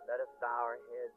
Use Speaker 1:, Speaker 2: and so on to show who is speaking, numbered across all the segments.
Speaker 1: Let us bow our heads.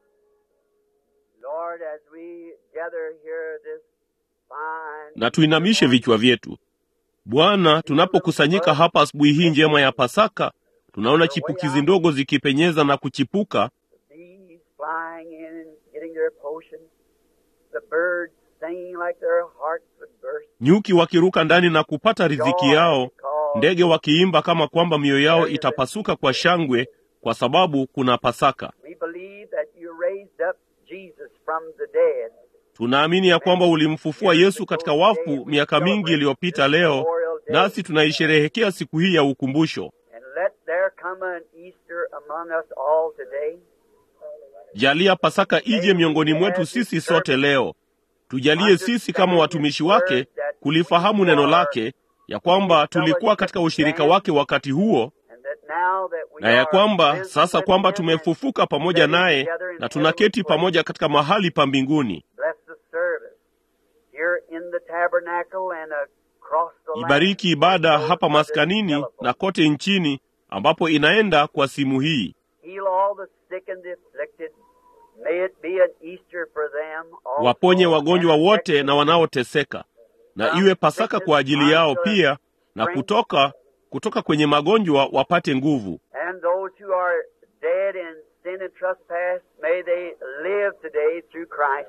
Speaker 1: Lord, as we gather here this fine
Speaker 2: na tuinamishe vichwa vyetu. Bwana, tunapokusanyika hapa asubuhi hii njema ya Pasaka, tunaona chipukizi ndogo zikipenyeza na kuchipuka,
Speaker 1: bees flying in and getting their potion, the birds singing like their hearts would burst.
Speaker 2: nyuki wakiruka ndani na kupata riziki
Speaker 1: Joy
Speaker 2: yao,
Speaker 1: because
Speaker 2: ndege wakiimba kama kwamba mioyo yao itapasuka kwa shangwe, kwa sababu kuna Pasaka.
Speaker 1: we believe that you raised up Jesus from the dead.
Speaker 2: Tunaamini ya kwamba ulimfufua Yesu katika wafu miaka mingi iliyopita leo, nasi tunaisherehekea siku hii ya ukumbusho.
Speaker 1: And let there come an Easter among us all today.
Speaker 2: Jalia Pasaka ije miongoni mwetu sisi sote leo. Tujalie sisi kama watumishi wake kulifahamu neno lake, ya kwamba tulikuwa katika ushirika wake wakati huo,
Speaker 1: And that now that we
Speaker 2: na ya
Speaker 1: are
Speaker 2: kwamba
Speaker 1: risen
Speaker 2: sasa
Speaker 1: with
Speaker 2: kwamba
Speaker 1: him
Speaker 2: tumefufuka
Speaker 1: and
Speaker 2: pamoja
Speaker 1: sitting
Speaker 2: naye
Speaker 1: together in
Speaker 2: na tunaketi
Speaker 1: heavenly
Speaker 2: pamoja katika mahali pa mbinguni.
Speaker 1: Bless the service here in the tabernacle and across the land.
Speaker 2: Ibariki ibada
Speaker 1: Those
Speaker 2: hapa
Speaker 1: under
Speaker 2: maskanini
Speaker 1: telephone.
Speaker 2: na kote nchini ambapo inaenda kwa simu hii.
Speaker 1: Heal all the sick and the afflicted. May it be an Easter for them also
Speaker 2: Waponye wagonjwa
Speaker 1: and
Speaker 2: wote
Speaker 1: affected
Speaker 2: na wanaoteseka, na iwe Pasaka kwa ajili yao pia, na kutoka kutoka kwenye magonjwa wapate nguvu.
Speaker 1: And those who are dead in sin and trespass, may they live today through Christ.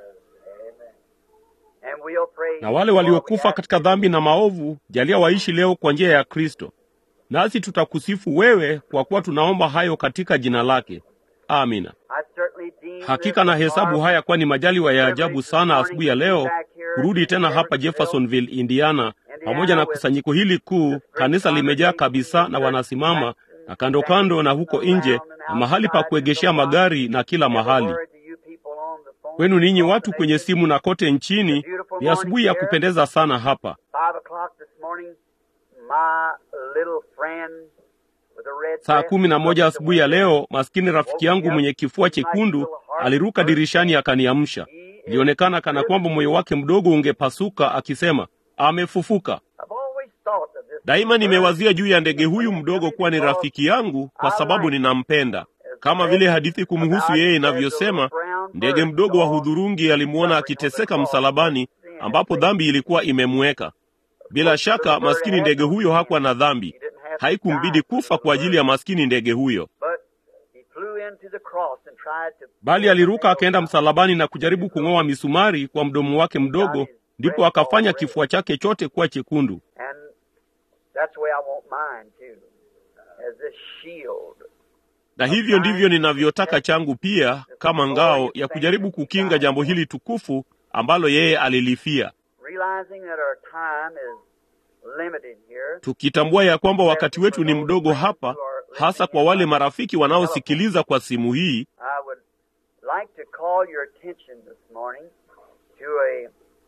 Speaker 1: And we'll pray.
Speaker 2: Na wale waliokufa katika dhambi na maovu, jalia waishi leo kwa njia ya Kristo. Nasi tutakusifu wewe kwa kuwa tunaomba hayo katika jina lake. Amina.
Speaker 1: I certainly deem
Speaker 2: Hakika
Speaker 1: this
Speaker 2: na hesabu
Speaker 1: marvelous
Speaker 2: haya kuwa ni majaliwa ya ajabu sana asubuhi ya leo kurudi tena hapa Jeffersonville, Indiana, pamoja na kusanyiko hili kuu. Kanisa limejaa kabisa na wanasimama na kando kando na huko nje na mahali pa kuegeshea magari na kila mahali. Kwenu ninyi watu kwenye simu na kote nchini, ni asubuhi ya kupendeza sana hapa.
Speaker 1: Five o'clock this morning, my little friend with a red
Speaker 2: Saa
Speaker 1: dress
Speaker 2: kumi na moja
Speaker 1: looked
Speaker 2: asubuhi ya
Speaker 1: away.
Speaker 2: leo, maskini rafiki yangu mwenye kifua chekundu aliruka dirishani akaniamsha. Ilionekana kana kwamba moyo wake mdogo ungepasuka, akisema amefufuka.
Speaker 1: I've always thought of this
Speaker 2: Daima nimewazia juu ya ndege huyu mdogo kuwa ni rafiki yangu kwa sababu ninampenda. Kama vile hadithi kumhusu yeye inavyosema, ndege mdogo wa hudhurungi alimwona akiteseka msalabani, ambapo dhambi ilikuwa imemweka. Bila shaka maskini ndege huyo hakuwa na dhambi, haikumbidi kufa kwa ajili ya maskini ndege huyo,
Speaker 1: But he flew into the cross and tried to
Speaker 2: bali aliruka akaenda msalabani na kujaribu kung'oa misumari kwa mdomo wake mdogo, ndipo akafanya kifua chake chote kuwa chekundu.
Speaker 1: And that's the way I want mine too, as this shield.
Speaker 2: na hivyo ndivyo ninavyotaka changu pia, kama ngao ya kujaribu kukinga jambo hili tukufu ambalo yeye alilifia,
Speaker 1: Realizing that our time is limited here,
Speaker 2: tukitambua ya kwamba wakati wetu ni mdogo hapa, hasa kwa wale marafiki wanaosikiliza kwa simu hii.
Speaker 1: I would like to call your attention this morning to a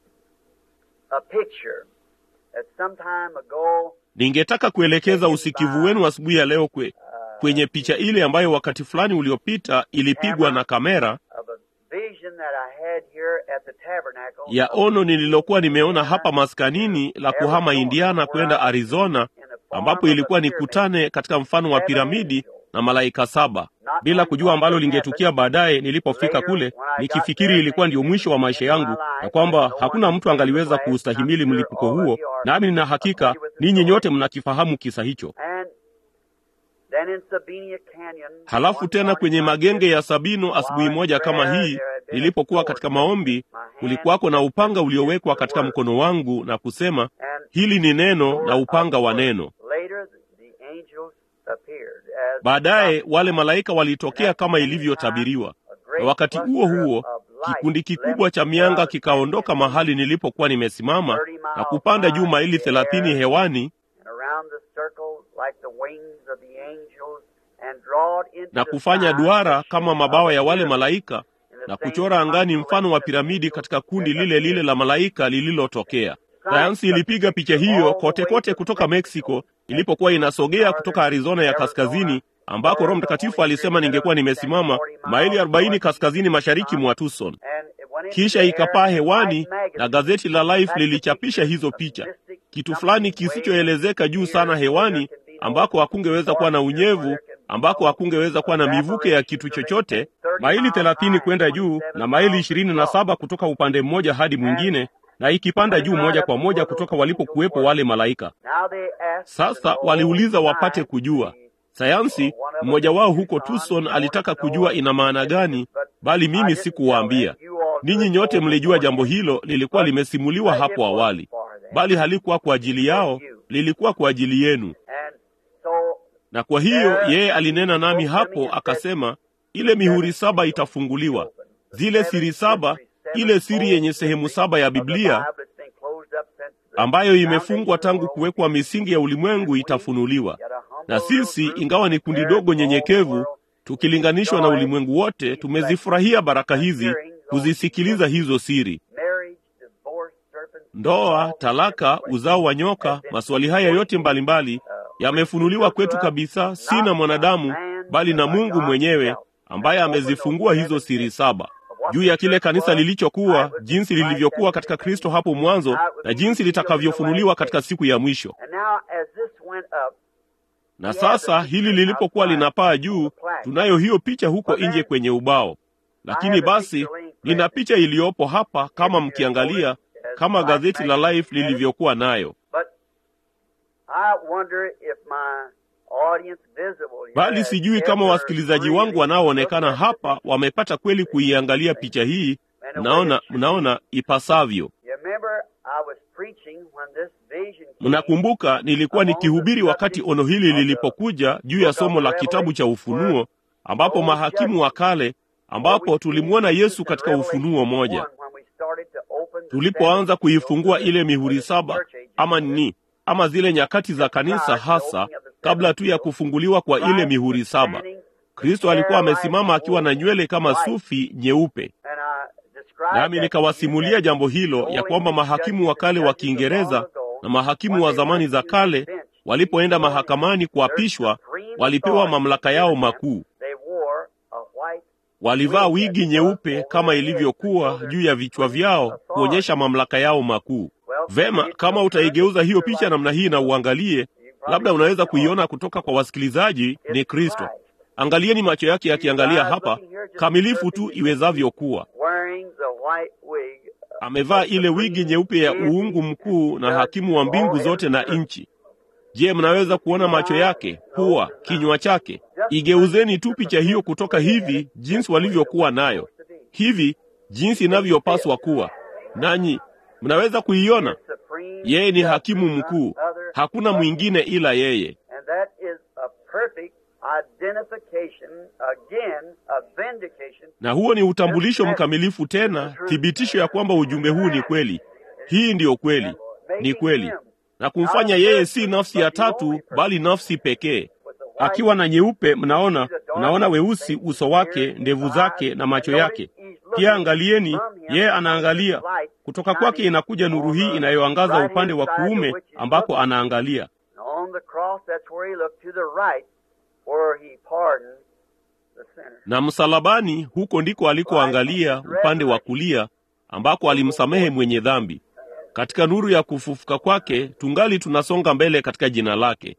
Speaker 1: a picture that some time ago
Speaker 2: Ningetaka kuelekeza usikivu wenu asubuhi ya leo kwe, kwenye picha ile ambayo wakati fulani uliopita ilipigwa na kamera
Speaker 1: of a vision that I had here at the tabernacle
Speaker 2: ya ono nililokuwa nimeona hapa maskanini la kuhama Indiana kwenda Arizona, ambapo ilikuwa nikutane katika mfano wa piramidi na malaika saba, bila kujua ambalo lingetukia baadaye nilipofika kule, nikifikiri ilikuwa ndio mwisho wa maisha yangu na kwamba hakuna mtu angaliweza kuustahimili mlipuko huo. Nami nina hakika ninyi nyote mnakifahamu kisa hicho.
Speaker 1: And then in Sabina Canyon,
Speaker 2: Halafu tena kwenye magenge ya Sabino, asubuhi moja kama hii, nilipokuwa katika maombi, kulikuwako na upanga uliowekwa katika mkono wangu na kusema,
Speaker 1: and
Speaker 2: hili ni neno na upanga wa neno.
Speaker 1: later the angels appeared as
Speaker 2: Baadaye wale malaika walitokea kama ilivyotabiriwa, na wakati huo huo kikundi kikubwa cha mianga kikaondoka mahali nilipokuwa nimesimama na kupanda juu maili thelathini hewani
Speaker 1: and around the circle like the wings of the angels and drawed into
Speaker 2: na
Speaker 1: the
Speaker 2: kufanya
Speaker 1: sky
Speaker 2: duara
Speaker 1: the
Speaker 2: kama
Speaker 1: shape
Speaker 2: mabawa
Speaker 1: of
Speaker 2: ya
Speaker 1: a
Speaker 2: wale
Speaker 1: pyramid
Speaker 2: malaika
Speaker 1: in the
Speaker 2: na
Speaker 1: same
Speaker 2: kuchora angani mfano wa
Speaker 1: constellation of
Speaker 2: piramidi
Speaker 1: angels
Speaker 2: katika kundi
Speaker 1: that
Speaker 2: lile lile
Speaker 1: appeared.
Speaker 2: la malaika lililotokea. Sayansi ilipiga picha hiyo kote kote kutoka Mexico ilipokuwa inasogea kutoka Arizona ya kaskazini ambako Roho Mtakatifu alisema ningekuwa nimesimama maili 40 kaskazini mashariki mwa Tucson.
Speaker 1: And it went into
Speaker 2: Kisha
Speaker 1: the
Speaker 2: ikapaa
Speaker 1: air,
Speaker 2: hewani
Speaker 1: Life magazine.
Speaker 2: na gazeti la Life
Speaker 1: That's
Speaker 2: lilichapisha
Speaker 1: the
Speaker 2: hizo
Speaker 1: picture
Speaker 2: picha,
Speaker 1: of mystic
Speaker 2: kitu
Speaker 1: something
Speaker 2: fulani
Speaker 1: way
Speaker 2: kisichoelezeka juu sana
Speaker 1: here,
Speaker 2: hewani
Speaker 1: there can be no
Speaker 2: ambako hakungeweza kuwa na
Speaker 1: moisture, where
Speaker 2: unyevu
Speaker 1: there can be
Speaker 2: ambako hakungeweza kuwa na mivuke ya kitu chochote, maili thelathini kwenda juu na maili ishirini na saba kutoka upande mmoja hadi mwingine, na ikipanda juu moja kwa moja kutoka walipokuwepo wale malaika. Sasa waliuliza wapate kujua sayansi. Mmoja wao huko Tucson alitaka kujua ina maana gani, bali mimi sikuwaambia. Ninyi nyote mlijua jambo hilo, lilikuwa limesimuliwa hapo awali, bali halikuwa kwa ajili yao, lilikuwa kwa ajili yenu. Na kwa hiyo yeye alinena nami hapo akasema, ile mihuri saba itafunguliwa, zile siri saba, ile siri yenye sehemu saba ya Biblia ambayo imefungwa tangu kuwekwa misingi ya ulimwengu itafunuliwa. Na sisi ingawa ni kundi dogo nyenyekevu, tukilinganishwa na ulimwengu wote, tumezifurahia baraka hizi, kuzisikiliza hizo siri. Ndoa, talaka, uzao wa nyoka, maswali haya yote mbalimbali yamefunuliwa kwetu kabisa, si na mwanadamu, bali na Mungu mwenyewe ambaye amezifungua hizo siri saba juu ya kile kanisa lilichokuwa, jinsi lilivyokuwa katika Kristo hapo mwanzo, na jinsi litakavyofunuliwa katika siku ya mwisho. Na sasa hili lilipokuwa linapaa juu, tunayo hiyo picha huko nje kwenye ubao. Lakini basi nina picha iliyopo hapa, kama mkiangalia, kama gazeti la Life lilivyokuwa nayo. Bali sijui kama wasikilizaji wangu wanaoonekana hapa wamepata kweli kuiangalia picha hii. Mnaona, mnaona ipasavyo. Mnakumbuka nilikuwa nikihubiri wakati ono hili lilipokuja juu ya somo la kitabu cha Ufunuo, ambapo mahakimu wa kale, ambapo tulimwona Yesu katika Ufunuo moja, tulipoanza kuifungua ile mihuri saba, ama nini, ama zile nyakati za kanisa, hasa kabla tu ya kufunguliwa kwa ile mihuri saba. Kristo alikuwa amesimama akiwa na nywele kama sufi nyeupe, nami nikawasimulia jambo hilo ya kwamba mahakimu wa kale wa Kiingereza na mahakimu wa zamani za kale walipoenda mahakamani kuapishwa, walipewa mamlaka yao makuu. Walivaa wigi nyeupe kama ilivyokuwa juu ya vichwa vyao kuonyesha mamlaka yao makuu. Vema, kama utaigeuza hiyo picha namna hii na uangalie, labda unaweza kuiona kutoka kwa wasikilizaji, ni Kristo. Angalieni macho yake yakiangalia hapa, kamilifu tu iwezavyo kuwa. Amevaa ile wigi nyeupe ya uungu mkuu na hakimu wa mbingu zote na nchi. Je, mnaweza kuona macho yake, pua, kinywa chake? Igeuzeni tu picha hiyo kutoka hivi, jinsi walivyokuwa nayo, hivi jinsi inavyopaswa kuwa, nanyi mnaweza kuiona. Yeye ni hakimu mkuu, hakuna mwingine ila yeye. Na huo ni utambulisho mkamilifu, tena thibitisho ya kwamba ujumbe huu ni kweli. Hii ndiyo kweli, ni kweli, na kumfanya yeye si nafsi ya tatu, bali nafsi pekee, akiwa na nyeupe. Mnaona, mnaona weusi uso wake, ndevu zake na macho yake. Pia angalieni, yeye anaangalia kutoka kwake, inakuja nuru hii inayoangaza upande wa kuume ambako anaangalia na msalabani, huko ndiko alikoangalia upande wa kulia ambako alimsamehe mwenye dhambi. Katika nuru ya kufufuka kwake tungali tunasonga mbele katika jina lake.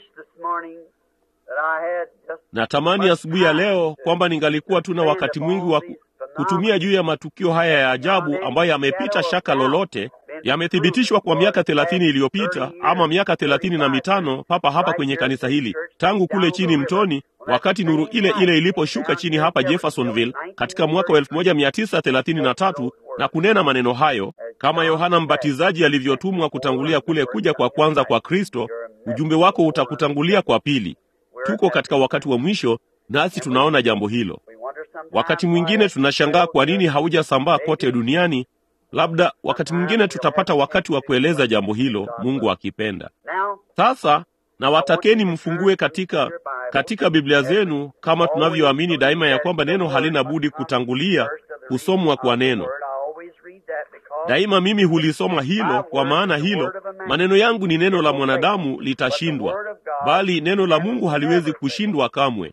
Speaker 2: Natamani asubuhi ya leo kwamba ningalikuwa tuna wakati mwingi wa kutumia juu ya matukio haya ya ajabu ambayo yamepita shaka lolote, yamethibitishwa kwa miaka thelathini iliyopita ama miaka thelathini na mitano papa hapa kwenye kanisa hili, tangu kule chini mtoni, wakati nuru ile ile iliposhuka chini hapa Jeffersonville katika mwaka wa elfu moja mia tisa thelathini na tatu na kunena maneno hayo kama Yohana Mbatizaji alivyotumwa kutangulia kule kuja kwa kwanza kwa Kristo, ujumbe wako utakutangulia kwa pili. Tuko katika wakati wa mwisho, nasi tunaona jambo hilo. Wakati mwingine tunashangaa kwa nini haujasambaa kote duniani. Labda wakati mwingine tutapata wakati wa kueleza jambo hilo, Mungu akipenda. Sasa na watakeni mfungue katika katika Biblia zenu, kama tunavyoamini daima ya kwamba neno halina budi kutangulia kusomwa kwa neno. Daima mimi hulisoma hilo, kwa maana hilo maneno yangu ni neno la mwanadamu litashindwa, bali neno la Mungu haliwezi kushindwa kamwe.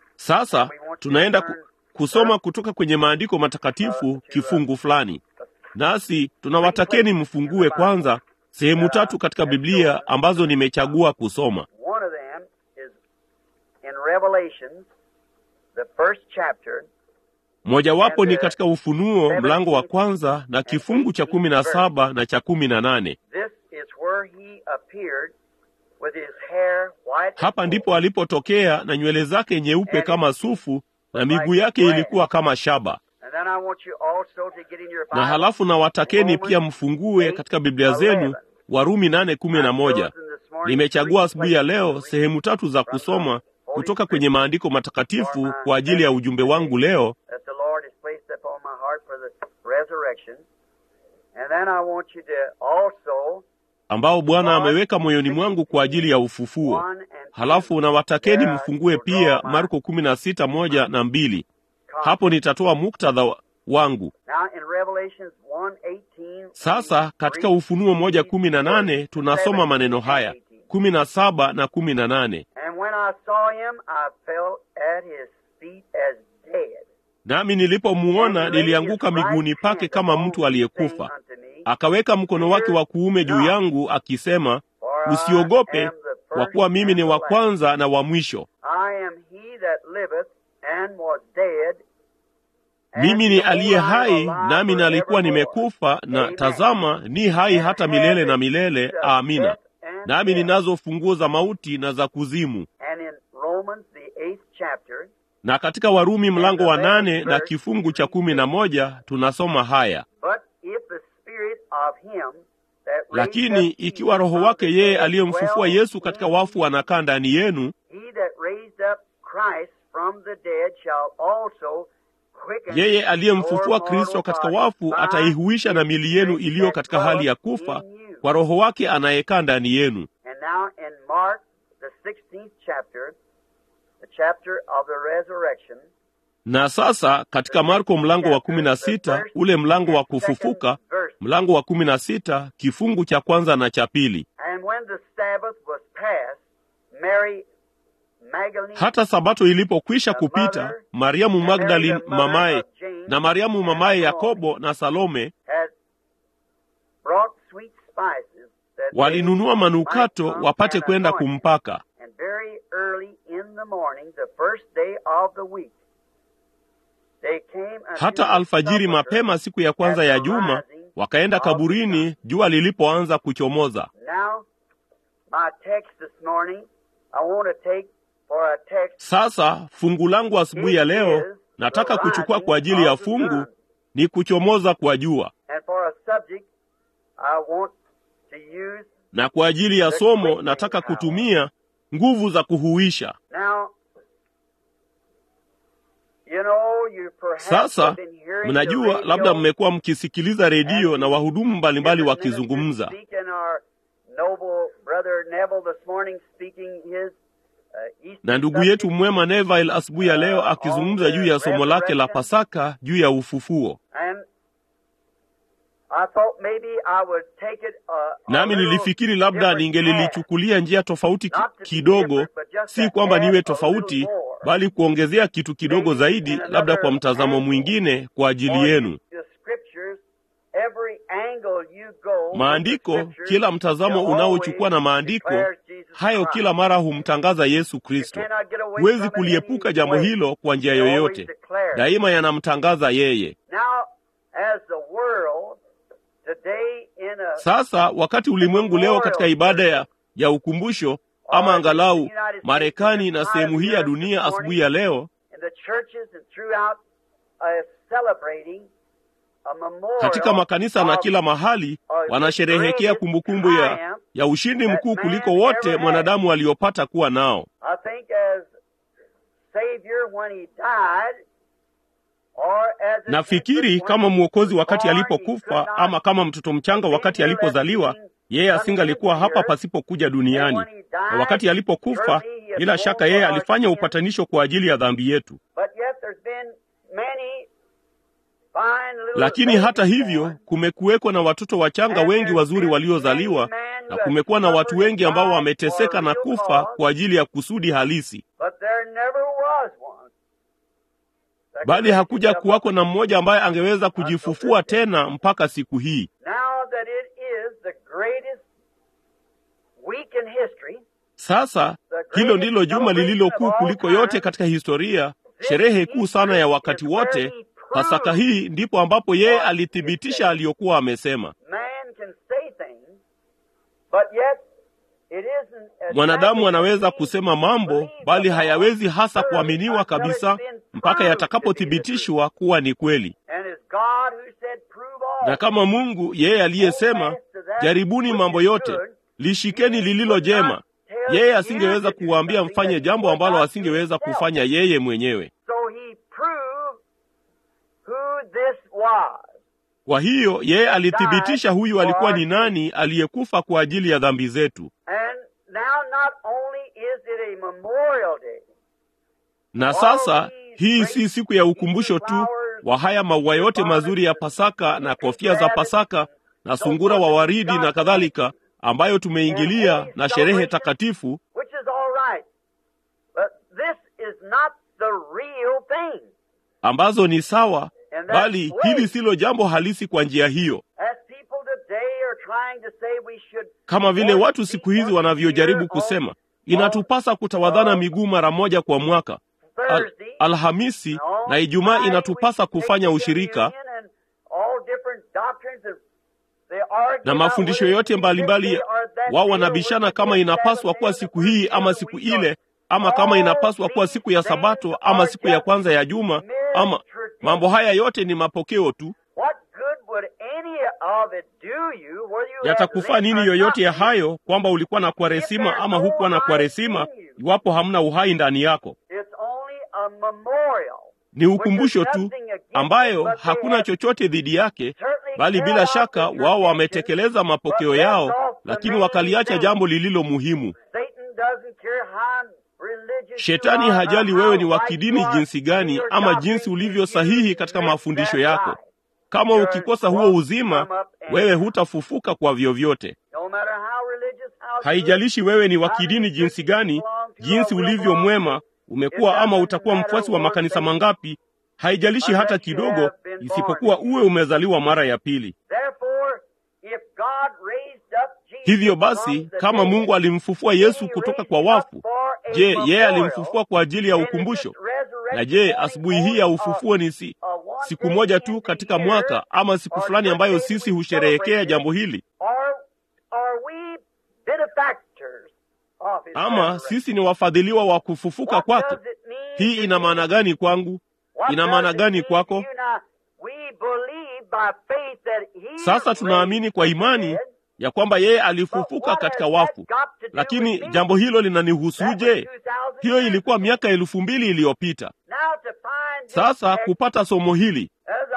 Speaker 2: Sasa tunaenda ku, kusoma kutoka kwenye maandiko matakatifu kifungu fulani. nasi tunawatakeni mfungue kwanza sehemu tatu katika Biblia ambazo nimechagua kusoma.
Speaker 1: One of them is in Revelations, the first chapter,
Speaker 2: Mojawapo ni katika Ufunuo mlango wa kwanza na kifungu cha kumi na saba na cha kumi na nane.
Speaker 1: This is where he appeared with his hair white. as
Speaker 2: Hapa
Speaker 1: wool.
Speaker 2: ndipo alipotokea na nywele zake nyeupe kama sufu na miguu yake ilikuwa kama shaba.
Speaker 1: And then I want you also to get in your
Speaker 2: Na
Speaker 1: Bible.
Speaker 2: halafu na watakeni pia mfungue katika Biblia zenu Warumi nane kumi na moja. Nimechagua asubuhi ya leo sehemu tatu za kusoma kutoka kwenye maandiko matakatifu kwa ajili ya ujumbe wangu leo,
Speaker 1: that the Lord has placed upon my heart for the resurrection. And then I want you to also
Speaker 2: ambao Bwana ameweka moyoni mwangu kwa ajili ya ufufuo.
Speaker 1: one and two,
Speaker 2: Halafu na watakeni mfungue pia Marko kumi na sita moja na mbili. Hapo nitatoa muktadha wa- wangu.
Speaker 1: Now in Revelations 1:18,
Speaker 2: Sasa katika Ufunuo moja kumi na nane tunasoma maneno haya kumi na saba na kumi na nane
Speaker 1: And when I saw him, I fell at his feet as dead.
Speaker 2: nami nilipomuona nilianguka miguuni pake kama mtu aliyekufa. Akaweka mkono wake wa kuume juu yangu akisema, usiogope, kwa kuwa mimi ni wa kwanza na wa mwisho.
Speaker 1: I am he that liveth and was dead. and
Speaker 2: Mimi ni aliye
Speaker 1: behold, I am
Speaker 2: hai,
Speaker 1: alive
Speaker 2: nami nalikuwa
Speaker 1: forevermore.
Speaker 2: nimekufa, na
Speaker 1: Amen.
Speaker 2: tazama, ni hai hata milele na milele. Amina. Nami ninazo funguo za mauti na za kuzimu.
Speaker 1: And in Romans the eighth chapter,
Speaker 2: Na katika Warumi mlango wa nane na kifungu cha kumi na moja tunasoma haya:
Speaker 1: but if the spirit of him that raised
Speaker 2: lakini
Speaker 1: up
Speaker 2: ikiwa
Speaker 1: Jesus
Speaker 2: Roho
Speaker 1: from
Speaker 2: wake
Speaker 1: the
Speaker 2: yeye
Speaker 1: dead
Speaker 2: aliyemfufua
Speaker 1: dwells
Speaker 2: Yesu katika
Speaker 1: in
Speaker 2: wafu
Speaker 1: you,
Speaker 2: anakaa ndani yenu,
Speaker 1: he that raised up Christ from the dead shall also quicken
Speaker 2: yeye aliyemfufua
Speaker 1: your
Speaker 2: Kristo
Speaker 1: mortal
Speaker 2: katika
Speaker 1: body
Speaker 2: wafu
Speaker 1: by
Speaker 2: ataihuisha na
Speaker 1: his
Speaker 2: mili yenu
Speaker 1: spirit
Speaker 2: iliyo
Speaker 1: that
Speaker 2: katika hali ya
Speaker 1: dwelleth
Speaker 2: kufa
Speaker 1: in you.
Speaker 2: kwa Roho wake anayekaa ndani yenu.
Speaker 1: And now in Mark, the 16th chapter, the chapter of the resurrection,
Speaker 2: Na sasa katika Marko mlango wa kumi na sita ule mlango wa kufufuka, mlango wa kumi na sita kifungu cha kwanza na cha pili.
Speaker 1: and when the Sabbath was past, Mary Magdalene
Speaker 2: Hata sabato ilipokwisha kupita, Mariamu Magdalene mamaye na Mariamu mamaye Yakobo na Salome
Speaker 1: had brought sweet spices that they
Speaker 2: walinunua manukato
Speaker 1: might come
Speaker 2: wapate
Speaker 1: and
Speaker 2: kwenda
Speaker 1: anoint him.
Speaker 2: kumpaka.
Speaker 1: And very early in the morning, the first day of the week, they came unto
Speaker 2: Hata
Speaker 1: the
Speaker 2: alfajiri
Speaker 1: sepulchre
Speaker 2: mapema siku ya kwanza ya juma wakaenda kaburini jua lilipoanza kuchomoza.
Speaker 1: Now, my text this morning, I want to take for a text
Speaker 2: Sasa fungu langu asubuhi ya leo nataka kuchukua kwa ajili ya fungu ni kuchomoza kwa jua,
Speaker 1: and for a subject I want to use.
Speaker 2: na kwa ajili ya somo nataka kutumia nguvu za kuhuisha.
Speaker 1: Now, you know, you perhaps
Speaker 2: Sasa
Speaker 1: have been hearing the
Speaker 2: mnajua,
Speaker 1: radio
Speaker 2: labda mmekuwa mkisikiliza redio
Speaker 1: and
Speaker 2: na wahudumu mbalimbali
Speaker 1: the
Speaker 2: wakizungumza,
Speaker 1: minister speaking, our noble brother Neville this morning speaking his uh, Easter
Speaker 2: na ndugu
Speaker 1: subject.
Speaker 2: yetu mwema Neville asubuhi ya leo akizungumza juu ya somo lake la Pasaka juu ya ufufuo.
Speaker 1: And I thought maybe I would take it, uh, a
Speaker 2: Nami
Speaker 1: little
Speaker 2: nilifikiri labda
Speaker 1: different path.
Speaker 2: ningelilichukulia njia tofauti ki-
Speaker 1: Not to be
Speaker 2: kidogo,
Speaker 1: different, but just
Speaker 2: si
Speaker 1: to
Speaker 2: kwamba
Speaker 1: add
Speaker 2: niwe
Speaker 1: a
Speaker 2: tofauti,
Speaker 1: little more.
Speaker 2: bali kuongezea kitu kidogo
Speaker 1: Maybe
Speaker 2: zaidi,
Speaker 1: in
Speaker 2: labda
Speaker 1: another
Speaker 2: kwa mtazamo
Speaker 1: angle.
Speaker 2: mwingine kwa ajili
Speaker 1: For
Speaker 2: yenu.
Speaker 1: the scriptures, every angle you go with
Speaker 2: Maandiko,
Speaker 1: the scriptures,
Speaker 2: kila mtazamo
Speaker 1: it
Speaker 2: unaochukua na
Speaker 1: always
Speaker 2: maandiko,
Speaker 1: declares Jesus
Speaker 2: hayo
Speaker 1: Christ.
Speaker 2: kila mara humtangaza Yesu
Speaker 1: You
Speaker 2: Kristo.
Speaker 1: cannot get away
Speaker 2: Huwezi
Speaker 1: from it
Speaker 2: kuliepuka
Speaker 1: any
Speaker 2: jambo
Speaker 1: way.
Speaker 2: hilo kwa njia
Speaker 1: It always
Speaker 2: yoyote,
Speaker 1: declares.
Speaker 2: daima yanamtangaza yeye.
Speaker 1: Now, as the world today in a
Speaker 2: Sasa wakati ulimwengu leo katika ibada ya, ya ukumbusho ama angalau Marekani na sehemu hii ya dunia asubuhi ya leo
Speaker 1: in the churches and throughout uh, celebrating a memorial
Speaker 2: katika makanisa na
Speaker 1: of
Speaker 2: kila mahali wanasherehekea kumbukumbu ya, ya ushindi mkuu kuliko wote mwanadamu aliopata kuwa nao.
Speaker 1: I think as Savior when he died or as an
Speaker 2: Nafikiri
Speaker 1: infant
Speaker 2: kama
Speaker 1: when he
Speaker 2: mwokozi
Speaker 1: was
Speaker 2: wakati
Speaker 1: born, he
Speaker 2: alipokufa
Speaker 1: could not
Speaker 2: ama kama mtoto mchanga wakati alipozaliwa, yeye asingalikuwa hapa pasipokuja duniani. Na wakati alipokufa, bila shaka yeye alifanya upatanisho kwa ajili ya dhambi yetu.
Speaker 1: But yet there's been many fine little
Speaker 2: Lakini hata
Speaker 1: babies
Speaker 2: hivyo
Speaker 1: born.
Speaker 2: kumekuweko na watoto wachanga wengi wazuri waliozaliwa na kumekuwa na watu wengi ambao wameteseka na kufa kwa ajili ya kusudi halisi.
Speaker 1: But there never was one
Speaker 2: bali hakuja kuwako na mmoja ambaye angeweza kujifufua tena mpaka siku hii.
Speaker 1: Now that it is the greatest week in history,
Speaker 2: Sasa hilo ndilo juma lililo kuu kuliko yote katika historia, sherehe kuu sana ya wakati wote. Pasaka hii ndipo ambapo yeye alithibitisha aliyokuwa amesema.
Speaker 1: man can say things, but yet it isn't as
Speaker 2: Mwanadamu anaweza
Speaker 1: exactly
Speaker 2: kusema mambo,
Speaker 1: believed
Speaker 2: bali
Speaker 1: upon
Speaker 2: hayawezi hasa
Speaker 1: until
Speaker 2: kuaminiwa
Speaker 1: it's
Speaker 2: kabisa
Speaker 1: been
Speaker 2: mpaka
Speaker 1: proved to be the
Speaker 2: yatakapothibitishwa kuwa ni kweli.
Speaker 1: truth. And it's God who said, "Prove all."
Speaker 2: Na kama Mungu yeye aliyesema, jaribuni mambo yote, lishikeni lililo jema, yeye asingeweza kuwaambia mfanye jambo ambalo asingeweza kufanya yeye mwenyewe.
Speaker 1: So he proved who this was.
Speaker 2: Kwa hiyo yeye alithibitisha huyu alikuwa ni nani aliyekufa kwa ajili ya dhambi zetu.
Speaker 1: And now not only is it a memorial day,
Speaker 2: Na sasa hii si siku ya ukumbusho tu wa haya maua yote mazuri ya Pasaka na kofia za Pasaka na sungura wa waridi na kadhalika, ambayo tumeingilia na sherehe takatifu,
Speaker 1: which is all right, but this is not the real thing.
Speaker 2: ambazo ni sawa,
Speaker 1: And that's
Speaker 2: bali
Speaker 1: way.
Speaker 2: hili silo jambo halisi kwa njia hiyo,
Speaker 1: As people today are trying to say we should
Speaker 2: kama vile watu siku hizi wanavyojaribu kusema inatupasa kutawadhana miguu mara moja kwa mwaka. Al,
Speaker 1: Thursday,
Speaker 2: Alhamisi na Ijumaa inatupasa kufanya ushirika na mafundisho yote mbalimbali. Wao wanabishana kama inapaswa kuwa siku hii ama siku ile, ama kama inapaswa kuwa siku ya Sabato ama siku ya kwanza ya juma, ama mambo haya yote ni mapokeo tu. Yatakufaa nini yoyote ya hayo, kwamba ulikuwa na kwaresima ama hukuwa na kwaresima, iwapo hamna uhai ndani yako? Ni ukumbusho tu ambayo hakuna chochote dhidi yake, bali bila shaka wao wametekeleza mapokeo yao, lakini wakaliacha jambo lililo muhimu. Shetani hajali wewe ni wa kidini jinsi gani ama jinsi ulivyo sahihi katika mafundisho yako. Kama ukikosa huo uzima, wewe hutafufuka kwa vyovyote. Haijalishi wewe ni wa kidini jinsi gani, jinsi ulivyo mwema, umekuwa ama utakuwa mfuasi wa makanisa mangapi, haijalishi hata kidogo, isipokuwa uwe umezaliwa mara ya pili. Hivyo basi, kama Mungu alimfufua Yesu kutoka kwa wafu, je, yeye alimfufua kwa ajili ya ukumbusho? Na je, asubuhi hii ya ufufuo ni si siku moja tu katika mwaka ama siku fulani ambayo sisi husherehekea jambo hili? Ama sisi ni wafadhiliwa wa kufufuka kwake? Hii ina maana gani kwangu? Ina maana gani kwako? Sasa tunaamini kwa imani ya kwamba yeye alifufuka katika wafu, lakini jambo hilo linanihusuje? Hiyo ilikuwa miaka elfu mbili iliyopita. Sasa kupata somo hili,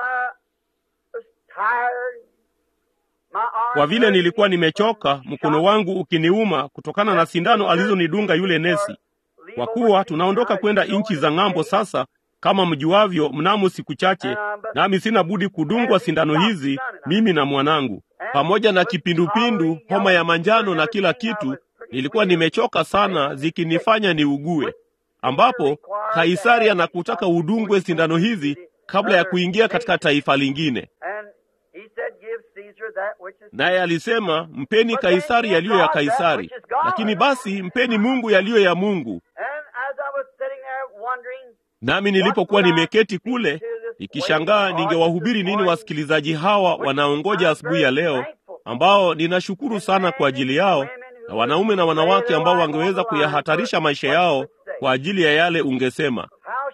Speaker 2: kwa vile nilikuwa nimechoka, mkono wangu ukiniuma kutokana na sindano alizonidunga yule nesi, kwa kuwa tunaondoka kwenda nchi za ng'ambo sasa kama mjuavyo, mnamo siku chache, nami sina budi kudungwa sindano hizi, mimi na mwanangu, pamoja na kipindupindu, homa ya manjano na kila kitu. Nilikuwa nimechoka sana, zikinifanya niugue, ambapo Kaisari anakutaka udungwe sindano hizi kabla ya kuingia katika taifa lingine. Naye alisema, mpeni Kaisari yaliyo ya Kaisari, lakini basi mpeni Mungu yaliyo ya Mungu. Nami nilipokuwa nimeketi kule nikishangaa ningewahubiri nini wasikilizaji hawa wanaongoja asubuhi ya leo, ambao ninashukuru sana kwa ajili yao, na wanaume na wanawake ambao wangeweza kuyahatarisha maisha yao kwa ajili ya yale ungesema.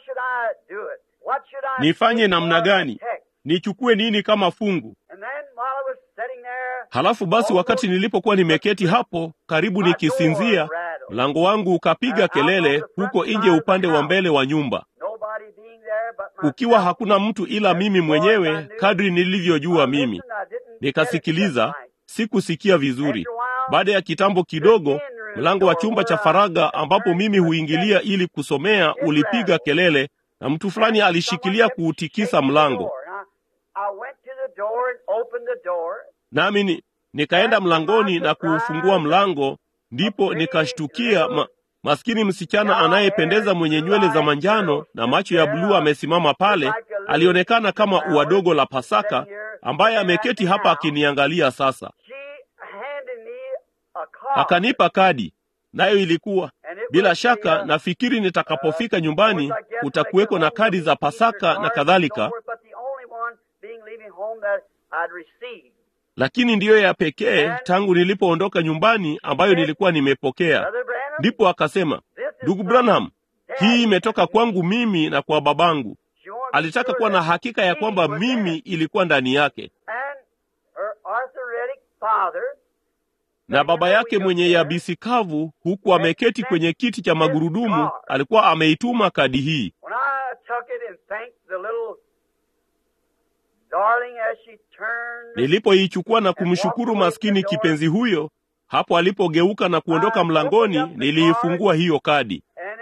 Speaker 2: Nifanye namna gani? Nichukue nini kama fungu? Halafu basi, wakati nilipokuwa nimeketi hapo karibu nikisinzia, mlango wangu ukapiga kelele huko nje upande wa mbele wa nyumba, ukiwa hakuna mtu ila mimi mwenyewe, kadri nilivyojua mimi. Nikasikiliza, sikusikia vizuri. Baada ya kitambo kidogo, mlango wa chumba cha faragha ambapo mimi huingilia ili kusomea ulipiga kelele, na mtu fulani alishikilia kuutikisa mlango. Nami nikaenda mlangoni na kuufungua mlango, ndipo nikashtukia ma, maskini msichana anayependeza mwenye nywele za manjano na macho ya bluu amesimama pale, alionekana kama ua dogo la Pasaka ambaye ameketi hapa akiniangalia sasa. Akanipa kadi, nayo ilikuwa bila shaka, nafikiri nitakapofika nyumbani kutakuweko na kadi za Pasaka na kadhalika, lakini ndiyo ya pekee tangu nilipoondoka nyumbani ambayo nilikuwa nimepokea. Ndipo akasema, ndugu Branham, hii imetoka kwangu mimi na kwa babangu. Alitaka kuwa na hakika ya kwamba mimi ilikuwa ndani yake, na baba yake mwenye yabisi kavu, huku ameketi kwenye kiti cha magurudumu, alikuwa ameituma kadi hii. Nilipoichukua na kumshukuru maskini kipenzi huyo, hapo alipogeuka na kuondoka mlangoni, niliifungua hiyo kadi,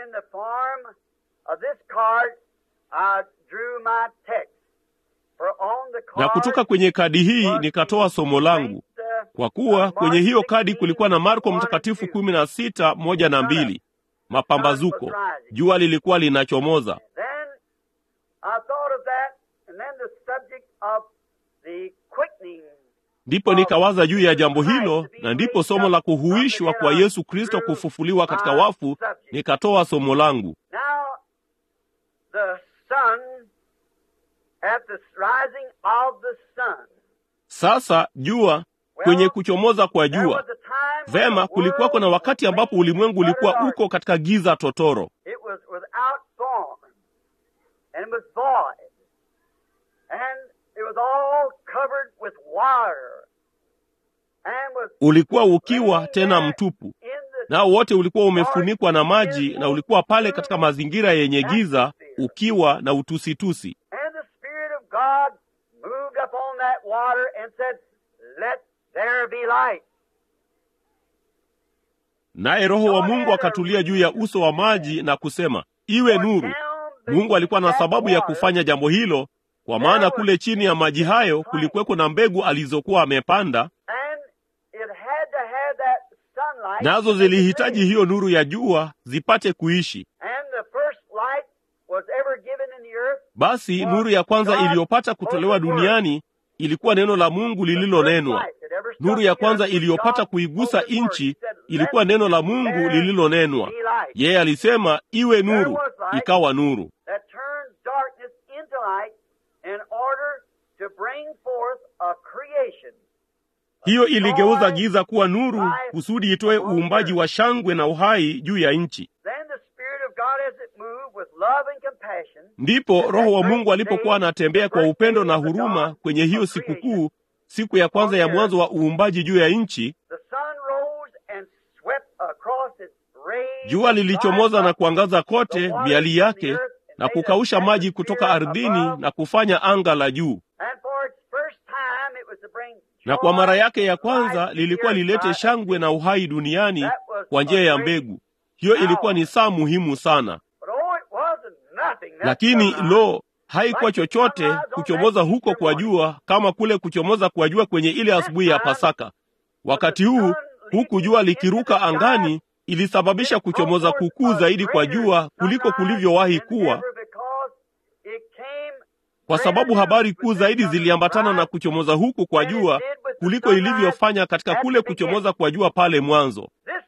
Speaker 2: na kutoka kwenye kadi hii nikatoa somo langu, kwa kuwa kwenye hiyo kadi kulikuwa na Marko Mtakatifu kumi na sita moja na mbili, mapambazuko, jua lilikuwa linachomoza. Ndipo nikawaza juu ya jambo hilo, na ndipo somo la kuhuishwa kwa Yesu Kristo kufufuliwa katika wafu, nikatoa somo langu. Sasa jua kwenye kuchomoza kwa jua. Vema, kulikuwako na wakati ambapo ulimwengu ulikuwa uko katika giza totoro, ulikuwa ukiwa tena mtupu, nao wote ulikuwa umefunikwa na maji, na ulikuwa pale katika mazingira yenye giza, ukiwa na utusitusi. Naye Roho wa Mungu akatulia juu ya uso wa maji na kusema, iwe nuru. Mungu alikuwa na sababu ya kufanya jambo hilo, kwa maana kule chini ya maji hayo kulikuweko na mbegu alizokuwa amepanda, nazo zilihitaji hiyo nuru ya jua zipate kuishi. Basi nuru ya kwanza iliyopata kutolewa duniani ilikuwa neno la Mungu lililonenwa. Nuru ya kwanza iliyopata kuigusa nchi ilikuwa neno la Mungu lililonenwa. Yeye alisema iwe nuru, ikawa nuru. Hiyo iligeuza giza kuwa nuru kusudi itoe uumbaji wa shangwe na uhai juu ya nchi. Ndipo Roho wa Mungu alipokuwa anatembea kwa upendo na huruma kwenye hiyo sikukuu, siku ya kwanza ya mwanzo wa uumbaji juu ya nchi, jua lilichomoza na kuangaza kote miali yake na kukausha maji kutoka ardhini na kufanya anga la juu. Na kwa mara yake ya kwanza lilikuwa lilete shangwe na uhai duniani kwa njia ya mbegu. Hiyo ilikuwa ni saa muhimu sana. Lakini lo, haikuwa chochote kuchomoza huko kwa jua kama kule kuchomoza kwa jua kwenye ile asubuhi ya Pasaka. Wakati huu huku jua likiruka angani, ilisababisha kuchomoza kukuu zaidi kwa jua kuliko kulivyowahi kuwa, kwa sababu habari kuu zaidi ziliambatana na kuchomoza huku kwa jua kuliko ilivyofanya katika kule kuchomoza kwa jua pale mwanzo.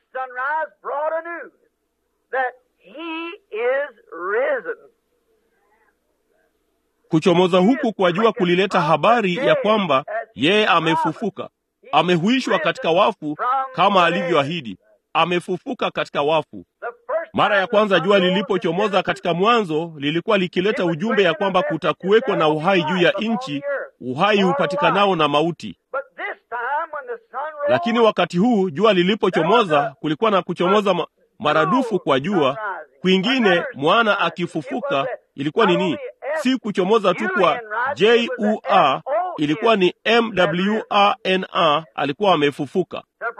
Speaker 2: Kuchomoza huku kwa jua kulileta habari ya kwamba yeye amefufuka, amehuishwa katika wafu kama alivyoahidi, amefufuka katika wafu. Mara ya kwanza jua lilipochomoza katika mwanzo, lilikuwa likileta ujumbe ya kwamba kutakuweko na uhai juu ya nchi, uhai hupatikanao na mauti. Lakini wakati huu jua lilipochomoza, kulikuwa na kuchomoza ma maradufu kwa jua kwingine. Mwana akifufuka ilikuwa ni nini? Si kuchomoza tu kwa jua, ilikuwa ni mwana, alikuwa amefufuka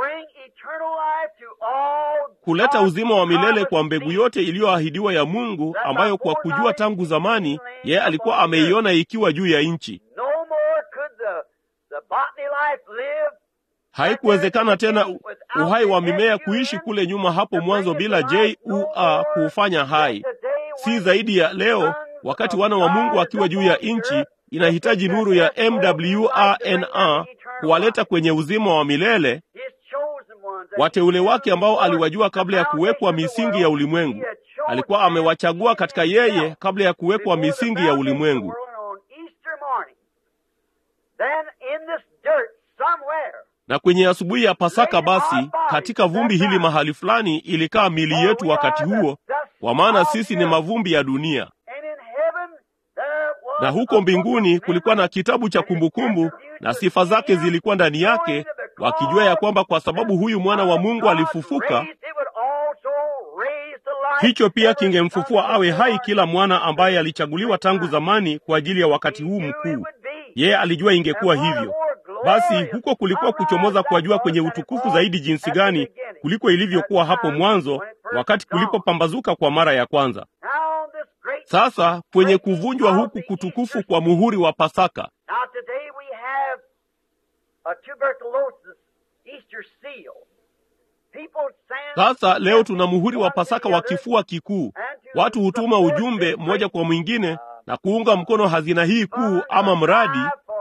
Speaker 2: kuleta uzima wa milele kwa mbegu yote iliyoahidiwa ya Mungu, ambayo kwa kujua tangu zamani yeye alikuwa ameiona ikiwa juu ya nchi. Haikuwezekana tena uhai wa mimea kuishi kule nyuma hapo mwanzo bila jua kuufanya hai, si zaidi ya leo, wakati wana wa Mungu wakiwa juu ya nchi inahitaji nuru ya MWRNA kuwaleta kwenye uzima wa milele wateule wake ambao aliwajua kabla ya kuwekwa misingi ya ulimwengu. Alikuwa amewachagua katika yeye kabla ya kuwekwa misingi ya ulimwengu. Na kwenye asubuhi ya Pasaka, basi katika vumbi hili mahali fulani ilikaa mili yetu wakati huo, kwa maana sisi ni mavumbi ya dunia. Na huko mbinguni kulikuwa na kitabu cha kumbukumbu, na sifa zake zilikuwa ndani yake, wakijua ya kwamba kwa sababu huyu mwana wa Mungu alifufuka, hicho pia kingemfufua awe hai kila mwana ambaye alichaguliwa tangu zamani kwa ajili ya wakati huu mkuu. Yeye alijua ingekuwa hivyo. Basi huko kulikuwa kuchomoza kwa jua kwenye utukufu zaidi jinsi gani kuliko ilivyokuwa hapo mwanzo, wakati kulipopambazuka kwa mara ya kwanza. Sasa kwenye kuvunjwa huku kutukufu kwa muhuri wa Pasaka, sasa leo tuna muhuri wa Pasaka wa kifua kikuu. Watu hutuma ujumbe mmoja kwa mwingine na kuunga mkono hazina hii kuu ama mradi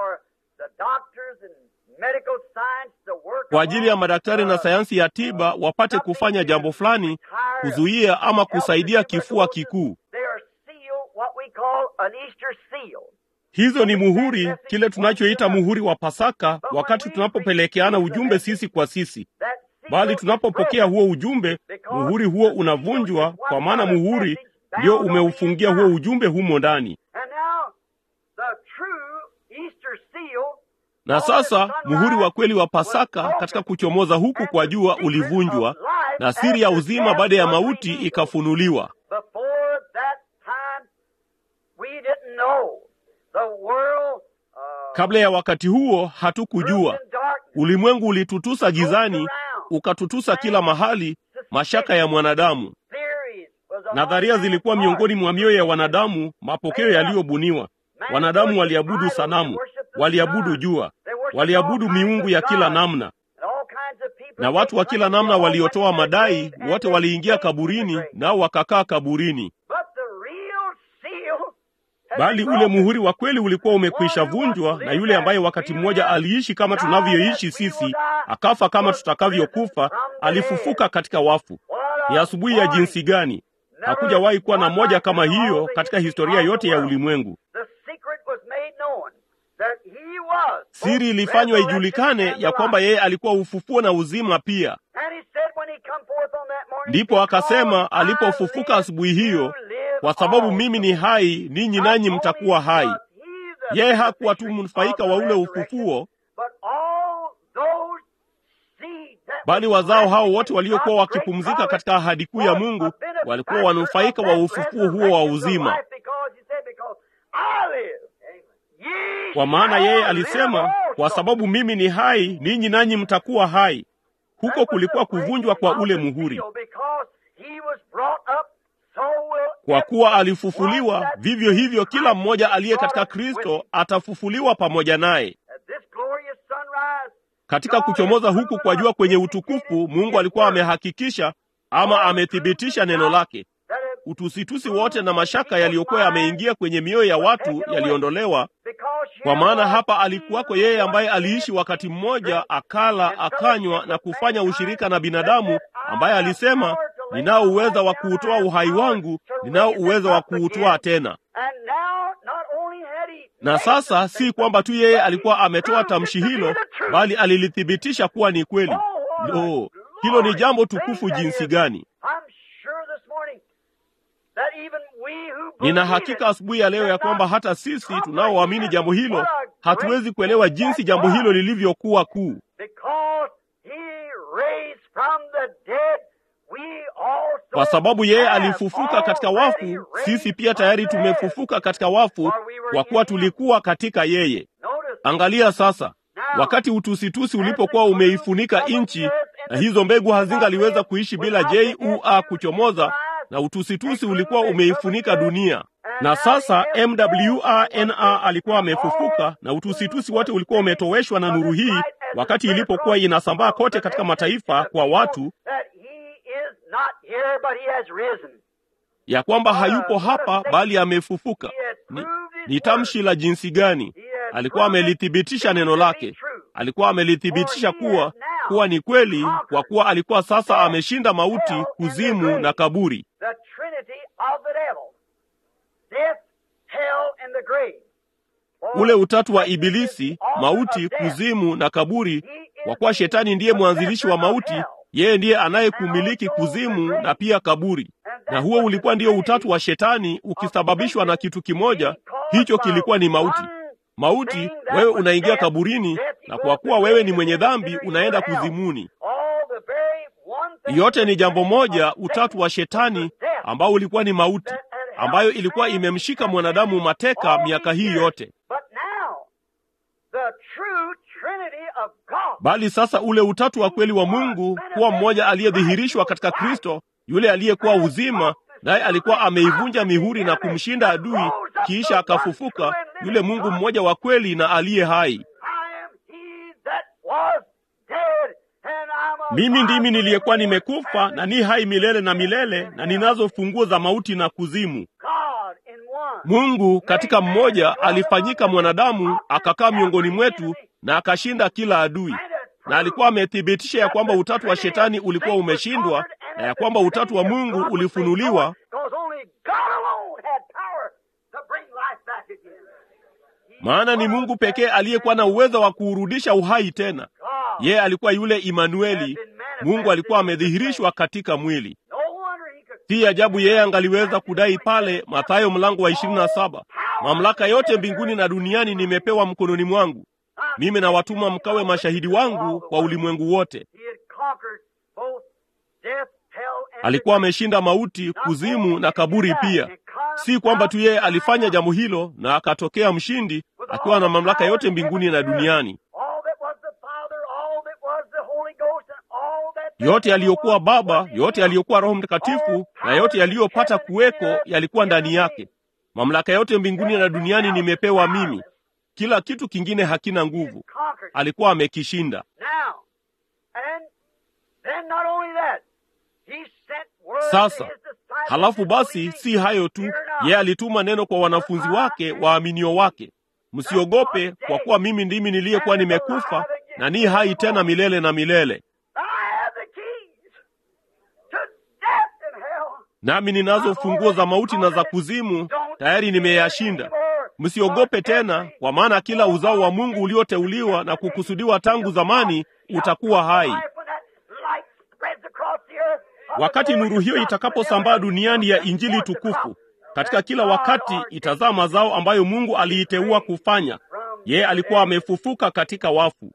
Speaker 2: kwa ajili ya madaktari na sayansi ya tiba wapate kufanya jambo fulani kuzuia ama kusaidia kifua kikuu. Hizo ni muhuri, kile tunachoita muhuri wa Pasaka, wakati tunapopelekeana ujumbe sisi kwa sisi. Bali tunapopokea huo ujumbe, muhuri huo unavunjwa, kwa maana muhuri ndio umeufungia huo ujumbe humo ndani. Na sasa muhuri wa kweli wa Pasaka katika kuchomoza huku kwa jua ulivunjwa, na siri ya uzima baada ya mauti ikafunuliwa. Kabla ya wakati huo hatukujua. Ulimwengu ulitutusa gizani, ukatutusa kila mahali, mashaka ya mwanadamu. Nadharia zilikuwa miongoni mwa mioyo ya wanadamu, mapokeo yaliyobuniwa. Wanadamu waliabudu sanamu, waliabudu jua, waliabudu miungu ya kila namna, na watu wa kila namna waliotoa madai, wote waliingia kaburini, nao wakakaa kaburini. Bali ule muhuri wa kweli ulikuwa umekwisha vunjwa, na yule ambaye wakati mmoja aliishi kama tunavyoishi sisi, akafa kama tutakavyokufa, alifufuka katika wafu. Ni asubuhi ya jinsi gani! Hakujawahi kuwa na moja kama hiyo katika historia yote ya ulimwengu. Siri ilifanywa ijulikane ya kwamba yeye alikuwa ufufuo na uzima pia. Ndipo akasema alipofufuka asubuhi hiyo, kwa sababu mimi ni hai, ninyi nanyi mtakuwa hai. Yeye hakuwa tu mnufaika wa ule ufufuo, bali wazao hao wote waliokuwa wakipumzika katika ahadi kuu ya Mungu walikuwa wanufaika wa ufufuo huo wa uzima, kwa maana yeye alisema, kwa sababu mimi ni hai, ninyi nanyi mtakuwa hai. Huko kulikuwa kuvunjwa kwa ule muhuri. Kwa kuwa alifufuliwa, vivyo hivyo kila mmoja aliye katika Kristo atafufuliwa pamoja naye. Katika kuchomoza huku kwa jua kwenye utukufu, Mungu alikuwa amehakikisha ama amethibitisha neno lake. Utusitusi wote na mashaka yaliyokuwa yameingia kwenye mioyo ya watu yaliondolewa, kwa maana hapa alikuwako yeye ambaye aliishi wakati mmoja, akala akanywa na kufanya ushirika na binadamu, ambaye alisema, ninao uwezo wa kuutoa uhai wangu, ninao uwezo wa kuutoa tena. Na sasa si kwamba tu yeye alikuwa ametoa tamshi hilo, bali alilithibitisha kuwa ni kweli. Lo, hilo ni jambo tukufu jinsi gani! Nina hakika asubuhi ya leo ya kwamba hata sisi tunaoamini jambo hilo hatuwezi kuelewa jinsi jambo hilo lilivyokuwa kuu, kwa sababu yeye alifufuka katika wafu. Sisi pia tayari tumefufuka katika wafu, kwa kuwa tulikuwa katika yeye. Angalia sasa, wakati utusitusi ulipokuwa umeifunika nchi na hizo mbegu hazingaliweza kuishi bila jua kuchomoza na utusitusi ulikuwa umeifunika dunia, na sasa MWRNA alikuwa amefufuka na utusitusi wote ulikuwa umetoweshwa na nuru hii, wakati ilipokuwa inasambaa kote katika mataifa kwa watu ya kwamba hayupo hapa bali amefufuka. Ni, ni tamshi la jinsi gani! Alikuwa amelithibitisha neno lake, alikuwa amelithibitisha kuwa kuwa ni kweli, kwa kuwa alikuwa sasa ameshinda mauti, kuzimu na kaburi. Ule utatu wa Ibilisi, mauti, kuzimu na kaburi, kwa kuwa shetani ndiye mwanzilishi wa mauti, yeye ndiye anayekumiliki kuzimu na pia kaburi. Na huo ulikuwa ndio utatu wa shetani ukisababishwa na kitu kimoja, hicho kilikuwa ni mauti. Mauti, wewe unaingia kaburini, na kwa kuwa wewe ni mwenye dhambi, unaenda kuzimuni. Yote ni jambo moja, utatu wa shetani ambao ulikuwa ni mauti, ambayo ilikuwa imemshika mwanadamu mateka miaka hii yote. Bali sasa ule utatu wa kweli wa Mungu kuwa mmoja aliyedhihirishwa katika Kristo, yule aliyekuwa uzima, naye alikuwa ameivunja mihuri na kumshinda adui, kisha akafufuka, yule Mungu mmoja wa kweli na aliye hai. Mimi ndimi niliyekuwa nimekufa na ni hai milele na milele, na ninazo funguo za mauti na kuzimu. Mungu katika mmoja alifanyika mwanadamu, akakaa miongoni mwetu na akashinda kila adui, na alikuwa amethibitisha ya kwamba utatu wa shetani ulikuwa umeshindwa na ya kwamba utatu wa Mungu ulifunuliwa, maana ni Mungu pekee aliyekuwa na uwezo wa kuurudisha uhai tena. Yeye alikuwa yule Imanueli, Mungu alikuwa amedhihirishwa katika mwili. Si ajabu yeye angaliweza kudai pale Mathayo mlango wa ishirini na saba, mamlaka yote mbinguni na duniani nimepewa mkononi mwangu, mimi na watuma mkawe mashahidi wangu kwa ulimwengu wote. Alikuwa ameshinda mauti, kuzimu na kaburi pia. Si kwamba tu yeye alifanya jambo hilo na akatokea mshindi akiwa na mamlaka yote mbinguni na duniani. Yote yaliyokuwa Baba, yote yaliyokuwa Roho Mtakatifu na yote yaliyopata kuweko yalikuwa ndani yake. Mamlaka yote mbinguni na duniani nimepewa mimi. Kila kitu kingine hakina nguvu. Alikuwa amekishinda. Sasa halafu basi, si hayo tu, yeye alituma neno kwa wanafunzi wake waaminio wake, msiogope, kwa kuwa mimi ndimi niliyekuwa nimekufa na ni hai tena milele na milele nami ninazo funguo za mauti na za kuzimu, tayari nimeyashinda. Msiogope tena, kwa maana kila uzao wa Mungu ulioteuliwa na kukusudiwa tangu zamani utakuwa hai. Wakati nuru hiyo itakaposambaa duniani ya Injili tukufu, katika kila wakati itazaa mazao ambayo Mungu aliiteua kufanya. Yeye alikuwa amefufuka katika wafu.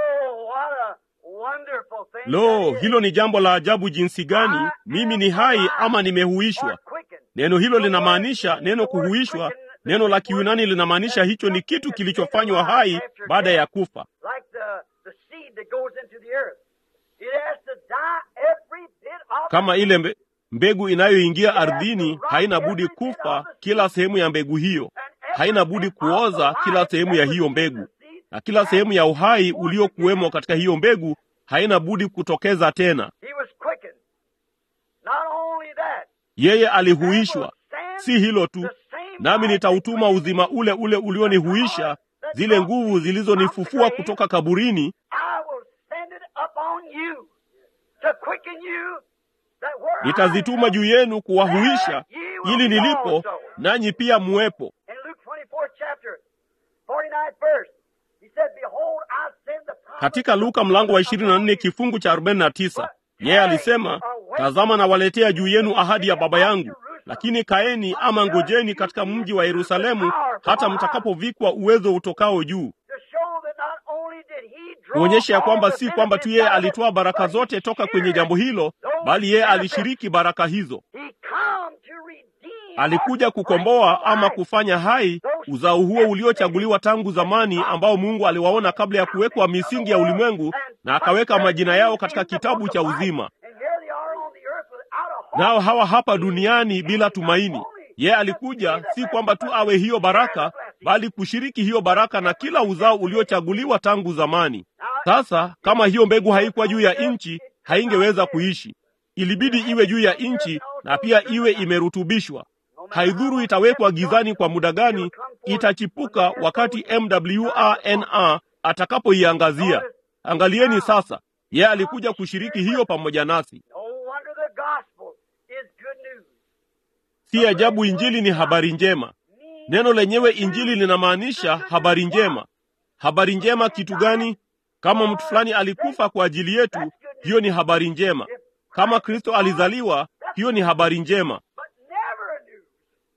Speaker 2: Lo, hilo ni jambo la ajabu jinsi gani! Mimi ni hai ama nimehuishwa. Neno hilo linamaanisha neno kuhuishwa. Neno la Kiyunani linamaanisha hicho ni kitu kilichofanywa hai baada ya kufa, kama ile mbe, mbegu inayoingia ardhini haina budi kufa. Kila sehemu ya mbegu hiyo haina budi kuoza, kila sehemu ya hiyo mbegu, na kila sehemu ya uhai uliokuwemo katika hiyo mbegu haina budi kutokeza tena. Yeye alihuishwa. Si hilo tu, nami nitautuma uzima ule ule ulionihuisha, zile nguvu zilizonifufua kutoka kaburini, nitazituma juu yenu kuwahuisha, ili nilipo nanyi pia muwepo. Katika Luka mlango wa 24 kifungu cha 49, yeye alisema, tazama nawaletea juu yenu ahadi ya Baba yangu, lakini kaeni ama ngojeni katika mji wa Yerusalemu hata mtakapovikwa uwezo utokao juu, kuonyesha ya kwamba si kwamba tu yeye alitoa baraka zote toka kwenye jambo hilo, bali yeye alishiriki baraka hizo. Alikuja kukomboa ama kufanya hai uzao huo uliochaguliwa tangu zamani, ambao Mungu aliwaona kabla ya kuwekwa misingi ya ulimwengu, na akaweka majina yao katika kitabu cha uzima. Nao hawa hapa duniani bila tumaini. Yeye alikuja si kwamba tu awe hiyo baraka, bali kushiriki hiyo baraka na kila uzao uliochaguliwa tangu zamani. Sasa kama hiyo mbegu haikuwa juu ya nchi, haingeweza kuishi. Ilibidi iwe juu ya nchi na pia iwe imerutubishwa. Haidhuru itawekwa gizani kwa muda gani, itachipuka wakati MWRNA atakapoiangazia. Angalieni sasa, yeye alikuja kushiriki hiyo pamoja nasi.
Speaker 1: No wonder the gospel is good news.
Speaker 2: Si ajabu Injili ni habari njema. Neno lenyewe Injili linamaanisha habari njema. Habari njema kitu gani? Kama mtu fulani alikufa kwa ajili yetu, hiyo ni habari njema. Kama Kristo alizaliwa, hiyo ni habari njema.
Speaker 1: But never a news.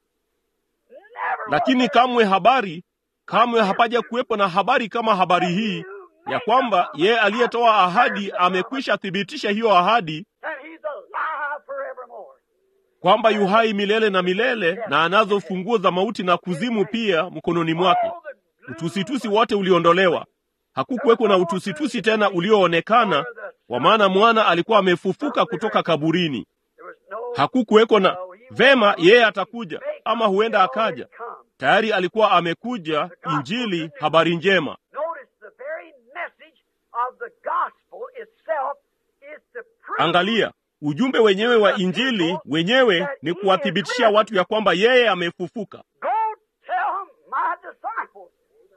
Speaker 1: Never
Speaker 2: Lakini
Speaker 1: was there
Speaker 2: kamwe habari, kamwe hapaja kuwepo na habari kama habari hii ya kwamba yeye aliyetoa ahadi amekwisha thibitisha hiyo ahadi
Speaker 1: that he's alive forevermore.
Speaker 2: kwamba yu hai milele na milele na anazo funguo za mauti na kuzimu pia mkononi mwake.
Speaker 1: All the gloom
Speaker 2: Utusitusi wote uliondolewa. Hakukuweko na utusitusi tena ulioonekana, kwa maana mwana alikuwa amefufuka kutoka kaburini.
Speaker 1: There was no
Speaker 2: Hakukuweko na vema, yeye atakuja ama huenda akaja. Tayari alikuwa amekuja. Injili, habari njema.
Speaker 1: Notice the very message of the gospel itself is to prove
Speaker 2: Angalia, ujumbe wenyewe wa Injili wenyewe ni kuwathibitishia watu ya kwamba yeye amefufuka.
Speaker 1: Go tell my disciples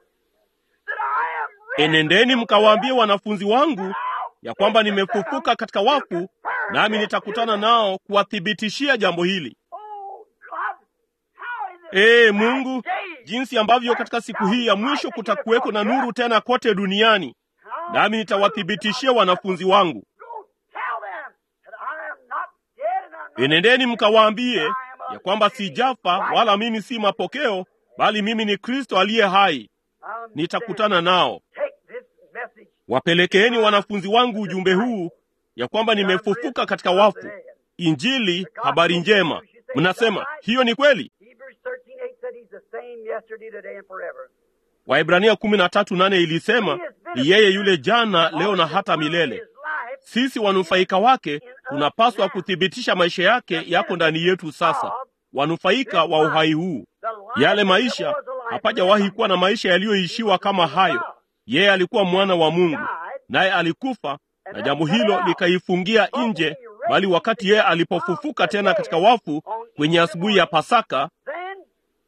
Speaker 1: that I am risen
Speaker 2: Enendeni mkawaambie wanafunzi wangu ya kwamba nimefufuka katika wafu, nami nitakutana nao kuwathibitishia jambo hili.
Speaker 1: Oh God, how in the
Speaker 2: Ee
Speaker 1: last
Speaker 2: Mungu,
Speaker 1: days
Speaker 2: jinsi ambavyo katika siku hii ya mwisho kutakuweko na nuru tena kote duniani,
Speaker 1: how
Speaker 2: nami nitawathibitishia wanafunzi wangu.
Speaker 1: Go tell them that I am not dead and I'm not
Speaker 2: Enendeni mkawaambie ya kwamba sijafa wala mimi si mapokeo, bali mimi ni Kristo aliye hai.
Speaker 1: I'm
Speaker 2: Nitakutana nao.
Speaker 1: Take this message
Speaker 2: Wapelekeeni wanafunzi wangu ujumbe huu ya kwamba nimefufuka katika wafu. Injili, habari njema. Mnasema hiyo ni kweli?
Speaker 1: Hebrews 13:8 said he's the same yesterday, today and forever.
Speaker 2: Waibrania kumi na tatu nane ilisema ni yeye yule jana, leo na hata milele.
Speaker 1: His life
Speaker 2: Sisi wanufaika wake tunapaswa kuthibitisha maisha yake yako ndani yetu sasa, wanufaika wa uhai huu.
Speaker 1: the life
Speaker 2: Yale
Speaker 1: that
Speaker 2: maisha,
Speaker 1: was a life
Speaker 2: hapajawahi kuwa na maisha yaliyoishiwa kama hayo. Yeye alikuwa mwana wa Mungu, naye alikufa, na jambo hilo likaifungia nje, bali wakati yeye alipofufuka tena katika wafu kwenye asubuhi ya Pasaka,
Speaker 1: Then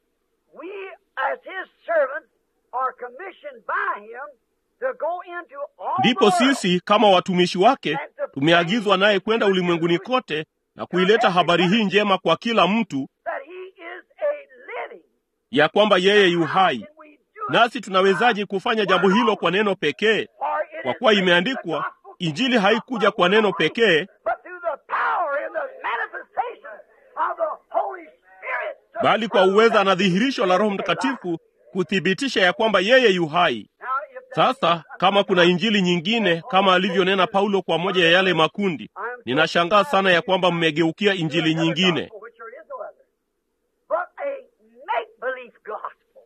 Speaker 1: we as his servants are commissioned by him to go into all
Speaker 2: ndipo
Speaker 1: the world
Speaker 2: sisi kama watumishi wake tumeagizwa naye kwenda ulimwenguni kote na kuileta habari hii njema kwa kila mtu
Speaker 1: that he is a living.
Speaker 2: ya kwamba yeye yu hai.
Speaker 1: Can we do it?
Speaker 2: Nasi tunawezaje kufanya jambo hilo kwa neno pekee?
Speaker 1: For it
Speaker 2: Kwa
Speaker 1: is
Speaker 2: kuwa
Speaker 1: written,
Speaker 2: imeandikwa,
Speaker 1: the gospel
Speaker 2: injili haikuja kwa neno pekee,
Speaker 1: but through the power and the manifestation of the Holy Spirit. to
Speaker 2: bali kwa
Speaker 1: prove
Speaker 2: uweza
Speaker 1: that
Speaker 2: na dhihirisho la Roho Mtakatifu kuthibitisha ya kwamba yeye yu hai.
Speaker 1: Now, if there
Speaker 2: Sasa
Speaker 1: is
Speaker 2: kama kuna
Speaker 1: another
Speaker 2: injili nyingine kama alivyonena Paulo kwa moja ya yale makundi, ninashangaa sana ya kwamba mmegeukia injili nyingine,
Speaker 1: gospel, which there is no other, but a make-believe gospel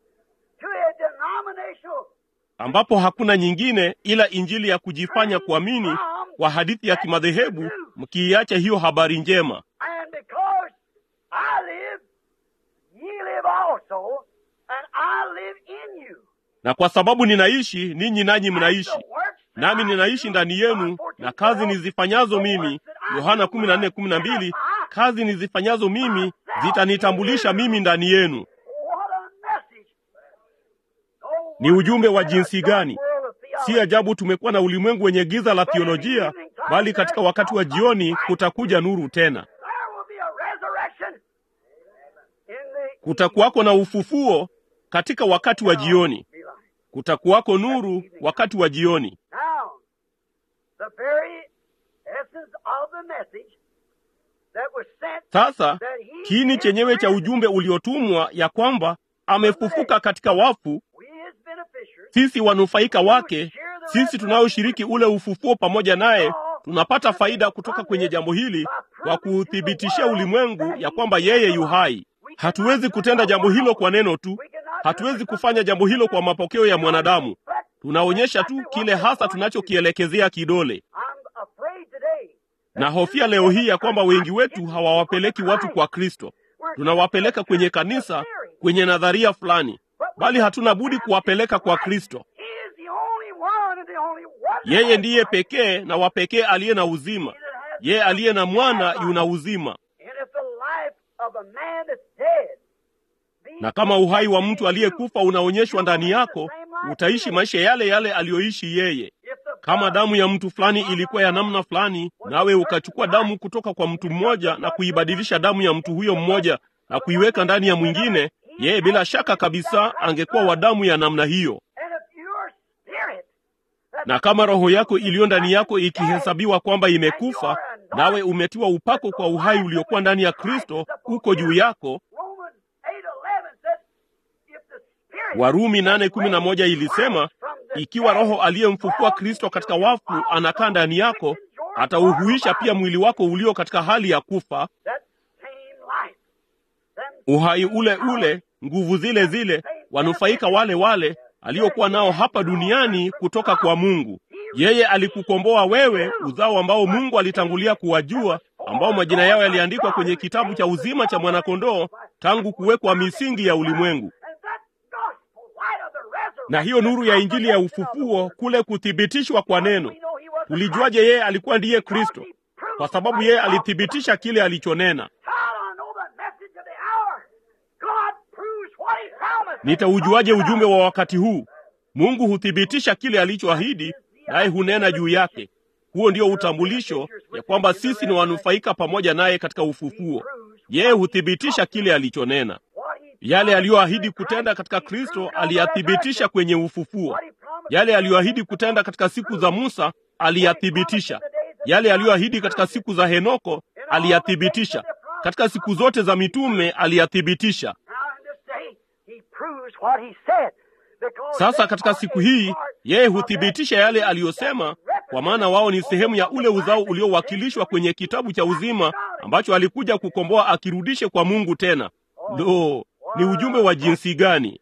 Speaker 1: to a denominational
Speaker 2: ambapo hakuna nyingine ila injili ya kujifanya kuamini kwa hadithi ya kimadhehebu, mkiiacha hiyo habari njema.
Speaker 1: And because I live, ye live also, and I live in you.
Speaker 2: Na kwa sababu ninaishi, ninyi nanyi mnaishi,
Speaker 1: And the works that
Speaker 2: nami
Speaker 1: I
Speaker 2: ninaishi
Speaker 1: do,
Speaker 2: ndani
Speaker 1: John
Speaker 2: yenu,
Speaker 1: 14,
Speaker 2: na kazi
Speaker 1: 12,
Speaker 2: nizifanyazo
Speaker 1: the
Speaker 2: mimi,
Speaker 1: works that I
Speaker 2: Yohana
Speaker 1: do,
Speaker 2: kumi na nne kumi na mbili,
Speaker 1: identify
Speaker 2: kazi nizifanyazo mimi zitanitambulisha mimi ndani yenu.
Speaker 1: What a message! Oh,
Speaker 2: Ni
Speaker 1: what
Speaker 2: ujumbe wa
Speaker 1: a
Speaker 2: jinsi gani!
Speaker 1: world of
Speaker 2: Si
Speaker 1: theology.
Speaker 2: ajabu tumekuwa na ulimwengu wenye giza la theolojia, bali katika wakati wa jioni kutakuja nuru tena.
Speaker 1: There will be a resurrection in the
Speaker 2: Kutakuwako na ufufuo katika wakati wa jioni, kutakuwako nuru wakati wa jioni.
Speaker 1: Now, the very essence of the message that was sent
Speaker 2: Sasa kiini chenyewe cha ujumbe uliotumwa ya kwamba amefufuka katika wafu,
Speaker 1: we as beneficiaries
Speaker 2: sisi wanufaika wake, sisi tunaoshiriki ule ufufuo pamoja naye, tunapata faida kutoka kwenye jambo hili kwa kuuthibitishia ulimwengu ya kwamba yeye yu hai. Hatuwezi kutenda jambo hilo kwa neno tu, hatuwezi kufanya jambo hilo kwa mapokeo ya mwanadamu. Tunaonyesha tu kile hasa tunachokielekezea kidole.
Speaker 1: I'm afraid today
Speaker 2: Na hofia leo hii ya kwamba wengi wetu hawawapeleki watu kwa Kristo, tunawapeleka kwenye kanisa, kwenye nadharia fulani, bali hatuna budi kuwapeleka kwa Kristo.
Speaker 1: He is the only one and the only
Speaker 2: Yeye ndiye pekee na wa pekee aliye na uzima. Yeye aliye na mwana yuna uzima.
Speaker 1: And if the life of a man that's dead be
Speaker 2: Na kama uhai wa mtu aliyekufa unaonyeshwa ndani yako, utaishi maisha yale yale aliyoishi yeye.
Speaker 1: if the
Speaker 2: Kama damu ya mtu fulani ilikuwa ya namna fulani, nawe ukachukua damu kutoka kwa mtu mmoja na kuibadilisha damu ya mtu huyo mmoja na kuiweka ndani ya mwingine, yeye bila shaka kabisa angekuwa wa damu ya namna hiyo.
Speaker 1: and if your spirit that
Speaker 2: Na kama roho yako iliyo ndani yako ikihesabiwa kwamba imekufa, nawe umetiwa upako kwa uhai uliokuwa ndani ya Kristo uko juu yako.
Speaker 1: Romans 8:11 said if the spirit
Speaker 2: Warumi 8:11 ilisema, ikiwa roho aliyemfufua Kristo katika wafu anakaa ndani yako, atauhuisha pia mwili wako ulio katika hali ya kufa.
Speaker 1: that same life them
Speaker 2: Uhai ule ule, nguvu zile zile, wanufaika wale wale aliokuwa nao hapa duniani kutoka kwa Mungu. Yeye alikukomboa wewe, uzao ambao Mungu alitangulia kuwajua, ambao majina yao yaliandikwa kwenye kitabu cha uzima cha mwanakondoo tangu kuwekwa misingi ya ulimwengu.
Speaker 1: and that gospel light of the resurrection
Speaker 2: Na hiyo nuru ya Injili ya ufufuo, kule kuthibitishwa kwa neno. Tulijuaje yeye alikuwa ndiye Kristo? Kwa sababu yeye alithibitisha kile alichonena. Nitaujuaje ujumbe wa wakati huu? Mungu huthibitisha kile alichoahidi, naye hunena juu yake. Huo ndio utambulisho ya kwamba sisi ni wanufaika pamoja naye katika ufufuo. Yeye huthibitisha kile alichonena. Yale aliyoahidi kutenda katika Kristo aliyathibitisha kwenye ufufuo. Yale aliyoahidi kutenda katika siku za Musa aliyathibitisha. Yale aliyoahidi katika siku za Henoko aliyathibitisha. Katika siku zote za mitume aliyathibitisha. Sasa katika siku hii yeye huthibitisha yale aliyosema, kwa maana wao ni sehemu ya ule uzao uliowakilishwa kwenye kitabu cha uzima ambacho alikuja kukomboa akirudishe kwa Mungu tena. Lo, ni ujumbe wa jinsi gani!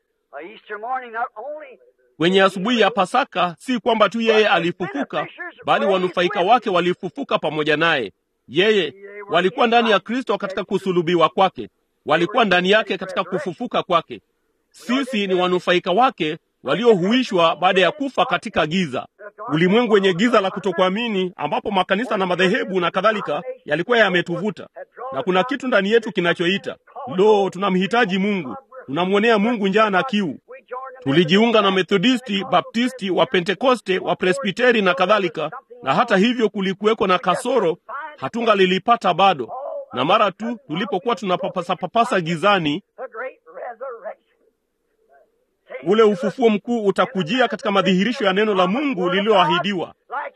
Speaker 2: Kwenye asubuhi ya Pasaka, si kwamba tu yeye alifufuka, bali wanufaika wake walifufuka pamoja naye. Yeye walikuwa ndani ya Kristo katika kusulubiwa kwake, walikuwa ndani yake katika kufufuka kwake. Sisi ni wanufaika wake waliohuishwa baada ya kufa katika giza, ulimwengu wenye giza la kutokuamini, ambapo makanisa na madhehebu na kadhalika yalikuwa yametuvuta, na kuna kitu ndani yetu kinachoita lo, tunamhitaji Mungu, tunamwonea Mungu njaa na kiu. Tulijiunga na Methodisti, Baptisti, wa Pentekoste, wa Presbiteri na kadhalika, na hata hivyo kulikuweko na kasoro, hatunga lilipata bado. Na mara tu tulipokuwa tunapapasa papasa gizani, ule ufufuo mkuu utakujia katika madhihirisho ya neno la Mungu lililoahidiwa,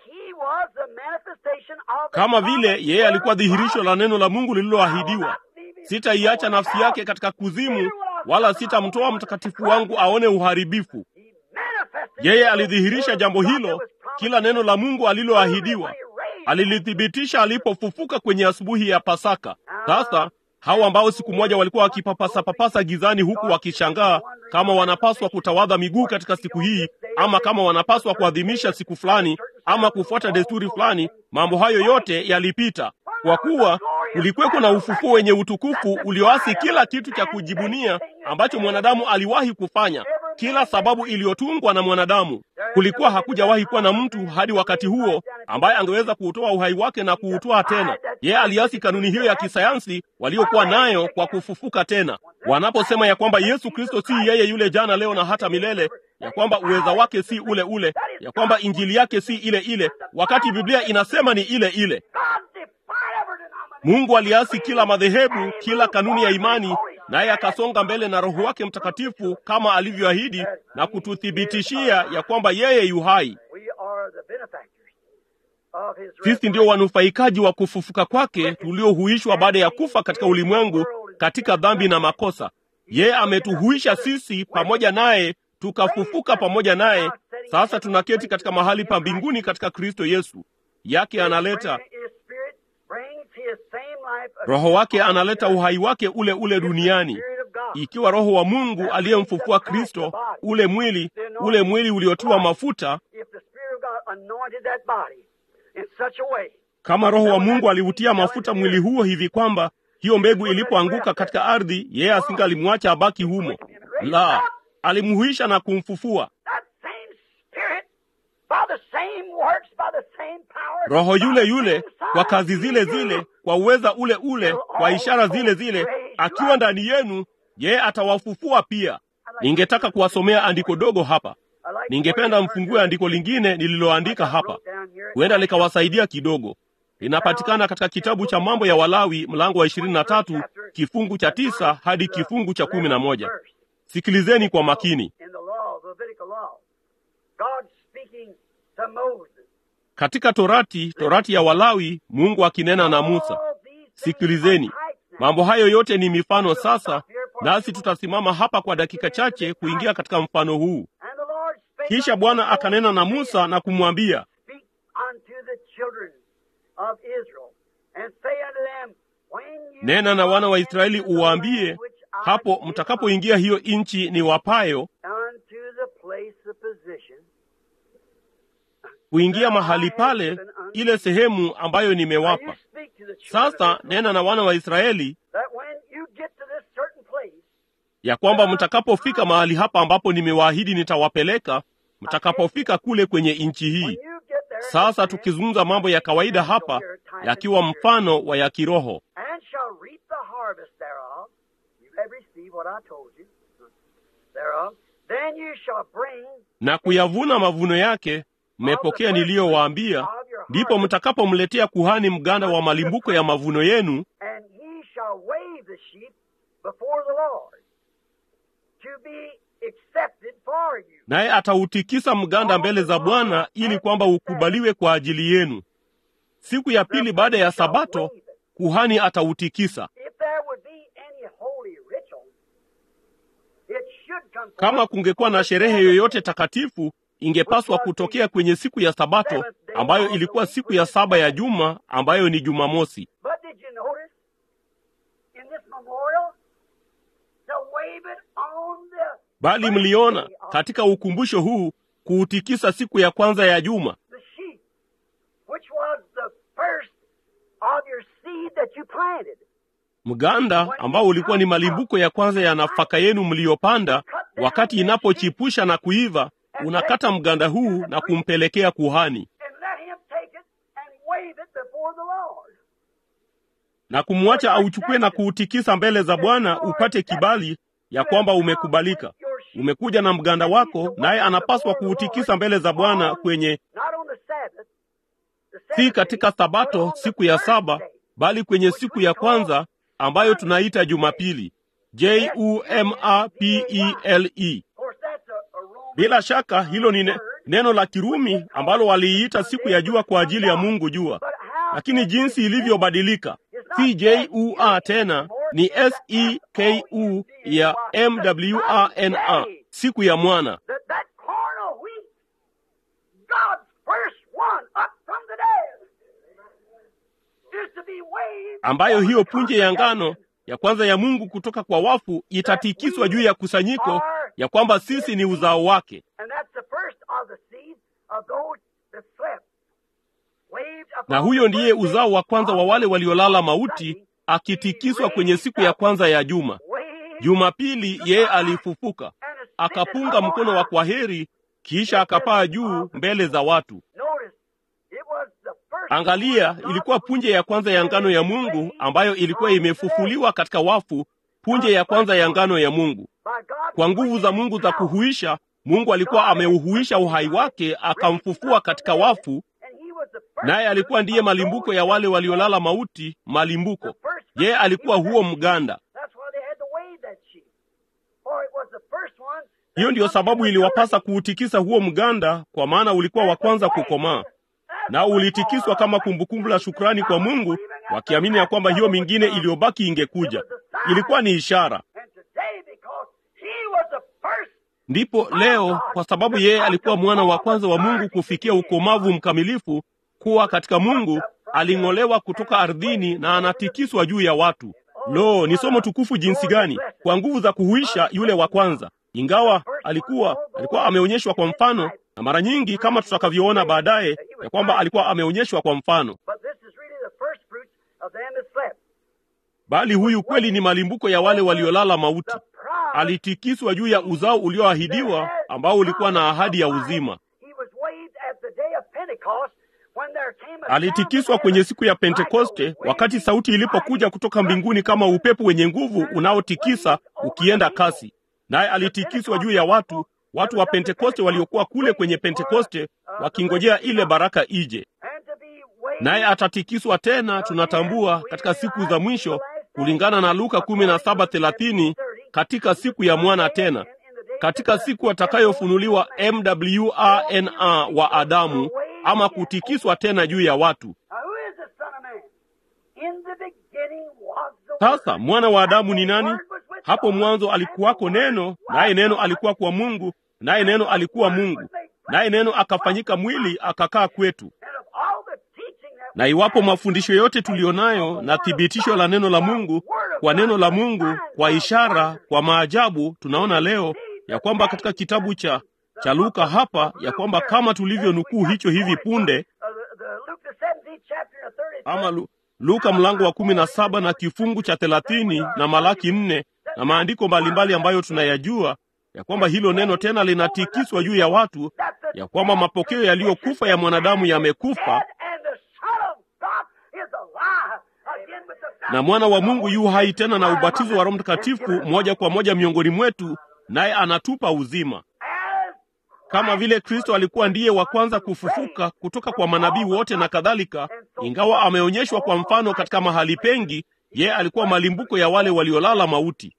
Speaker 2: kama vile yeye alikuwa dhihirisho la neno la Mungu lililoahidiwa. Sitaiacha nafsi yake katika kuzimu, wala sitamtoa mtakatifu wangu aone uharibifu. Yeye alidhihirisha jambo hilo, kila neno la Mungu aliloahidiwa alilithibitisha alipofufuka kwenye asubuhi ya Pasaka. Sasa hao ambao siku moja walikuwa wakipapasa papasa gizani, huku wakishangaa kama wanapaswa kutawadha miguu katika siku hii, ama kama wanapaswa kuadhimisha siku fulani, ama kufuata desturi fulani, mambo hayo yote yalipita, kwa kuwa kulikuweko na ufufuo wenye utukufu ulioasi kila kitu cha kujibunia ambacho mwanadamu aliwahi kufanya, kila sababu iliyotungwa na mwanadamu. Kulikuwa hakujawahi kuwa na mtu hadi wakati huo ambaye angeweza kuutoa uhai wake na kuutoa tena. Yeye aliasi kanuni hiyo ya kisayansi waliokuwa nayo kwa kufufuka tena. Wanaposema ya kwamba Yesu Kristo si yeye yule jana, leo na hata milele, ya kwamba uweza wake si ule ule, ya kwamba injili yake si ile ile, wakati Biblia inasema ni ile ile. Mungu aliasi kila madhehebu, kila kanuni ya imani, naye akasonga mbele na Roho wake Mtakatifu kama alivyoahidi na kututhibitishia ya kwamba yeye yu hai. Sisi ndio wanufaikaji wa kufufuka kwake, tuliohuishwa baada ya kufa katika ulimwengu katika dhambi na makosa. Yeye ametuhuisha sisi pamoja naye, tukafufuka pamoja naye. Sasa tunaketi katika mahali pa mbinguni katika Kristo Yesu. Yake analeta Roho wake analeta uhai wake ule ule duniani. Ikiwa Roho wa Mungu aliyemfufua Kristo, ule mwili ule mwili uliotiwa mafuta, kama Roho wa Mungu aliutia mafuta mwili huo hivi kwamba hiyo mbegu ilipoanguka katika ardhi, yeye asingalimwacha abaki humo. La, alimhuisha na kumfufua.
Speaker 1: by the same works, by the same power,
Speaker 2: roho yule
Speaker 1: by the
Speaker 2: yule
Speaker 1: same
Speaker 2: kwa
Speaker 1: signs
Speaker 2: kazi
Speaker 1: he
Speaker 2: zile
Speaker 1: do.
Speaker 2: zile kwa uweza ule ule kwa ishara zile zile akiwa ndani yenu yeye atawafufua pia ningetaka kuwasomea andiko dogo hapa
Speaker 1: I like
Speaker 2: ningependa
Speaker 1: the
Speaker 2: mfungue andiko lingine nililoandika hapa huenda likawasaidia kidogo linapatikana katika kitabu cha mambo ya walawi mlango wa ishirini na tatu kifungu cha tisa hadi kifungu cha kumi na moja sikilizeni kwa makini
Speaker 1: In the law, the Levitical law, God speaking to Moses.
Speaker 2: katika torati torati ya walawi mungu akinena na musa
Speaker 1: All these things
Speaker 2: sikilizeni
Speaker 1: are types now.
Speaker 2: mambo hayo yote ni mifano sasa nasi tutasimama hapa kwa dakika chache kuingia katika mfano huu
Speaker 1: And the Lord spake
Speaker 2: kisha
Speaker 1: unto
Speaker 2: bwana
Speaker 1: Moses,
Speaker 2: akanena na musa na kumwambia
Speaker 1: Speak unto the children of Israel, and say unto them, When you
Speaker 2: nena na wana wa israeli
Speaker 1: come into the
Speaker 2: uwaambie
Speaker 1: land which I
Speaker 2: hapo
Speaker 1: give
Speaker 2: mtakapoingia hiyo nchi ni wapayo
Speaker 1: unto the place of position,
Speaker 2: kuingia mahali pale ile sehemu ambayo
Speaker 1: Now you
Speaker 2: nimewapa
Speaker 1: speak to the children of
Speaker 2: sasa
Speaker 1: Israel,
Speaker 2: nena na wana wa israeli
Speaker 1: that when you get to this certain place,
Speaker 2: ya kwamba mtakapofika mahali hapa ambapo nimewaahidi nitawapeleka mtakapofika kule kwenye nchi
Speaker 1: when
Speaker 2: hii
Speaker 1: you get there,
Speaker 2: sasa tukizungumza mambo ya kawaida hapa yakiwa mfano wa ya kiroho
Speaker 1: and shall reap the harvest thereof. You have received what I told you thereof. Then you shall bring
Speaker 2: na kuyavuna mavuno yake mmepokea niliyowaambia ndipo mtakapomletea kuhani mganda wa malimbuko ya mavuno yenu
Speaker 1: and he shall wave the sheep before the Lord to be accepted for you.
Speaker 2: naye atautikisa mganda mbele za bwana ili kwamba ukubaliwe kwa ajili yenu siku ya pili baada ya sabato kuhani atautikisa
Speaker 1: If there would be any holy ritual, it should come forth
Speaker 2: kama kungekuwa na sherehe yoyote takatifu ingepaswa kutokea kwenye siku ya sabato ambayo ilikuwa siku ya saba ya juma ambayo ni jumamosi
Speaker 1: But did you notice in this memorial to wave it on the
Speaker 2: bali mliona katika ukumbusho huu kuutikisa siku ya kwanza ya juma
Speaker 1: the sheep, which was the first of your seed that you planted.
Speaker 2: mganda ambao ulikuwa ni malimbuko ya kwanza ya nafaka yenu mliyopanda wakati inapochipusha na kuiva unakata mganda huu na kumpelekea kuhani
Speaker 1: And let him take it and wave it before the Lord.
Speaker 2: na kumwacha auchukue na kuutikisa mbele za bwana upate kibali ya kwamba umekubalika umekuja na mganda wako naye anapaswa kuutikisa mbele za bwana kwenye
Speaker 1: Not on the Sabbath, the
Speaker 2: si
Speaker 1: Sabbath
Speaker 2: katika
Speaker 1: day, but
Speaker 2: sabato
Speaker 1: on the
Speaker 2: siku ya
Speaker 1: first
Speaker 2: saba
Speaker 1: day.
Speaker 2: bali kwenye siku ya kwanza ambayo tunaita jumapili j u m a p e l e
Speaker 1: Of course, that's a, a Roman
Speaker 2: bila shaka hilo ni ne, neno la kirumi ambalo waliiita siku ya jua kwa ajili ya mungu jua
Speaker 1: But how
Speaker 2: lakini jinsi ilivyobadilika si j u a tena ni s e k u ya m w a n a siku ya mwana
Speaker 1: that that corn of wheat, God's first one up from the dead, is to be waved
Speaker 2: ambayo
Speaker 1: over
Speaker 2: hiyo
Speaker 1: the
Speaker 2: punje ya ngano
Speaker 1: congregation.
Speaker 2: ya kwanza ya mungu kutoka kwa wafu itatikiswa juu ya kusanyiko ya kwamba sisi ni uzao wake
Speaker 1: And that's the first of the seed of those that slept. Waved upon
Speaker 2: na huyo
Speaker 1: the
Speaker 2: ndiye
Speaker 1: first day
Speaker 2: uzao wa kwanza wa wale
Speaker 1: of
Speaker 2: waliolala
Speaker 1: the
Speaker 2: mauti
Speaker 1: Sunday,
Speaker 2: akitikiswa kwenye siku ya kwanza ya juma
Speaker 1: waved
Speaker 2: jumapili yeye alifufuka
Speaker 1: and ascended
Speaker 2: akapunga
Speaker 1: up on
Speaker 2: mkono wa
Speaker 1: high.
Speaker 2: kwaheri kisha akapaa juu mbele za watu
Speaker 1: Notice, it was the first
Speaker 2: angalia
Speaker 1: one of
Speaker 2: ilikuwa
Speaker 1: God
Speaker 2: punje ya kwanza ya ngano ya mungu ambayo ilikuwa imefufuliwa katika wafu punje ya kwanza ya ngano ya mungu
Speaker 1: by God's
Speaker 2: kwa nguvu za mungu za
Speaker 1: power.
Speaker 2: kuhuisha mungu alikuwa ameuhuisha uhai wake akamfufua katika wafu
Speaker 1: And he was the first
Speaker 2: naye alikuwa ndiye
Speaker 1: of
Speaker 2: malimbuko
Speaker 1: those
Speaker 2: ya wale
Speaker 1: that
Speaker 2: waliolala mauti malimbuko
Speaker 1: The first
Speaker 2: yeye
Speaker 1: fruit,
Speaker 2: alikuwa
Speaker 1: he was
Speaker 2: huo
Speaker 1: that sheep.
Speaker 2: mganda
Speaker 1: That's why they had to wave that sheep. For it was the first one that
Speaker 2: hiyo ndiyo
Speaker 1: come to
Speaker 2: sababu
Speaker 1: maturity.
Speaker 2: iliwapasa kuutikisa huo mganda kwa maana ulikuwa wa kwanza kukomaa nao ulitikiswa kama kumbukumbu la shukrani kwa mungu wakiamini ya kwamba hiyo mingine iliyobaki ingekuja ilikuwa ni ishara
Speaker 1: And today, because he was the first
Speaker 2: ndipo leo kwa sababu yeye alikuwa mwana wa kwanza wa mungu kufikia ukomavu mkamilifu kuwa katika mungu aling'olewa kutoka ardhini na anatikiswa juu ya watu lo ni somo tukufu jinsi gani kwa nguvu za kuhuisha yule wa kwanza ingawa alikuwa alikuwa ameonyeshwa kwa mfano na mara nyingi kama tutakavyoona baadaye ya kwamba alikuwa ameonyeshwa kwa mfano
Speaker 1: But this is really the first fruits of them that slept.
Speaker 2: bali huyu kweli ni malimbuko ya wale waliolala mauti
Speaker 1: The promise
Speaker 2: alitikiswa juu ya uzao ulioahidiwa ambao ulikuwa na ahadi ya uzima
Speaker 1: He was waved at
Speaker 2: alitikiswa kwenye siku ya Pentekoste, wakati sauti ilipokuja kutoka mbinguni kama upepo wenye nguvu unaotikisa ukienda kasi, naye alitikiswa juu ya watu, watu wa Pentekoste waliokuwa kule kwenye Pentekoste wakingojea ile baraka ije, naye atatikiswa tena, tunatambua katika siku za mwisho, kulingana na Luka 17:30 katika siku ya mwana tena katika siku atakayofunuliwa MWRNA wa Adamu ama kutikiswa tena juu ya watu. Sasa mwana wa Adamu ni nani? Hapo mwanzo alikuwako Neno, naye Neno alikuwa kwa Mungu, naye Neno alikuwa Mungu, naye Neno akafanyika mwili akakaa kwetu. Na iwapo mafundisho yote tuliyonayo na thibitisho la neno la Mungu kwa neno la Mungu, kwa ishara, kwa maajabu, tunaona leo ya kwamba katika kitabu cha cha Luka hapa ya kwamba kama tulivyonukuu hicho hivi punde, ama Lu, Luka mlango wa kumi na saba na kifungu cha thelathini na Malaki nne na maandiko mbalimbali ambayo tunayajua ya kwamba hilo neno tena linatikiswa juu ya watu, ya kwamba mapokeo yaliyokufa ya mwanadamu yamekufa na mwana wa Mungu yu hai tena na ubatizo wa Roho Mtakatifu moja kwa moja miongoni mwetu, naye anatupa uzima. Kama vile Kristo alikuwa ndiye wa kwanza kufufuka kutoka kwa manabii wote na kadhalika, ingawa ameonyeshwa kwa mfano katika mahali pengi, yeye alikuwa malimbuko ya wale waliolala mauti.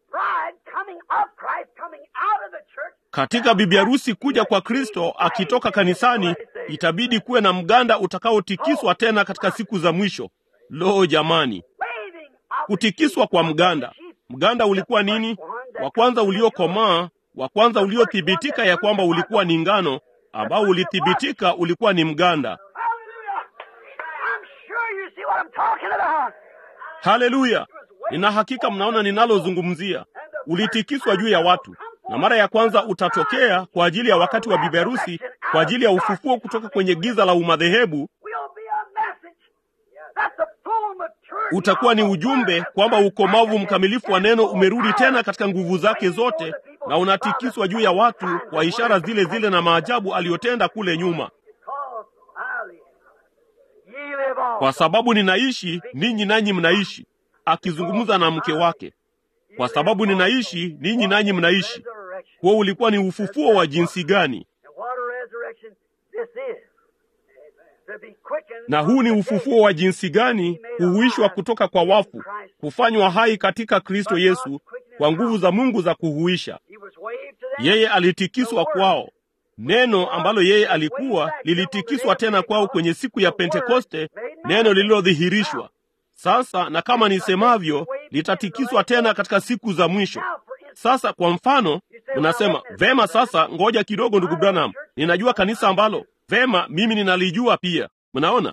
Speaker 2: Katika bibi harusi kuja kwa Kristo akitoka kanisani, itabidi kuwe na mganda utakaotikiswa tena katika siku za mwisho. Lo, jamani, kutikiswa kwa mganda! Mganda ulikuwa nini? Wa kwanza uliokomaa, wa kwanza uliothibitika ya kwamba ulikuwa ni ngano, ambao ulithibitika ulikuwa ni mganda. Haleluya! Nina hakika mnaona ninalozungumzia. Ulitikiswa juu ya watu, na mara ya kwanza utatokea kwa ajili ya wakati wa bibi harusi, kwa ajili ya ufufuo kutoka kwenye giza la umadhehebu. Utakuwa ni ujumbe kwamba ukomavu mkamilifu wa neno umerudi tena katika nguvu zake zote, na unatikiswa juu ya watu kwa ishara zile zile na maajabu aliyotenda kule nyuma. Kwa sababu ninaishi, ninyi nanyi mnaishi, akizungumza na mke wake. Kwa sababu ninaishi, ninyi nanyi mnaishi. Huo ulikuwa ni ufufuo wa jinsi gani! na huu ni ufufuo wa jinsi gani! Kuhuishwa kutoka kwa wafu, kufanywa hai katika Kristo Yesu kwa nguvu za Mungu za kuhuisha. Yeye alitikiswa kwao. Neno ambalo yeye alikuwa lilitikiswa tena kwao kwenye siku ya Pentekoste, neno lililodhihirishwa sasa, na kama nisemavyo, litatikiswa tena katika siku za mwisho. Sasa kwa mfano, unasema vema, sasa ngoja kidogo, ndugu Branham, ninajua kanisa ambalo vema mimi ninalijua pia. Mnaona?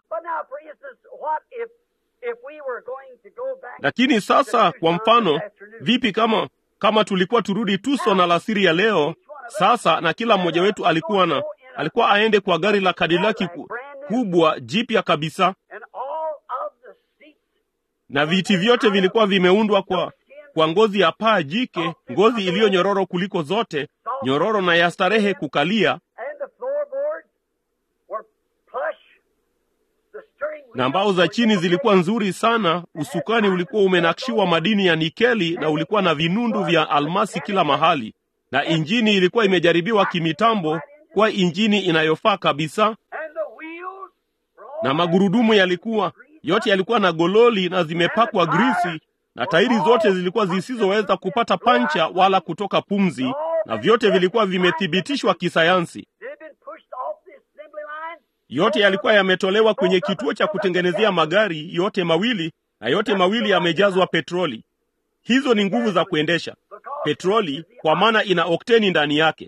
Speaker 2: Lakini sasa kwa mfano, vipi kama kama tulikuwa turudi Tucson alasiri ya leo sasa, na kila mmoja wetu alikuwa na alikuwa aende kwa gari la Kadilaki ku, kubwa jipya kabisa, na viti vyote vilikuwa vimeundwa kwa kwa ngozi ya paa jike, ngozi iliyo nyororo kuliko zote, nyororo na ya starehe kukalia na mbao za chini zilikuwa nzuri sana. Usukani ulikuwa umenakshiwa madini ya nikeli na ulikuwa na vinundu vya almasi kila mahali, na injini ilikuwa imejaribiwa kimitambo kwa injini inayofaa kabisa, na magurudumu yalikuwa yote yalikuwa na gololi na zimepakwa grisi, na tairi zote zilikuwa zisizoweza kupata pancha wala kutoka pumzi, na vyote vilikuwa vimethibitishwa kisayansi. Yote yalikuwa yametolewa kwenye kituo cha kutengenezea magari yote mawili, na yote mawili yamejazwa petroli. Hizo ni nguvu za kuendesha petroli, kwa maana ina okteni ndani yake.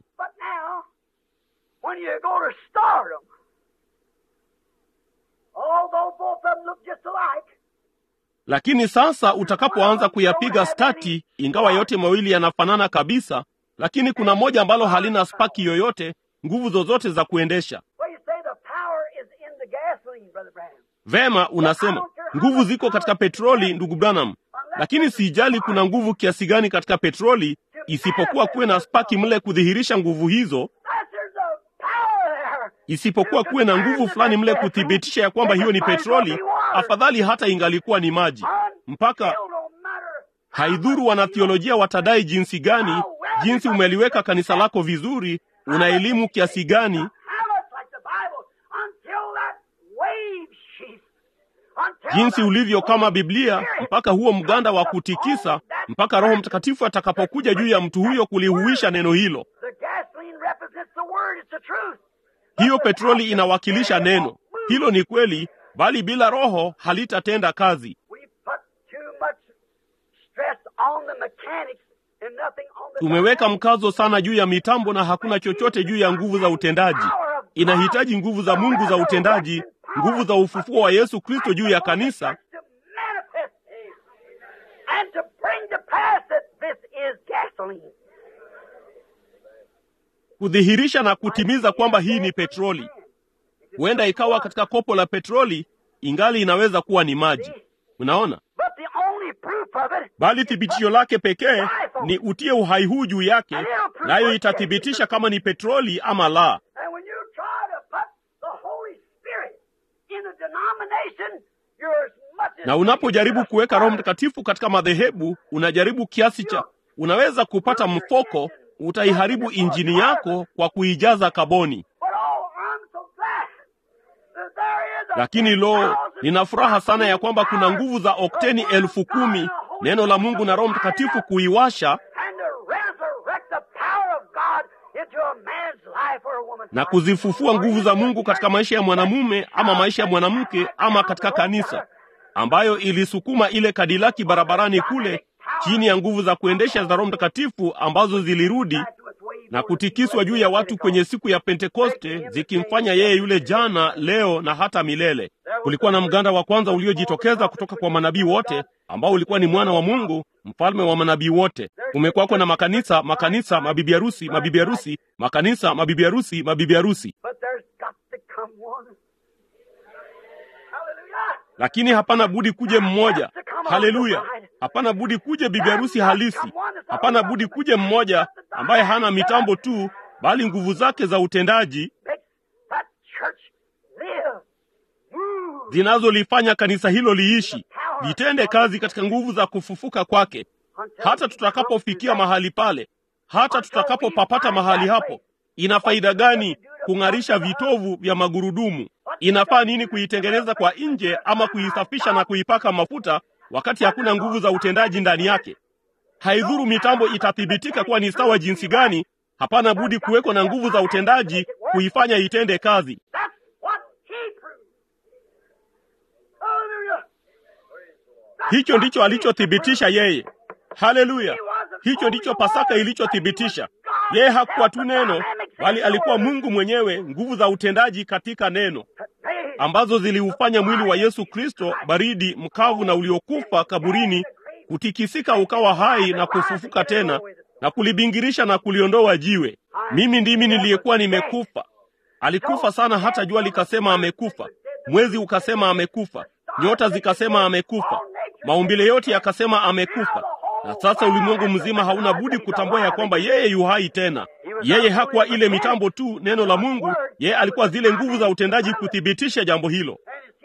Speaker 2: Lakini sasa utakapoanza kuyapiga stati, ingawa yote mawili yanafanana kabisa, lakini kuna moja ambalo halina spaki yoyote, nguvu zozote za kuendesha Vema, unasema nguvu ziko katika petroli, ndugu Branham, lakini sijali kuna nguvu kiasi gani katika petroli, isipokuwa kuwe na spaki mle kudhihirisha nguvu hizo. isipokuwa kuwe na nguvu fulani mle kuthibitisha ya kwamba hiyo ni petroli, afadhali hata ingalikuwa ni maji. Mpaka haidhuru wanathiolojia watadai jinsi gani, jinsi umeliweka kanisa lako vizuri, una elimu kiasi gani, jinsi ulivyo kama Biblia, mpaka huo mganda wa kutikisa, mpaka Roho Mtakatifu atakapokuja juu ya mtu huyo kulihuisha neno hilo. Hiyo petroli inawakilisha neno hilo, ni kweli, bali bila Roho halitatenda kazi. Tumeweka mkazo sana juu ya mitambo na hakuna chochote juu ya nguvu za utendaji. Inahitaji nguvu za Mungu za utendaji, nguvu za ufufuo wa Yesu Kristo juu ya kanisa kudhihirisha na kutimiza kwamba hii ni petroli. Huenda ikawa katika kopo la petroli, ingali inaweza kuwa ni maji. Unaona, bali thibitisho lake pekee ni utie uhai huu juu yake, nayo itathibitisha kama ni petroli ama la. Na unapojaribu kuweka Roho Mtakatifu katika madhehebu, unajaribu kiasi cha, unaweza kupata mfoko, utaiharibu injini yako kwa kuijaza kaboni. Lakini lo, nina furaha sana ya kwamba kuna nguvu za okteni elfu kumi neno la Mungu na Roho Mtakatifu kuiwasha na kuzifufua nguvu za Mungu katika maisha ya mwanamume ama maisha ya mwanamke ama katika kanisa, ambayo ilisukuma ile Kadilaki barabarani kule chini ya nguvu za kuendesha za Roho Mtakatifu ambazo zilirudi na kutikiswa juu ya watu kwenye siku ya Pentekoste, zikimfanya yeye yule jana, leo na hata milele. Kulikuwa na mganda wa kwanza uliojitokeza kutoka kwa manabii wote, ambao ulikuwa ni mwana wa Mungu, mfalme wa manabii wote. Kumekuwako na makanisa, makanisa, mabibi harusi, mabibi harusi, makanisa, mabibi harusi, mabibi harusi, lakini hapana budi kuje mmoja. Haleluya! Hapana budi kuje bibi harusi halisi. Hapana budi kuje mmoja ambaye hana mitambo tu, bali nguvu zake za utendaji zinazolifanya kanisa hilo liishi, litende kazi katika nguvu za kufufuka kwake, hata tutakapofikia mahali pale, hata tutakapopapata mahali hapo. Ina faida gani kung'arisha vitovu vya magurudumu? Inafaa nini kuitengeneza kwa nje ama kuisafisha na kuipaka mafuta wakati hakuna nguvu za utendaji ndani yake? Haidhuru mitambo itathibitika kuwa ni sawa jinsi gani, hapana budi kuwekwa na nguvu za utendaji kuifanya itende kazi. Hicho ndicho alichothibitisha yeye. Haleluya! Hicho ndicho Pasaka ilichothibitisha. Yeye hakuwa tu neno, bali alikuwa Mungu mwenyewe, nguvu za utendaji katika neno ambazo ziliufanya mwili wa Yesu Kristo baridi, mkavu na uliokufa kaburini kutikisika ukawa hai na kufufuka tena na kulibingirisha na kuliondoa jiwe. Mimi ndimi niliyekuwa nimekufa. Alikufa sana hata jua likasema amekufa, mwezi ukasema amekufa, nyota zikasema amekufa, maumbile yote yakasema amekufa. Na sasa ulimwengu mzima hauna budi kutambua ya kwamba yeye yu hai tena. Yeye hakuwa ile mitambo tu, neno la Mungu, yeye alikuwa zile nguvu za utendaji kuthibitisha jambo hilo.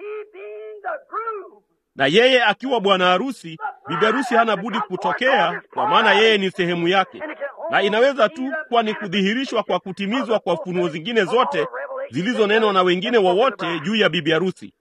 Speaker 2: Na yeye akiwa bwana harusi, bibi harusi hana budi kutokea, kwa maana yeye ni sehemu yake, na inaweza tu kuwa ni kudhihirishwa kwa kutimizwa kwa funuo zingine zote zilizonenwa na wengine wowote juu ya bibi harusi.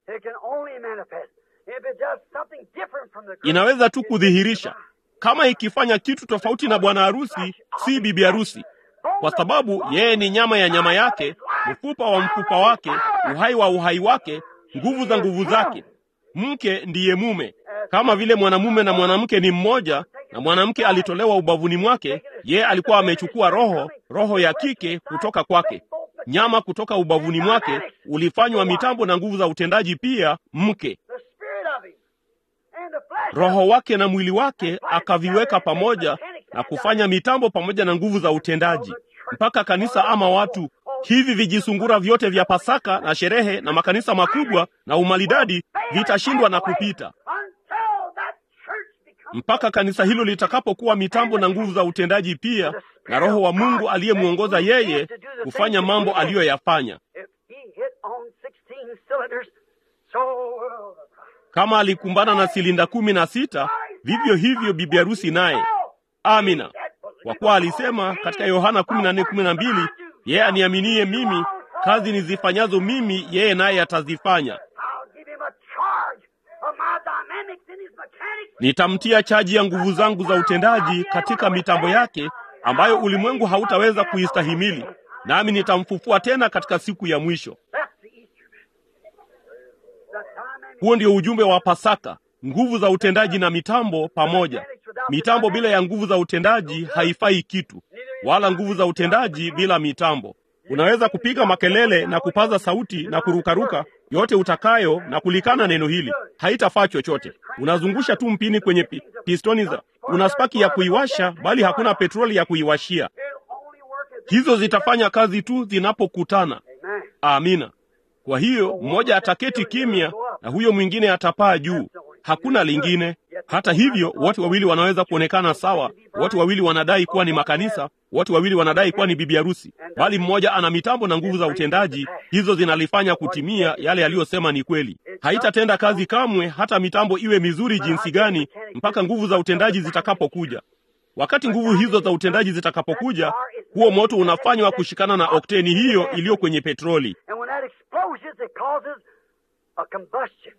Speaker 2: Inaweza tu kudhihirisha kama ikifanya kitu tofauti na bwana harusi, si bibi harusi, kwa sababu yeye ni nyama ya nyama yake, mfupa wa mfupa wake, uhai wa uhai wake, nguvu za nguvu zake. Mke ndiye mume, kama vile mwanamume na mwanamke ni mmoja, na mwanamke alitolewa ubavuni mwake. Yeye alikuwa amechukua roho, roho ya kike kutoka kwake, nyama kutoka ubavuni mwake, ulifanywa mitambo na nguvu za utendaji pia. Mke roho wake na mwili wake akaviweka pamoja na kufanya mitambo pamoja na nguvu za utendaji, mpaka kanisa ama watu hivi vijisungura vyote vya Pasaka na sherehe na makanisa makubwa na umalidadi vitashindwa na kupita, mpaka kanisa hilo litakapokuwa mitambo na nguvu za utendaji pia, na Roho wa Mungu aliyemwongoza yeye kufanya mambo aliyoyafanya. Kama alikumbana na silinda kumi na sita, vivyo hivyo bibi harusi naye. Amina, kwa kuwa alisema katika Yohana kumi na nne kumi na mbili yeye aniaminie mimi, kazi nizifanyazo mimi, yeye naye atazifanya.
Speaker 1: I'll give him a charge of my dynamics in his mechanics.
Speaker 2: Nitamtia chaji ya nguvu zangu za utendaji katika mitambo yake ambayo ulimwengu hautaweza kuistahimili, nami nitamfufua tena katika siku ya mwisho.
Speaker 1: That's the Easter message. The dynamics
Speaker 2: Huo ndio ujumbe wa Pasaka, nguvu za utendaji na mitambo pamoja. Mitambo bila ya nguvu za utendaji haifai kitu, wala nguvu za utendaji bila mitambo. Unaweza kupiga makelele na kupaza sauti na kurukaruka yote utakayo na kulikana neno hili, haitafaa chochote. Unazungusha tu mpini kwenye pi, pistoni za una spaki ya kuiwasha, bali hakuna petroli ya kuiwashia.
Speaker 1: it'll only work as
Speaker 2: Hizo zitafanya kazi tu zinapokutana.
Speaker 1: Amen.
Speaker 2: Amina. Kwa hiyo mmoja ataketi kimya na huyo mwingine atapaa juu. Hakuna lingine. Hata hivyo, wote wawili wanaweza kuonekana sawa. Wote wawili wanadai kuwa ni makanisa, wote wawili wanadai kuwa ni bibi harusi, bali mmoja ana mitambo na nguvu za utendaji. Hizo zinalifanya kutimia yale yaliyosema ni kweli. Haitatenda kazi kamwe, hata mitambo iwe mizuri jinsi gani, mpaka nguvu za utendaji zitakapokuja. Wakati nguvu hizo za utendaji zitakapokuja, huo moto unafanywa kushikana na okteni hiyo iliyo kwenye petroli.
Speaker 1: And when that explosions, it causes a combustion.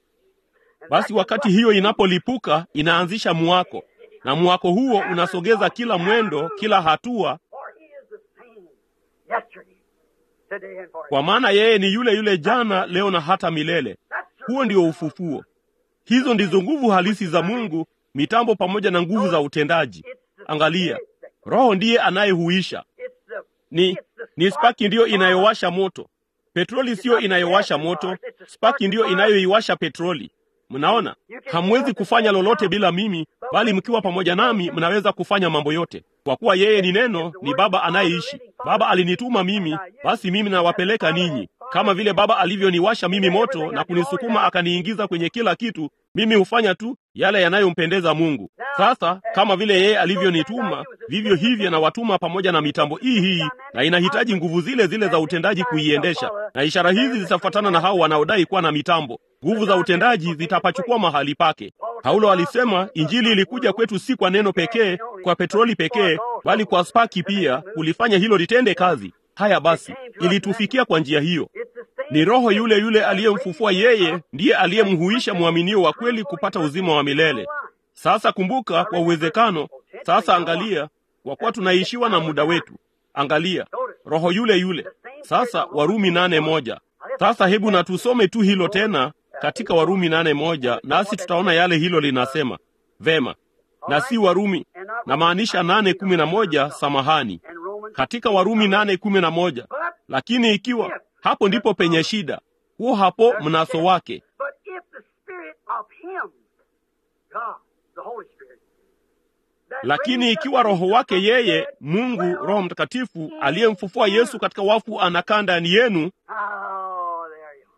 Speaker 1: And
Speaker 2: Basi
Speaker 1: that
Speaker 2: wakati hiyo inapolipuka inaanzisha mwako, na mwako huo unasogeza kila mwendo, kila hatua,
Speaker 1: For he is the same yesterday, today, and forever.
Speaker 2: kwa maana yeye ni yule yule jana, leo na hata milele.
Speaker 1: That's the
Speaker 2: Huo ndio ufufuo. Hizo ndizo nguvu halisi za Mungu, mitambo pamoja na nguvu za utendaji. Angalia, Roho ndiye anayehuisha.
Speaker 1: it's the
Speaker 2: Ni ni spaki ndiyo inayowasha moto. Petroli siyo inayowasha moto, spaki ndiyo inayoiwasha petroli. Mnaona, hamwezi kufanya lolote bila mimi, bali mkiwa pamoja nami mnaweza kufanya mambo yote, kwa kuwa yeye ni neno, ni Baba anayeishi. Baba alinituma mimi, basi mimi nawapeleka ninyi. Kama vile Baba alivyoniwasha mimi moto na kunisukuma akaniingiza kwenye kila kitu, mimi hufanya tu yale yanayompendeza Mungu. Sasa kama vile yeye alivyonituma, vivyo hivyo nawatuma pamoja na mitambo hii hii, na inahitaji nguvu zile zile za utendaji kuiendesha, na ishara hizi zitafuatana na hao wanaodai kuwa na mitambo. Nguvu za utendaji zitapachukua mahali pake. Paulo alisema injili ilikuja kwetu si kwa neno pekee, kwa petroli pekee, bali kwa spaki pia, kulifanya hilo litende kazi. Haya basi, ilitufikia kwa njia hiyo.
Speaker 1: it's the same
Speaker 2: Ni Roho yule yule aliyemfufua yeye, ndiye aliyemhuisha mwaminio wa kweli kupata uzima wa milele. Sasa kumbuka, kwa uwezekano, sasa angalia, kwa kuwa tunaishiwa na muda wetu. Angalia, Roho yule yule. Sasa Warumi nane moja. Sasa hebu na tusome tu hilo tena katika Warumi nane moja, nasi tutaona yale hilo linasema. Vema, na si Warumi, namaanisha nane kumi na moja. Samahani,
Speaker 1: and Romans.
Speaker 2: katika Warumi nane kumi na moja.
Speaker 1: But
Speaker 2: Lakini ikiwa hapo ndipo penye shida, huo hapo mnaso wake.
Speaker 1: but if the spirit of him, God, the Holy Spirit, that
Speaker 2: Lakini
Speaker 1: raised
Speaker 2: ikiwa
Speaker 1: up
Speaker 2: Roho wake
Speaker 1: Jesus from the
Speaker 2: yeye
Speaker 1: dead,
Speaker 2: Mungu
Speaker 1: dwells
Speaker 2: Roho Mtakatifu aliyemfufua Yesu katika wafu anakaa ndani yenu,
Speaker 1: Oh, there you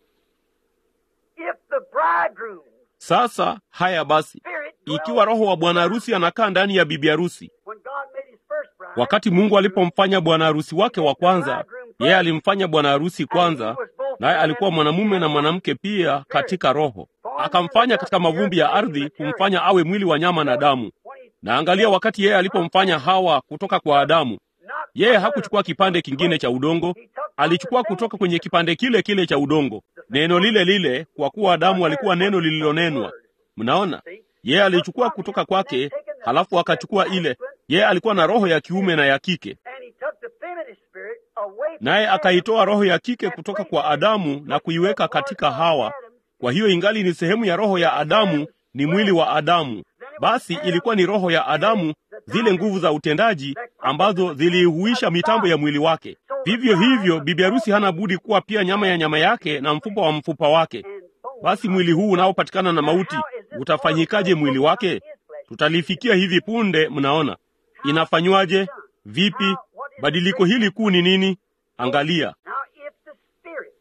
Speaker 1: are. If the bridegroom
Speaker 2: sasa haya basi,
Speaker 1: spirit
Speaker 2: ikiwa Roho wa bwana harusi anakaa ndani ya bibi harusi,
Speaker 1: when God made his first bride,
Speaker 2: wakati Mungu alipomfanya bwana harusi wake wa kwanza, yeye alimfanya bwana harusi kwanza, naye alikuwa mwanamume na mwanamke pia katika roho, akamfanya katika mavumbi ya ardhi, kumfanya awe mwili wa nyama na damu.
Speaker 1: when he
Speaker 2: Na angalia, wakati yeye alipomfanya Hawa kutoka kwa Adamu,
Speaker 1: not
Speaker 2: yeye hakuchukua kipande kingine cha udongo, alichukua kutoka kwenye kipande kile kile cha udongo, neno lile lile, kwa kuwa Adamu alikuwa neno lililonenwa. Mnaona, yeye alichukua kutoka kwake, halafu akachukua ile. Yeye alikuwa na roho ya kiume na ya kike,
Speaker 1: and he took the feminine spirit away from
Speaker 2: naye
Speaker 1: Adam
Speaker 2: akaitoa roho ya kike kutoka kwa Adamu na kuiweka katika Hawa. Kwa hiyo ingali ni sehemu ya roho ya Adamu, ni mwili wa Adamu. Basi ilikuwa ni roho ya Adamu, zile nguvu za utendaji ambazo ziliihuisha mitambo ya mwili wake. Vivyo hivyo, bibi harusi hana budi kuwa pia nyama ya nyama yake na mfupa wa mfupa wake.
Speaker 1: and bone.
Speaker 2: Basi mwili huu unaopatikana na mauti utafanyikaje mwili wake? Tutalifikia hivi punde. Mnaona inafanywaje? Vipi? Badiliko hili kuu ni nini? Angalia
Speaker 1: Now, if the spirit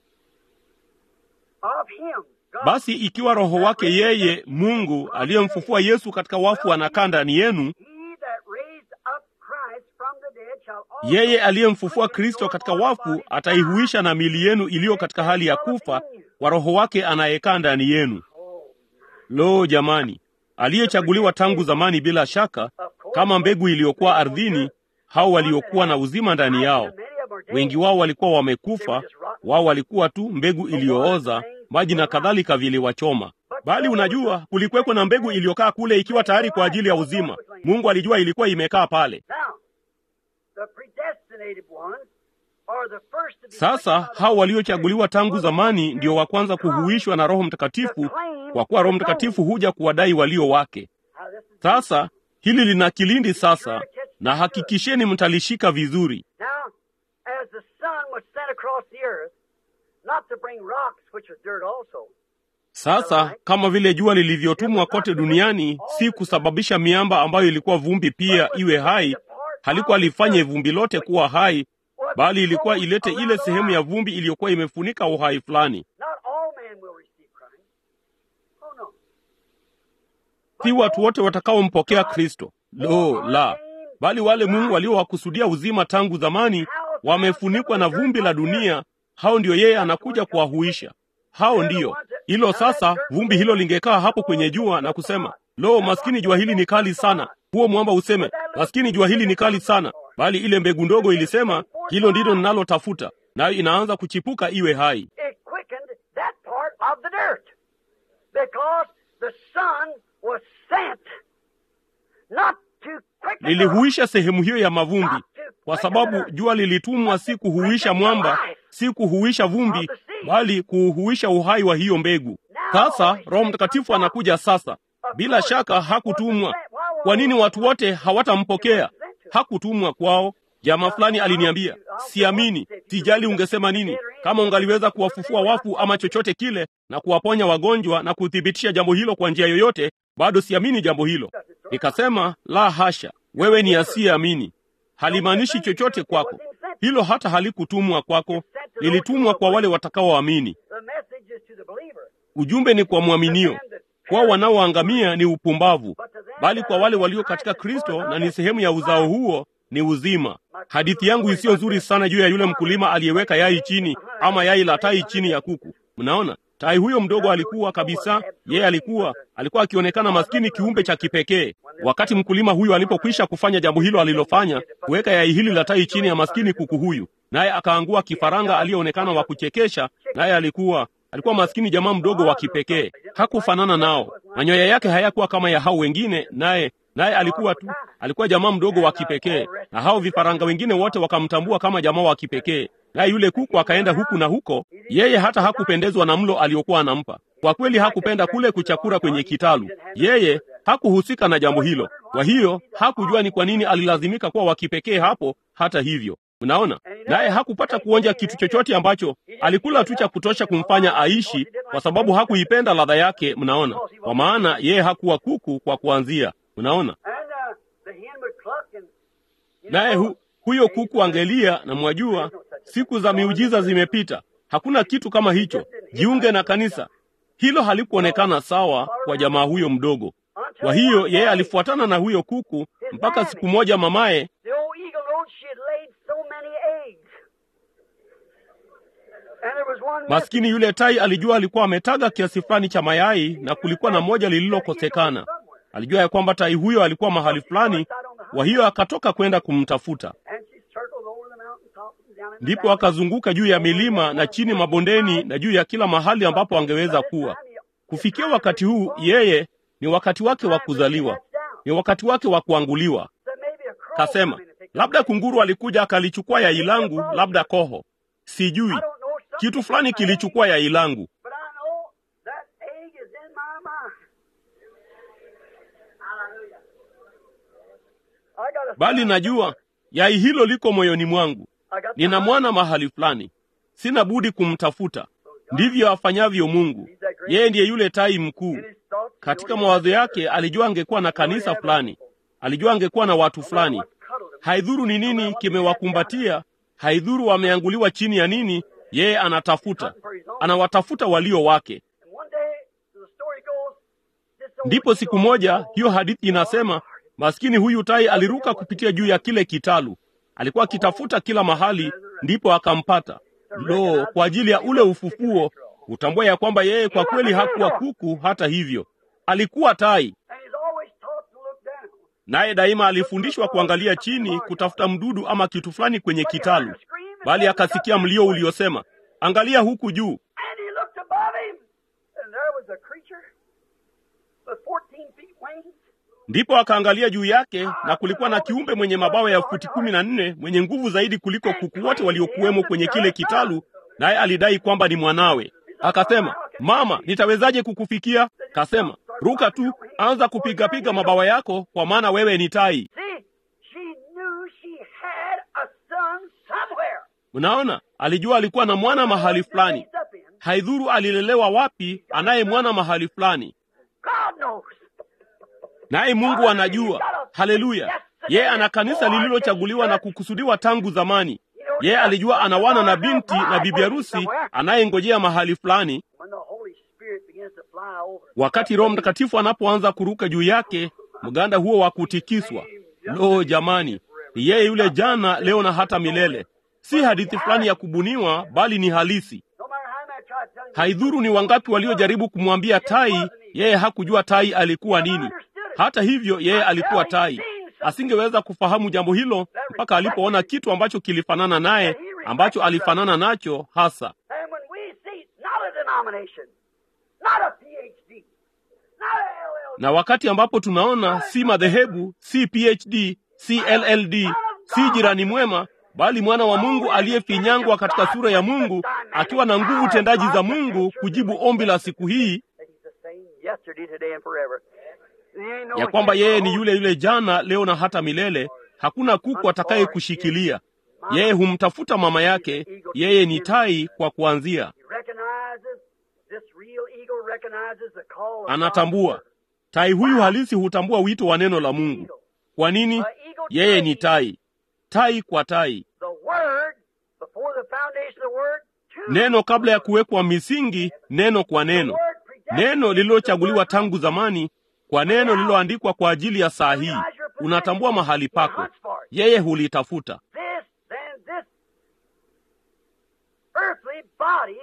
Speaker 1: of him, God,
Speaker 2: basi, ikiwa roho wake yeye Mungu aliyemfufua Yesu katika wafu anakaa ndani yenu,
Speaker 1: he that raised up Christ from the dead shall also
Speaker 2: yeye aliyemfufua Kristo katika wafu ataihuisha na mili yenu iliyo katika hali ya kufa kwa Roho wake anayekaa ndani yenu. Lo, jamani, aliyechaguliwa tangu zamani, bila shaka, kama mbegu iliyokuwa ardhini, hao waliokuwa na uzima ndani yao. Wengi wao walikuwa wamekufa, wao walikuwa tu mbegu iliyooza, maji na kadhalika viliwachoma. Bali unajua, kulikuweko na mbegu iliyokaa kule ikiwa tayari kwa ajili ya uzima. Mungu alijua ilikuwa imekaa pale. Sasa hao waliochaguliwa tangu zamani ndio wa kwanza kuhuishwa na Roho Mtakatifu, kwa kuwa Roho Mtakatifu huja kuwadai walio wake. Sasa hili lina kilindi sasa, na hakikisheni mtalishika vizuri. Sasa kama vile jua lilivyotumwa kote duniani, si kusababisha miamba ambayo ilikuwa vumbi pia iwe hai, halikuwa lifanye vumbi lote kuwa hai, bali ilikuwa ilete ile sehemu ya vumbi iliyokuwa imefunika uhai fulani. Si watu wote watakaompokea Kristo, lo la, bali wale Mungu waliowakusudia uzima tangu zamani, wamefunikwa na vumbi la dunia. Hao ndio yeye anakuja kuwahuisha. Hao ndiyo hilo. Sasa vumbi hilo lingekaa hapo kwenye jua na kusema, lo, maskini jua hili ni kali sana. Huo mwamba useme, maskini jua hili ni kali sana, bali ile mbegu ndogo ilisema, hilo ndilo ninalotafuta, nayo inaanza kuchipuka iwe hai. Lilihuisha sehemu hiyo ya mavumbi, kwa sababu jua lilitumwa si kuhuisha mwamba, si kuhuisha vumbi, bali kuuhuisha uhai wa hiyo mbegu. Sasa Roho Mtakatifu anakuja sasa. Bila shaka hakutumwa. Kwa nini watu wote hawatampokea? Hakutumwa kwao. Jamaa fulani aliniambia, siamini. Sijali ungesema nini, kama ungaliweza kuwafufua wafu ama chochote kile na kuwaponya wagonjwa na kuthibitisha jambo hilo kwa njia yoyote, bado siamini jambo hilo. Nikasema, la hasha, wewe ni asiyeamini. Halimaanishi chochote kwako. Hilo hata halikutumwa kwako, lilitumwa kwa wale watakaoamini. Ujumbe ni kwa mwaminio. Kwao wanaoangamia ni upumbavu, bali kwa wale walio katika Kristo na ni sehemu ya uzao huo ni uzima. Hadithi yangu isiyo nzuri sana juu ya yule mkulima aliyeweka yai chini ama yai la tai chini ya kuku. Mnaona, tai huyo mdogo alikuwa kabisa, yeye alikuwa alikuwa akionekana maskini, kiumbe cha kipekee. Wakati mkulima huyu alipokwisha kufanya jambo hilo alilofanya, kuweka yai hili la tai chini ya maskini kuku huyu, naye akaangua kifaranga aliyeonekana wa kuchekesha, naye alikuwa alikuwa maskini jamaa mdogo wa kipekee, hakufanana nao. Manyoya yake hayakuwa kama ya hao wengine, naye naye alikuwa tu alikuwa jamaa mdogo wa kipekee, na hao vifaranga wengine wote wakamtambua kama jamaa wa kipekee. Naye yule kuku akaenda huku na huko, yeye hata hakupendezwa na mlo aliokuwa anampa. Kwa kweli hakupenda kule kuchakura kwenye kitalu, yeye hakuhusika na jambo hilo. Kwa hiyo hakujua ni kwa nini alilazimika kuwa wa kipekee hapo. Hata hivyo Mnaona, naye hakupata kuonja kitu chochote ambacho alikula tu cha kutosha kumfanya aishi, kwa sababu hakuipenda ladha yake. Mnaona, kwa maana yeye hakuwa kuku kwa kuanzia. Mnaona, naye hu, huyo kuku angelia, na mwajua, siku za miujiza zimepita, hakuna kitu kama hicho. Jiunge na kanisa. Hilo halikuonekana sawa kwa jamaa huyo mdogo. Kwa hiyo yeye alifuatana na huyo kuku mpaka siku moja mamaye Maskini yule tai alijua alikuwa ametaga kiasi fulani cha mayai na kulikuwa na moja lililokosekana. Alijua ya kwamba tai huyo alikuwa mahali fulani, kwa hiyo akatoka kwenda kumtafuta. Ndipo akazunguka juu ya milima na chini mabondeni na juu ya kila mahali ambapo angeweza kuwa. Kufikia wakati huu, yeye ni wakati wake wa kuzaliwa, ni wakati wake wa kuanguliwa. Kasema labda kunguru alikuja akalichukua yai langu, labda koho, sijui kitu fulani kilichukua yai langu, bali najua yai hilo liko moyoni mwangu. Nina mwana mahali fulani, sina budi kumtafuta. Ndivyo afanyavyo Mungu. Yeye ndiye yule tai mkuu. Katika mawazo yake alijua angekuwa na kanisa fulani, alijua angekuwa na watu fulani. Haidhuru ni nini kimewakumbatia, haidhuru wameanguliwa chini ya nini, yeye anatafuta, anawatafuta walio wake. Ndipo siku moja, hiyo hadithi inasema, maskini huyu tai aliruka kupitia juu ya kile kitalu. Alikuwa akitafuta kila mahali, ndipo akampata. Lo, kwa ajili ya ule ufufuo, hutambua ya kwamba yeye kwa kweli hakuwa kuku. Hata hivyo, alikuwa tai,
Speaker 1: And he's always taught to look down.
Speaker 2: naye daima alifundishwa kuangalia chini, kutafuta mdudu ama kitu fulani kwenye kitalu, bali akasikia mlio uliosema, angalia huku juu.
Speaker 1: And he looked above him, and there was a creature with 14 feet wings.
Speaker 2: Ndipo akaangalia juu yake, na kulikuwa na kiumbe mwenye mabawa ya futi kumi na nne mwenye nguvu zaidi kuliko kuku wote waliokuwemo kwenye kile kitalu, naye alidai kwamba ni mwanawe. Akasema, mama, nitawezaje kukufikia? Kasema, ruka tu, anza kupigapiga mabawa yako, kwa maana wewe ni tai.
Speaker 1: See, she knew she had a son somewhere.
Speaker 2: Mnaona, alijua alikuwa na mwana mahali fulani.
Speaker 1: Raised up in.
Speaker 2: Haidhuru alilelewa wapi, anaye mwana mahali fulani,
Speaker 1: God knows.
Speaker 2: naye Mungu anajua. Haleluya! Yeye ana kanisa lililochaguliwa na kukusudiwa tangu zamani. Yeye alijua ana wana na binti na bibi harusi anayengojea mahali fulani.
Speaker 1: When the Holy Spirit begins to fly over.
Speaker 2: Wakati Roho Mtakatifu anapoanza kuruka juu yake, mganda huo wa kutikiswa. Lo, jamani, ni yeye yule jana, leo na hata milele. Si hadithi fulani ya kubuniwa, bali ni halisi.
Speaker 1: No matter how many try to tell him.
Speaker 2: Haidhuru ni wangapi waliojaribu kumwambia tai, yeye hakujua tai alikuwa nini. Hata hivyo, yeye alikuwa tai. Asingeweza kufahamu jambo hilo mpaka alipoona kitu ambacho kilifanana naye, ambacho alifanana nacho hasa.
Speaker 1: And when we see not a denomination, not a PhD, not a LLD,
Speaker 2: Na wakati ambapo tunaona si madhehebu, si PhD, si LLD, si jirani mwema, bali mwana wa Mungu aliyefinyangwa katika sura ya Mungu, akiwa na nguvu tendaji za Mungu kujibu ombi la siku hii
Speaker 1: that he's the same yesterday, today, and forever. There ain't no
Speaker 2: ya kwamba yeye ni
Speaker 1: hero.
Speaker 2: yule yule jana, leo na hata milele. Hakuna kuku atakaye kushikilia. Yeye humtafuta mama yake, yeye ni tai kwa kuanzia.
Speaker 1: He recognizes, this real eagle recognizes the call of
Speaker 2: Anatambua
Speaker 1: God.
Speaker 2: tai huyu halisi hutambua wito wa neno la Mungu. Kwa nini? Yeye ni tai, tai kwa tai.
Speaker 1: The word, before the foundation of the word, to
Speaker 2: Neno kabla ya kuwekwa misingi, neno kwa
Speaker 1: the
Speaker 2: neno,
Speaker 1: word predestined,
Speaker 2: neno lililochaguliwa tangu zamani, kwa neno lililoandikwa kwa ajili ya saa hii. Unatambua mahali pako, yeye hulitafuta.
Speaker 1: This, then, this earthly body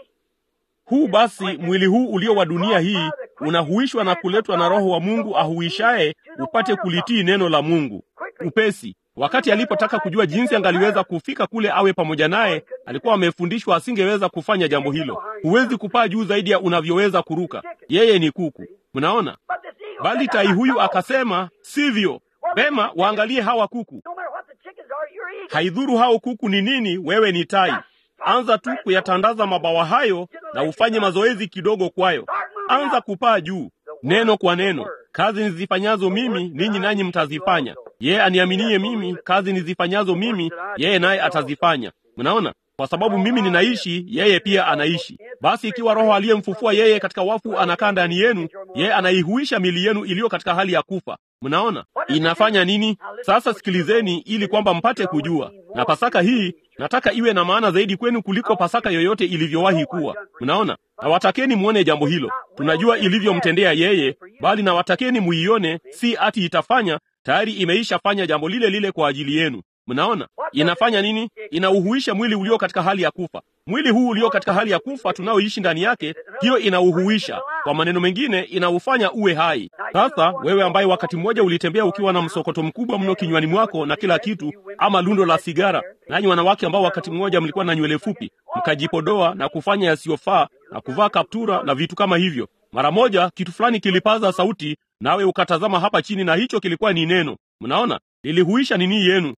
Speaker 2: Huu basi, mwili huu ulio wa dunia hii unahuishwa na kuletwa na Roho wa Mungu ahuishaye, upate kulitii neno la Mungu upesi. Wakati alipotaka kujua jinsi angaliweza kufika kule awe pamoja naye, alikuwa amefundishwa asingeweza kufanya jambo hilo. Huwezi kupaa juu zaidi ya unavyoweza kuruka. Yeye ni kuku, mnaona.
Speaker 1: But this eagle
Speaker 2: Bali
Speaker 1: said,
Speaker 2: tai
Speaker 1: "I'm
Speaker 2: huyu
Speaker 1: not
Speaker 2: akasema, sivyo. Vema, waangalie hawa kuku.
Speaker 1: No matter what the chickens are, you're eagle.
Speaker 2: Haidhuru hao kuku ni nini, wewe ni tai. Anza tu kuyatandaza mabawa hayo na ufanye mazoezi kidogo kwayo. Anza kupaa juu, neno kwa neno. Kazi nizifanyazo mimi, ninyi nanyi mtazifanya. Yeye aniaminie mimi, kazi nizifanyazo mimi, yeye naye atazifanya. Mnaona? Kwa sababu mimi ninaishi, yeye pia anaishi. Basi ikiwa Roho aliyemfufua yeye katika wafu anakaa ndani yenu, yeye anaihuisha mili yenu iliyo katika hali ya kufa. Mnaona inafanya nini? Sasa sikilizeni, ili kwamba mpate kujua. Na Pasaka hii nataka iwe na maana zaidi kwenu kuliko Pasaka yoyote ilivyowahi kuwa. Mnaona, nawatakeni mwone jambo hilo. Tunajua ilivyomtendea yeye, bali nawatakeni muione, si ati itafanya tayari imeishafanya jambo lile lile kwa ajili yenu. Mnaona inafanya nini? Inauhuisha mwili ulio katika hali ya kufa. Mwili huu ulio katika hali ya kufa tunaoishi ndani yake, hiyo inauhuisha. Kwa maneno mengine, inaufanya uwe hai. Sasa wewe ambaye wakati mmoja ulitembea ukiwa na msokoto mkubwa mno kinywani mwako na kila kitu, ama lundo la sigara, nanyi wanawake ambao wakati mmoja mlikuwa na nywele fupi, mkajipodoa na kufanya yasiyofaa na kuvaa kaptura na vitu kama hivyo, mara moja kitu fulani kilipaza sauti, nawe ukatazama hapa chini, na hicho kilikuwa ni neno. Mnaona, lilihuisha nini yenu.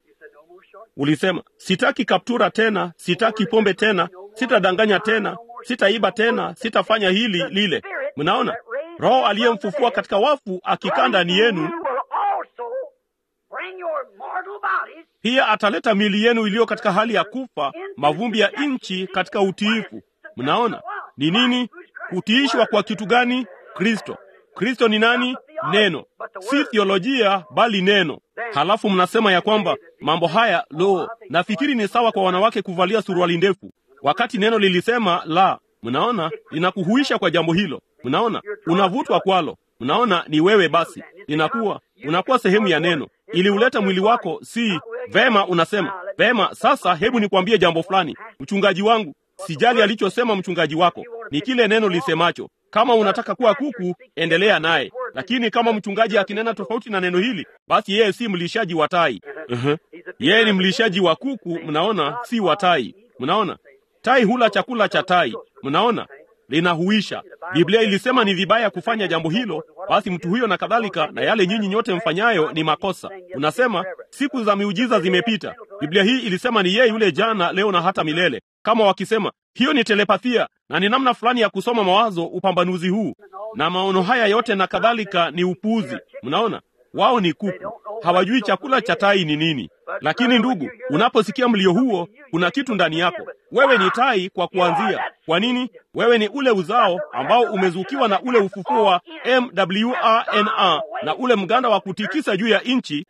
Speaker 2: Ulisema, sitaki kaptura tena, sitaki pombe tena, sitadanganya tena, sitaiba tena, sitafanya hili lile. Mnaona, Roho aliyemfufua katika wafu akikaa ndani yenu,
Speaker 1: You will also bring your mortal bodies
Speaker 2: pia ataleta miili yenu iliyo katika hali ya kufa, mavumbi ya nchi, katika utiifu. Mnaona ni nini? Kutiishwa kwa kitu gani? Kristo. Kristo ni nani? Neno, si theolojia, bali neno. Halafu mnasema ya kwamba mambo haya, lo, nafikiri ni sawa kwa wanawake kuvalia suruali ndefu, wakati neno lilisema la. Mnaona, linakuhuisha kwa jambo hilo. Mnaona, unavutwa kwalo. Mnaona, ni wewe basi, linakuwa unakuwa sehemu ya neno, ili uleta mwili wako. Si vema, unasema vema. Sasa hebu nikwambie jambo fulani, mchungaji wangu, sijali alichosema mchungaji wako. ni kile neno lisemacho. Kama unataka kuwa kuku, endelea naye, lakini kama mchungaji akinena tofauti na neno hili, basi yeye si mlishaji wa tai. Uh-huh. Yeye ni mlishaji wa kuku, mnaona, si wa tai. Mnaona, tai hula chakula cha tai, mnaona linahuisha. Biblia ilisema ni vibaya kufanya jambo hilo, basi mtu huyo na kadhalika, na yale nyinyi nyote mfanyayo ni makosa. Unasema siku za miujiza zimepita. Biblia hii ilisema ni yeye yule jana, leo na hata milele. Kama wakisema hiyo ni telepathia na ni namna fulani ya kusoma mawazo, upambanuzi huu na maono haya yote na kadhalika ni upuuzi. Mnaona, wao ni kuku, hawajui chakula cha tai ni nini. Lakini ndugu, unaposikia mlio huo, kuna kitu ndani yako. Wewe ni tai kwa kuanzia. Kwa nini? Wewe ni ule uzao ambao umezukiwa na ule ufufuo wa MWRNA na ule mganda wa kutikisa juu ya nchi,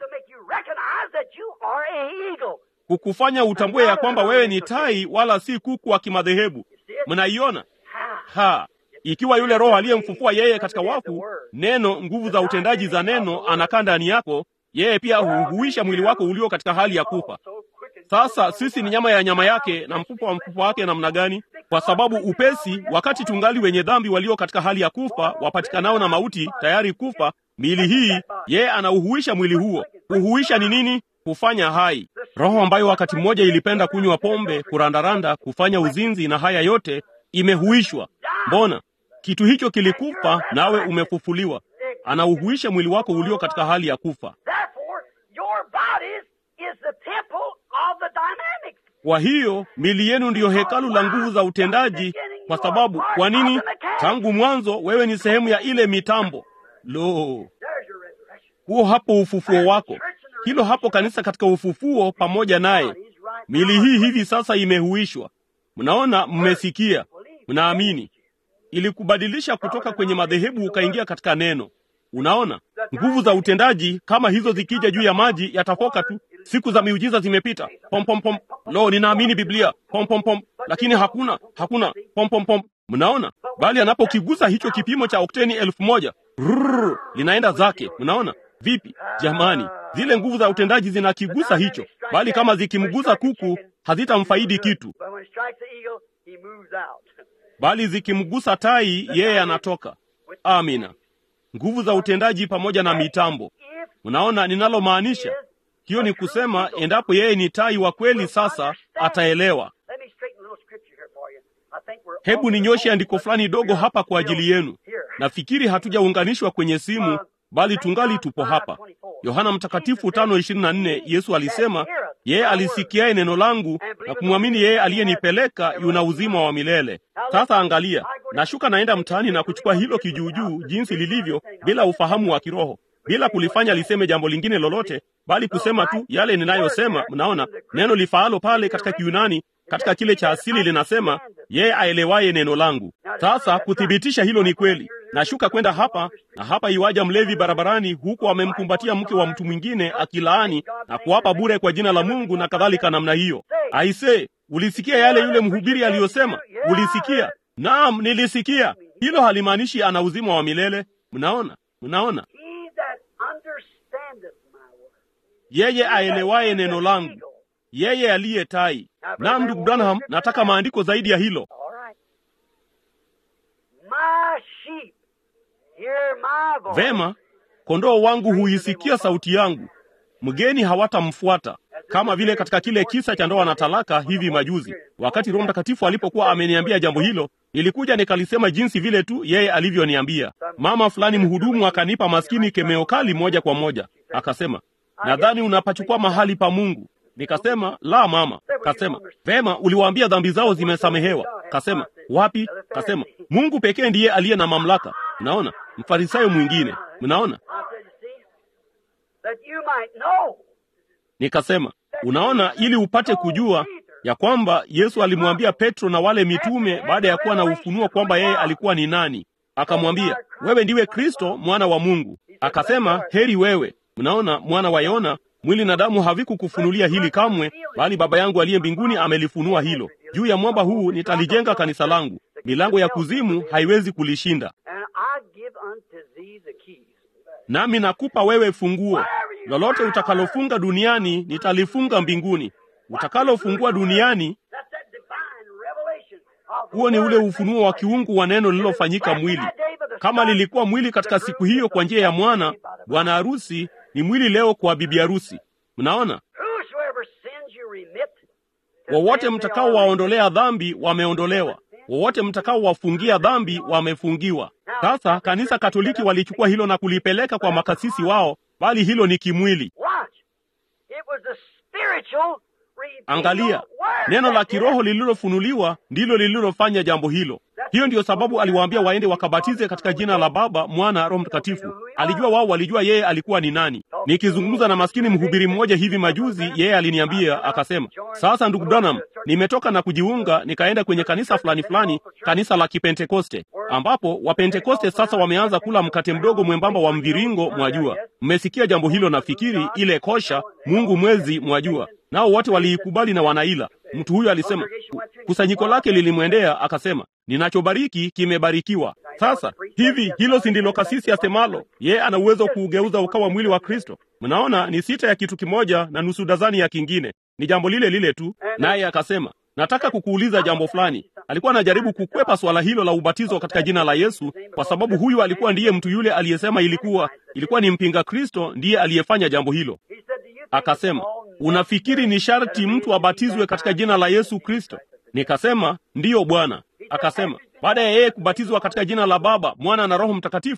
Speaker 2: kukufanya utambue ya kwamba wewe ni tai wala si kuku wa kimadhehebu. Mnaiona ha ikiwa yule Roho aliyemfufua yeye katika wafu, neno, nguvu za utendaji za neno anakaa ndani yako, yeye pia huhuisha mwili wako ulio katika hali ya kufa. Sasa sisi ni nyama ya nyama yake na mfupa wa mfupa wake. Namna gani? Kwa sababu upesi, wakati tungali wenye dhambi, walio katika hali ya kufa, wapatikanao na mauti, tayari kufa, miili hii, yeye anauhuisha mwili huo. Kuhuisha ni nini? Kufanya hai. Roho ambayo wakati mmoja ilipenda kunywa pombe, kurandaranda, kufanya uzinzi na haya yote, imehuishwa. Mbona kitu hicho kilikufa, nawe umefufuliwa. Anauhuisha mwili wako ulio katika hali ya kufa. Kwa hiyo mili yenu ndiyo hekalu la nguvu za utendaji. Kwa sababu kwa nini? Tangu mwanzo wewe ni sehemu ya ile mitambo. Lo, huo hapo ufufuo wako, hilo hapo kanisa katika ufufuo pamoja naye. Mili hii hivi sasa imehuishwa. Mnaona, mmesikia, mnaamini ilikubadilisha kutoka kwenye madhehebu ukaingia katika neno. Unaona, nguvu za utendaji kama hizo zikija juu ya maji yatafoka tu. Siku za miujiza zimepita. Pom pom pom. Lo, ninaamini Biblia. Pom pom pom. Lakini hakuna, hakuna pom pom pom. Mnaona, bali anapokigusa hicho kipimo cha okteni elfu moja rrr, linaenda zake. Mnaona vipi jamani? Zile nguvu za utendaji zinakigusa hicho, bali kama zikimgusa kuku hazitamfaidi kitu bali zikimgusa tai yeye anatoka. Amina. Nguvu za utendaji pamoja na mitambo. Unaona ninalomaanisha? Hiyo ni kusema endapo yeye ni tai wa kweli, sasa ataelewa. Hebu ninyoshe andiko fulani dogo hapa kwa ajili yenu. Nafikiri hatujaunganishwa kwenye simu, bali tungali tupo hapa. Yohana Mtakatifu tano ishirini na nne Yesu alisema, yeye alisikiaye neno langu na kumwamini yeye aliyenipeleka yuna uzima wa milele. Sasa angalia, nashuka naenda mtaani na kuchukua hilo kijuujuu jinsi lilivyo, bila ufahamu wa kiroho, bila kulifanya liseme jambo lingine lolote, bali kusema tu yale ninayosema. Mnaona neno lifaalo pale katika Kiyunani, katika kile cha asili linasema yeye aelewaye neno langu. Sasa kuthibitisha hilo ni kweli, nashuka kwenda hapa na hapa, iwaja mlevi barabarani, huku amemkumbatia mke wa mtu mwingine akilaani na kuwapa bure kwa jina la Mungu na kadhalika namna hiyo. Aise, ulisikia yale yule mhubiri aliyosema? Ulisikia? Naam, nilisikia. Hilo halimaanishi ana uzima wa milele. Mnaona, mnaona, yeye aelewaye neno langu, yeye aliye tai. Naam, ndugu Branham, nataka maandiko zaidi ya hilo. Vema, kondoo wangu huisikia sauti yangu, mgeni hawatamfuata, kama vile katika kile kisa cha ndoa na talaka hivi majuzi. Wakati Roho Mtakatifu alipokuwa ameniambia jambo hilo, nilikuja nikalisema jinsi vile tu yeye alivyoniambia. Mama fulani mhudumu akanipa maskini kemeo kali moja kwa moja, akasema, nadhani unapachukua mahali pa Mungu. Nikasema la mama. Kasema vema, uliwaambia dhambi zao zimesamehewa. Kasema wapi? Kasema Mungu pekee ndiye aliye na mamlaka. Mnaona, mfarisayo mwingine. Mnaona, nikasema unaona, ili upate kujua ya kwamba Yesu alimwambia Petro na wale mitume baada ya kuwa na ufunuo kwamba yeye alikuwa ni nani, akamwambia wewe ndiwe Kristo mwana wa Mungu. Akasema heri wewe. Mnaona, mwana wa Yona mwili na damu havikukufunulia hili kamwe, bali Baba yangu aliye mbinguni amelifunua hilo. Juu ya mwamba huu nitalijenga kanisa langu, milango ya kuzimu haiwezi kulishinda. Nami nakupa wewe funguo. Lolote utakalofunga duniani nitalifunga mbinguni, utakalofungua duniani Huo ni ule ufunuo wa kiungu wa neno lililofanyika mwili. Kama lilikuwa mwili katika siku hiyo kwa njia ya mwana, bwana harusi ni mwili leo kwa bibi harusi. Mnaona,
Speaker 1: Whosoever sins you remit, to
Speaker 2: wowote
Speaker 1: them they
Speaker 2: mtakao
Speaker 1: are
Speaker 2: waondolea dhambi wameondolewa, wowote mtakao wafungia dhambi wamefungiwa. Sasa kanisa Katoliki walichukua hilo na kulipeleka kwa makasisi wao, bali hilo ni kimwili.
Speaker 1: Watch. It was the spiritual revealed
Speaker 2: Angalia,
Speaker 1: word
Speaker 2: neno la
Speaker 1: that did
Speaker 2: kiroho
Speaker 1: it.
Speaker 2: lililofunuliwa ndilo lililofanya jambo hilo. Hiyo ndiyo sababu aliwaambia waende wakabatize katika jina la Baba, Mwana, Roho Mtakatifu. Alijua wao walijua yeye alikuwa ni nani. Nikizungumza na maskini mhubiri mmoja hivi majuzi, yeye aliniambia akasema, sasa ndugu Branham, nimetoka na kujiunga nikaenda kwenye kanisa fulani fulani, kanisa la Kipentekoste, ambapo Wapentekoste sasa wameanza kula mkate mdogo mwembamba wa mviringo, mwajua. Mmesikia jambo hilo? Nafikiri ile kosha, Mungu mwezi, mwajua. Nao wote waliikubali na wanaila. Mtu huyo alisema, kusanyiko lake lilimwendea akasema, ninachobariki kimebarikiwa. Sasa hivi hilo si ndilo kasisi asemalo? Yeye ana uwezo wa kuugeuza ukawa mwili wa Kristo. Mnaona, ni sita ya kitu kimoja na nusu dazani ya kingine, ni jambo lile lile tu. Naye akasema, nataka kukuuliza jambo fulani. Alikuwa anajaribu kukwepa swala hilo la ubatizo katika jina la Yesu, kwa sababu huyu alikuwa ndiye mtu yule aliyesema ilikuwa ilikuwa ni mpinga Kristo ndiye aliyefanya jambo hilo.
Speaker 1: He said, "Do you think
Speaker 2: Akasema,
Speaker 1: it's all
Speaker 2: unafikiri ni sharti mtu abatizwe katika jina la Yesu Kristo? Nikasema, ndiyo Bwana. Akasema, baada ya yeye kubatizwa katika jina la Baba, Mwana na Roho Mtakatifu?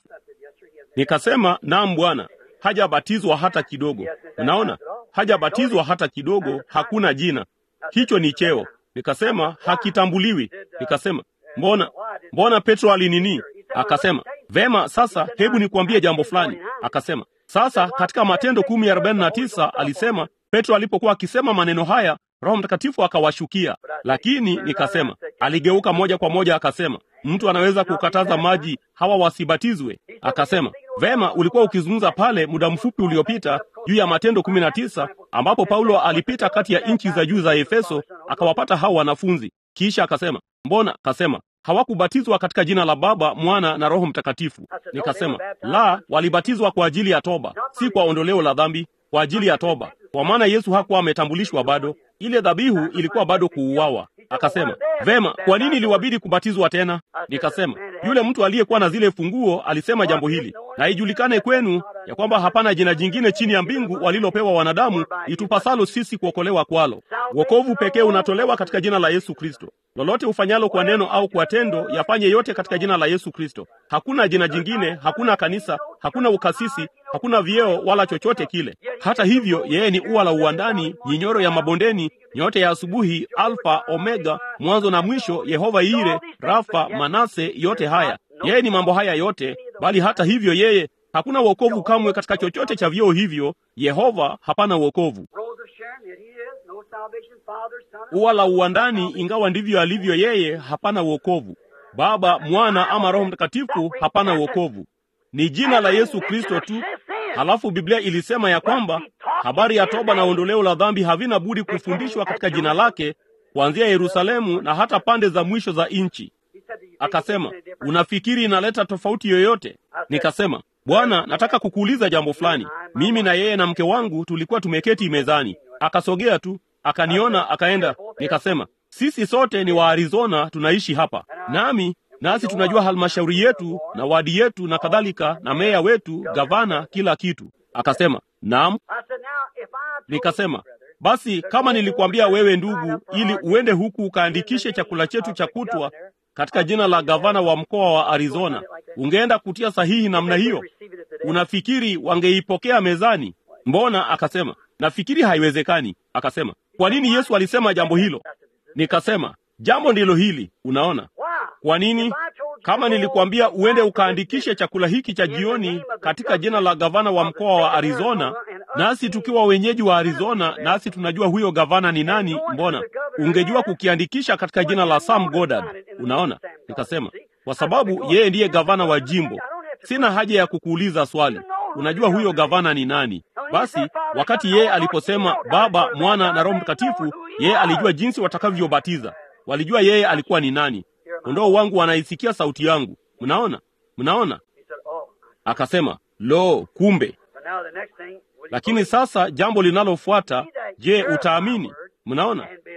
Speaker 2: Nikasema, naam Bwana. Hajabatizwa hata kidogo. Unaona, hajabatizwa hata kidogo, hakuna jina. Hicho ni cheo. Nikasema, hakitambuliwi. Nikasema, mbona mbona Petro alinini? Akasema, vema, sasa hebu nikuambie jambo fulani. Akasema, sasa katika Matendo kumi arobaini na tisa alisema Petro alipokuwa akisema maneno haya, Roho Mtakatifu akawashukia. Lakini nikasema, aligeuka moja kwa moja akasema, mtu anaweza kukataza maji hawa wasibatizwe? Akasema, vema, ulikuwa ukizungumza pale muda mfupi uliopita juu ya Matendo kumi na tisa ambapo Paulo alipita kati ya nchi za juu za Efeso akawapata hao wanafunzi. Kisha akasema, mbona? Kasema, hawakubatizwa katika jina la Baba, Mwana na Roho Mtakatifu. Nikasema, la, walibatizwa kwa ajili ya toba, si kwa ondoleo la dhambi, kwa ajili ya toba, kwa maana Yesu hakuwa ametambulishwa bado. Ile dhabihu ilikuwa bado kuuawa. Akasema, vema, kwa nini iliwabidi kubatizwa tena? Nikasema, yule mtu aliyekuwa na zile funguo alisema jambo hili, na ijulikane kwenu ya kwamba hapana jina jingine chini ya mbingu walilopewa wanadamu itupasalo sisi kuokolewa kwalo. Wokovu pekee unatolewa katika jina la Yesu Kristo. Lolote ufanyalo kwa neno au kwa tendo, yafanye yote katika jina la Yesu Kristo. Hakuna jina jingine, hakuna kanisa, hakuna ukasisi, hakuna vyeo wala chochote kile. Hata hivyo, yeye ni ua la uwandani, nyinyoro ya mabondeni, nyote ya asubuhi, Alfa Omega, mwanzo na mwisho, Yehova Ire, Rafa, Manase, yote haya. Yeye ni mambo haya yote, bali hata hivyo yeye hakuna wokovu kamwe katika chochote cha vyeo hivyo. Yehova hapana wokovu.
Speaker 1: Rose of Sharon, yet he is. No salvation, Father, Son, or
Speaker 2: Ua la uwandani, ingawa ndivyo alivyo yeye, hapana wokovu. Baba, Mwana ama Roho Mtakatifu, hapana wokovu. Ni jina la Yesu Kristo tu. Halafu Biblia ilisema ya kwamba habari ya toba na ondoleo la dhambi havina budi kufundishwa katika jina lake kuanzia Yerusalemu na hata pande za mwisho za nchi.
Speaker 1: He said, "Do you think
Speaker 2: Akasema,
Speaker 1: it's any different?"
Speaker 2: unafikiri inaleta tofauti yoyote? Nikasema, Bwana, nataka kukuuliza jambo fulani. Mimi na yeye na mke wangu tulikuwa tumeketi mezani, akasogea tu, akaniona, akaenda. Nikasema, sisi sote ni wa Arizona, tunaishi hapa nami nasi tunajua halmashauri yetu na wadi yetu na kadhalika, na meya wetu, gavana, kila kitu. Akasema, naam.
Speaker 1: I said, "Now, if I told you,
Speaker 2: Nikasema,
Speaker 1: brother,
Speaker 2: basi kama nilikwambia wewe ndugu, ili uende huku ukaandikishe chakula chetu cha kutwa katika jina la gavana wa mkoa wa Arizona, ungeenda kutia sahihi namna hiyo?
Speaker 1: receive it today."
Speaker 2: Unafikiri wangeipokea mezani? Mbona? Akasema, nafikiri haiwezekani. Akasema, kwa nini Yesu alisema jambo hilo? Nikasema, jambo ndilo hili. Unaona
Speaker 1: Why?
Speaker 2: kwa nini?
Speaker 1: If I told you
Speaker 2: Kama
Speaker 1: to
Speaker 2: nilikuambia
Speaker 1: go
Speaker 2: uende
Speaker 1: out
Speaker 2: ukaandikishe chakula hiki cha jioni katika jina la gavana wa mkoa wa Arizona, nasi tukiwa wenyeji wa Arizona, nasi tunajua huyo gavana ni nani, mbona ungejua kukiandikisha katika jina la Sam Goddard? Unaona, nikasema kwa sababu yeye ndiye gavana wa jimbo. Sina haja ya kukuuliza swali, unajua huyo gavana ni nani? Basi wakati yeye aliposema Baba, Mwana na Roho Mtakatifu, yeye alijua jinsi watakavyobatiza. Walijua yeye alikuwa ni nani. Kondoo wangu wanaisikia sauti yangu. Mnaona, mnaona?
Speaker 1: He said, "Oh."
Speaker 2: Akasema, lo, kumbe.
Speaker 1: But now the next thing, will you
Speaker 2: Lakini
Speaker 1: believe?
Speaker 2: sasa jambo linalofuata, je, utaamini? Mnaona,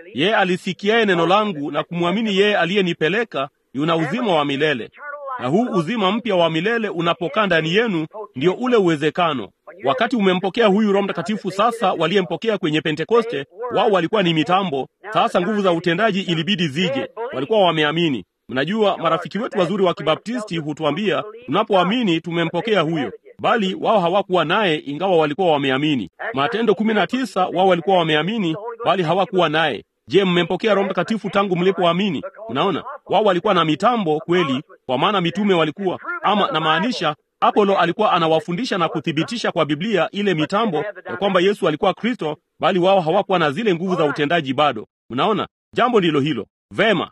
Speaker 2: Yeye alisikiaye neno langu na kumwamini yeye aliyenipeleka yuna uzima wa milele, na huu uzima mpya wa milele unapokaa ndani yenu, ndio ule uwezekano. Wakati umempokea huyu Roho Mtakatifu sasa, waliyempokea kwenye Pentekoste, wao walikuwa ni mitambo. Sasa nguvu za utendaji ilibidi zije, walikuwa wameamini. Mnajua, marafiki wetu wazuri wa Kibaptisti hutuambia tunapoamini tumempokea huyo, bali wao hawakuwa naye, ingawa walikuwa wameamini. Matendo kumi na tisa, wao walikuwa wameamini, bali hawakuwa naye. Je, mmempokea Roho Mtakatifu tangu mlipoamini? Mnaona, wao walikuwa na mitambo kweli, kwa maana mitume walikuwa ama, namaanisha Apolo alikuwa anawafundisha na kuthibitisha kwa Biblia ile mitambo ya kwamba Yesu alikuwa Kristo, bali wao hawakuwa na zile nguvu za utendaji bado. Mnaona, jambo ndilo hilo. Vema,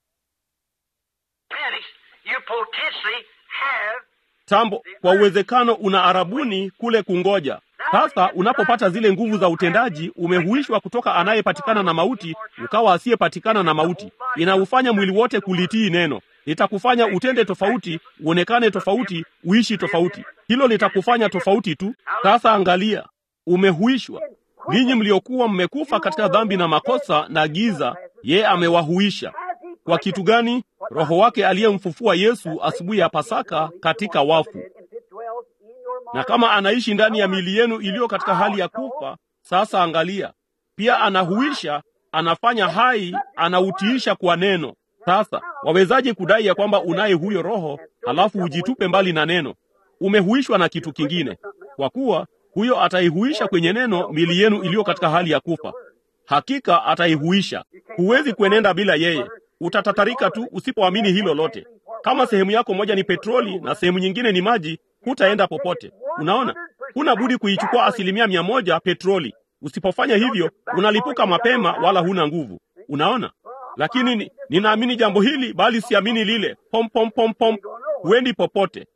Speaker 1: You potentially have
Speaker 2: tambo kwa uwezekano una arabuni kule kungoja. Sasa unapopata zile nguvu za utendaji, umehuishwa kutoka anayepatikana na mauti ukawa asiyepatikana na mauti. Inaufanya mwili wote kulitii neno, litakufanya utende tofauti, uonekane tofauti, uishi tofauti. Hilo litakufanya tofauti tu. Sasa angalia, umehuishwa. Ninyi mliokuwa mmekufa katika dhambi na makosa na giza, yeye amewahuisha. Kwa kitu gani? Roho wake aliyemfufua Yesu asubuhi ya Pasaka katika wafu. Na kama anaishi ndani ya miili yenu iliyo katika hali ya kufa, sasa angalia, pia anahuisha, anafanya hai, anautiisha kwa neno. Sasa wawezaje kudai ya kwamba unaye huyo Roho halafu ujitupe mbali na neno? Umehuishwa na kitu kingine, kwa kuwa huyo ataihuisha kwenye neno miili yenu iliyo katika hali ya kufa. Hakika ataihuisha. Huwezi kuenenda bila yeye, utatatarika tu usipoamini hilo lote. Kama sehemu yako moja ni petroli na sehemu nyingine ni maji, hutaenda popote. Unaona, huna budi kuichukua asilimia mia moja petroli. Usipofanya hivyo, unalipuka mapema, wala huna nguvu. Unaona, lakini ni, ninaamini jambo hili bali siamini lile. Pom pom pom pom, huendi popote.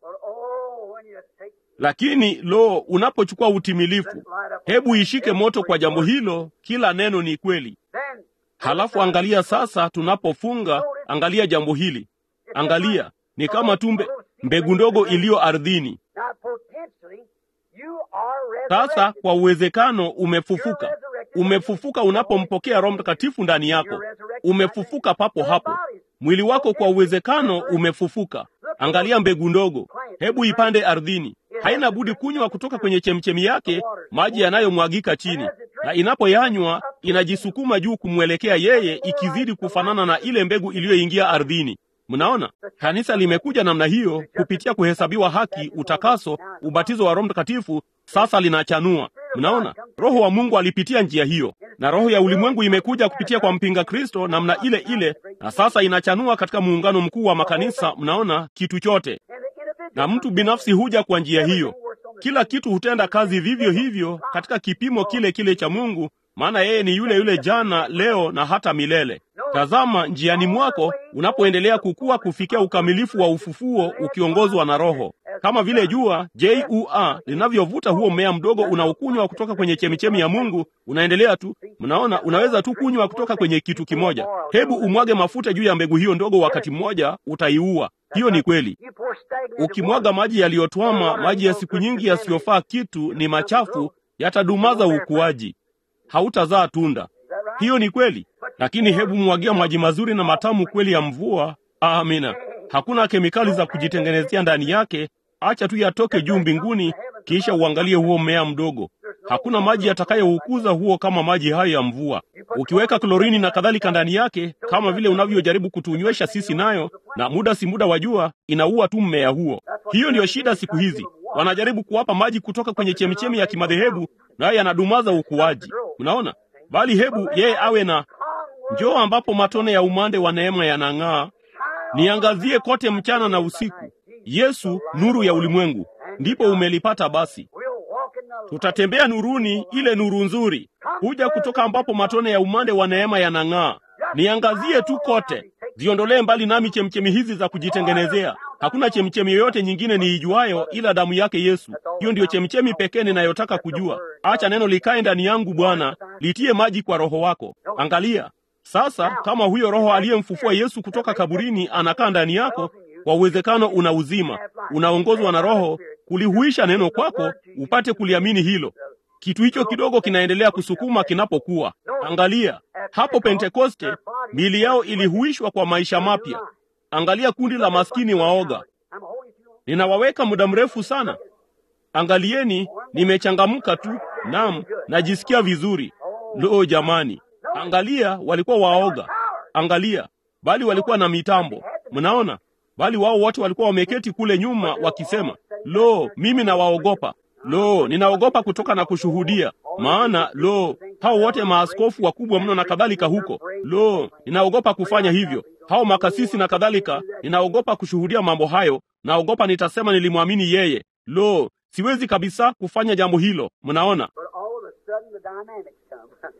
Speaker 2: Lakini lo, unapochukua utimilifu, hebu ishike moto kwa jambo hilo. Kila neno ni kweli. Halafu angalia sasa, tunapofunga, angalia jambo hili. Angalia, ni kama tu mbe, mbegu ndogo iliyo ardhini. Sasa kwa uwezekano umefufuka. Umefufuka unapompokea Roho Mtakatifu ndani yako, umefufuka papo hapo. Mwili wako kwa uwezekano umefufuka. Angalia mbegu ndogo, hebu ipande ardhini. Haina budi kunywa kutoka kwenye chemchemi yake maji yanayomwagika chini, na inapoyanywa inajisukuma juu kumwelekea yeye, ikizidi kufanana na ile mbegu iliyoingia ardhini. Mnaona, kanisa limekuja namna hiyo kupitia kuhesabiwa haki, utakaso, ubatizo wa Roho Mtakatifu. Sasa linachanua. Mnaona, Roho wa Mungu alipitia njia hiyo, na roho ya ulimwengu imekuja kupitia kwa mpinga Kristo namna ile ile, na sasa inachanua katika muungano mkuu wa makanisa. Mnaona kitu chote, na mtu binafsi huja kwa njia hiyo. Kila kitu hutenda kazi vivyo hivyo katika kipimo kile kile cha Mungu, maana yeye ni yule yule jana, leo na hata milele. Tazama njiani mwako unapoendelea kukua kufikia ukamilifu wa ufufuo, ukiongozwa na Roho, kama vile jua jua linavyovuta huo mmea mdogo unaokunywa kutoka kwenye chemichemi ya Mungu. Unaendelea tu, mnaona, unaweza tu kunywa kutoka kwenye kitu kimoja. Hebu umwage mafuta juu ya mbegu hiyo ndogo, wakati mmoja utaiua. Hiyo ni kweli. Ukimwaga maji yaliyotwama, maji ya siku nyingi yasiyofaa kitu, ni machafu, yatadumaza ukuaji, hautazaa tunda. Hiyo ni kweli, lakini hebu mwagia maji mazuri na matamu kweli ya mvua. Amina. Hakuna kemikali za kujitengenezea ndani yake. Acha tu yatoke juu mbinguni, kisha uangalie huo mmea mdogo. Hakuna maji yatakayoukuza huo kama maji hayo ya mvua. Ukiweka klorini na kadhalika ndani yake, kama vile unavyojaribu kutunywesha sisi, nayo na muda si muda wajua, inaua tu mmea huo. Hiyo ndiyo shida siku hizi, wanajaribu kuwapa maji kutoka kwenye chemichemi ya kimadhehebu, nayo yanadumaza ukuaji. Mnaona? Bali hebu yeye awe na njoo, ambapo matone ya umande wa neema yanang'aa, niangazie kote mchana na usiku. Yesu nuru ya ulimwengu, ndipo umelipata. Basi tutatembea nuruni, ile nuru nzuri huja kutoka ambapo matone ya umande wa neema yanang'aa. Niangazie tu kote, ziondolee mbali nami chemchemi hizi za kujitengenezea. Hakuna chemchemi yoyote nyingine niijuayo ila damu yake Yesu. Hiyo ndiyo chemchemi pekee ninayotaka kujua. Acha neno likae ndani yangu, Bwana, litie maji kwa Roho wako. Angalia sasa, kama huyo Roho aliyemfufua Yesu kutoka kaburini anakaa ndani yako, kwa uwezekano una uzima, unaongozwa na Roho kulihuisha neno kwako, upate kuliamini hilo. kitu hicho kidogo kinaendelea kusukuma kinapokuwa. Angalia hapo Pentekoste, miili yao ilihuishwa kwa maisha mapya. Angalia kundi la maskini waoga. Ninawaweka muda mrefu sana. Angalieni, nimechangamka tu. Naam, najisikia vizuri. Lo, jamani, angalia, walikuwa waoga. Angalia, bali walikuwa na mitambo. Mnaona, bali wao wote walikuwa wameketi kule nyuma wakisema, lo, mimi nawaogopa. Lo, ninaogopa kutoka na kushuhudia, maana lo, hao wote maaskofu wakubwa mno na kadhalika huko. Lo, ninaogopa kufanya hivyo, hao makasisi na kadhalika. Ninaogopa kushuhudia mambo hayo, naogopa nitasema nilimwamini yeye. Lo, siwezi kabisa kufanya jambo hilo. Mnaona,
Speaker 1: But all of a sudden the dynamics come.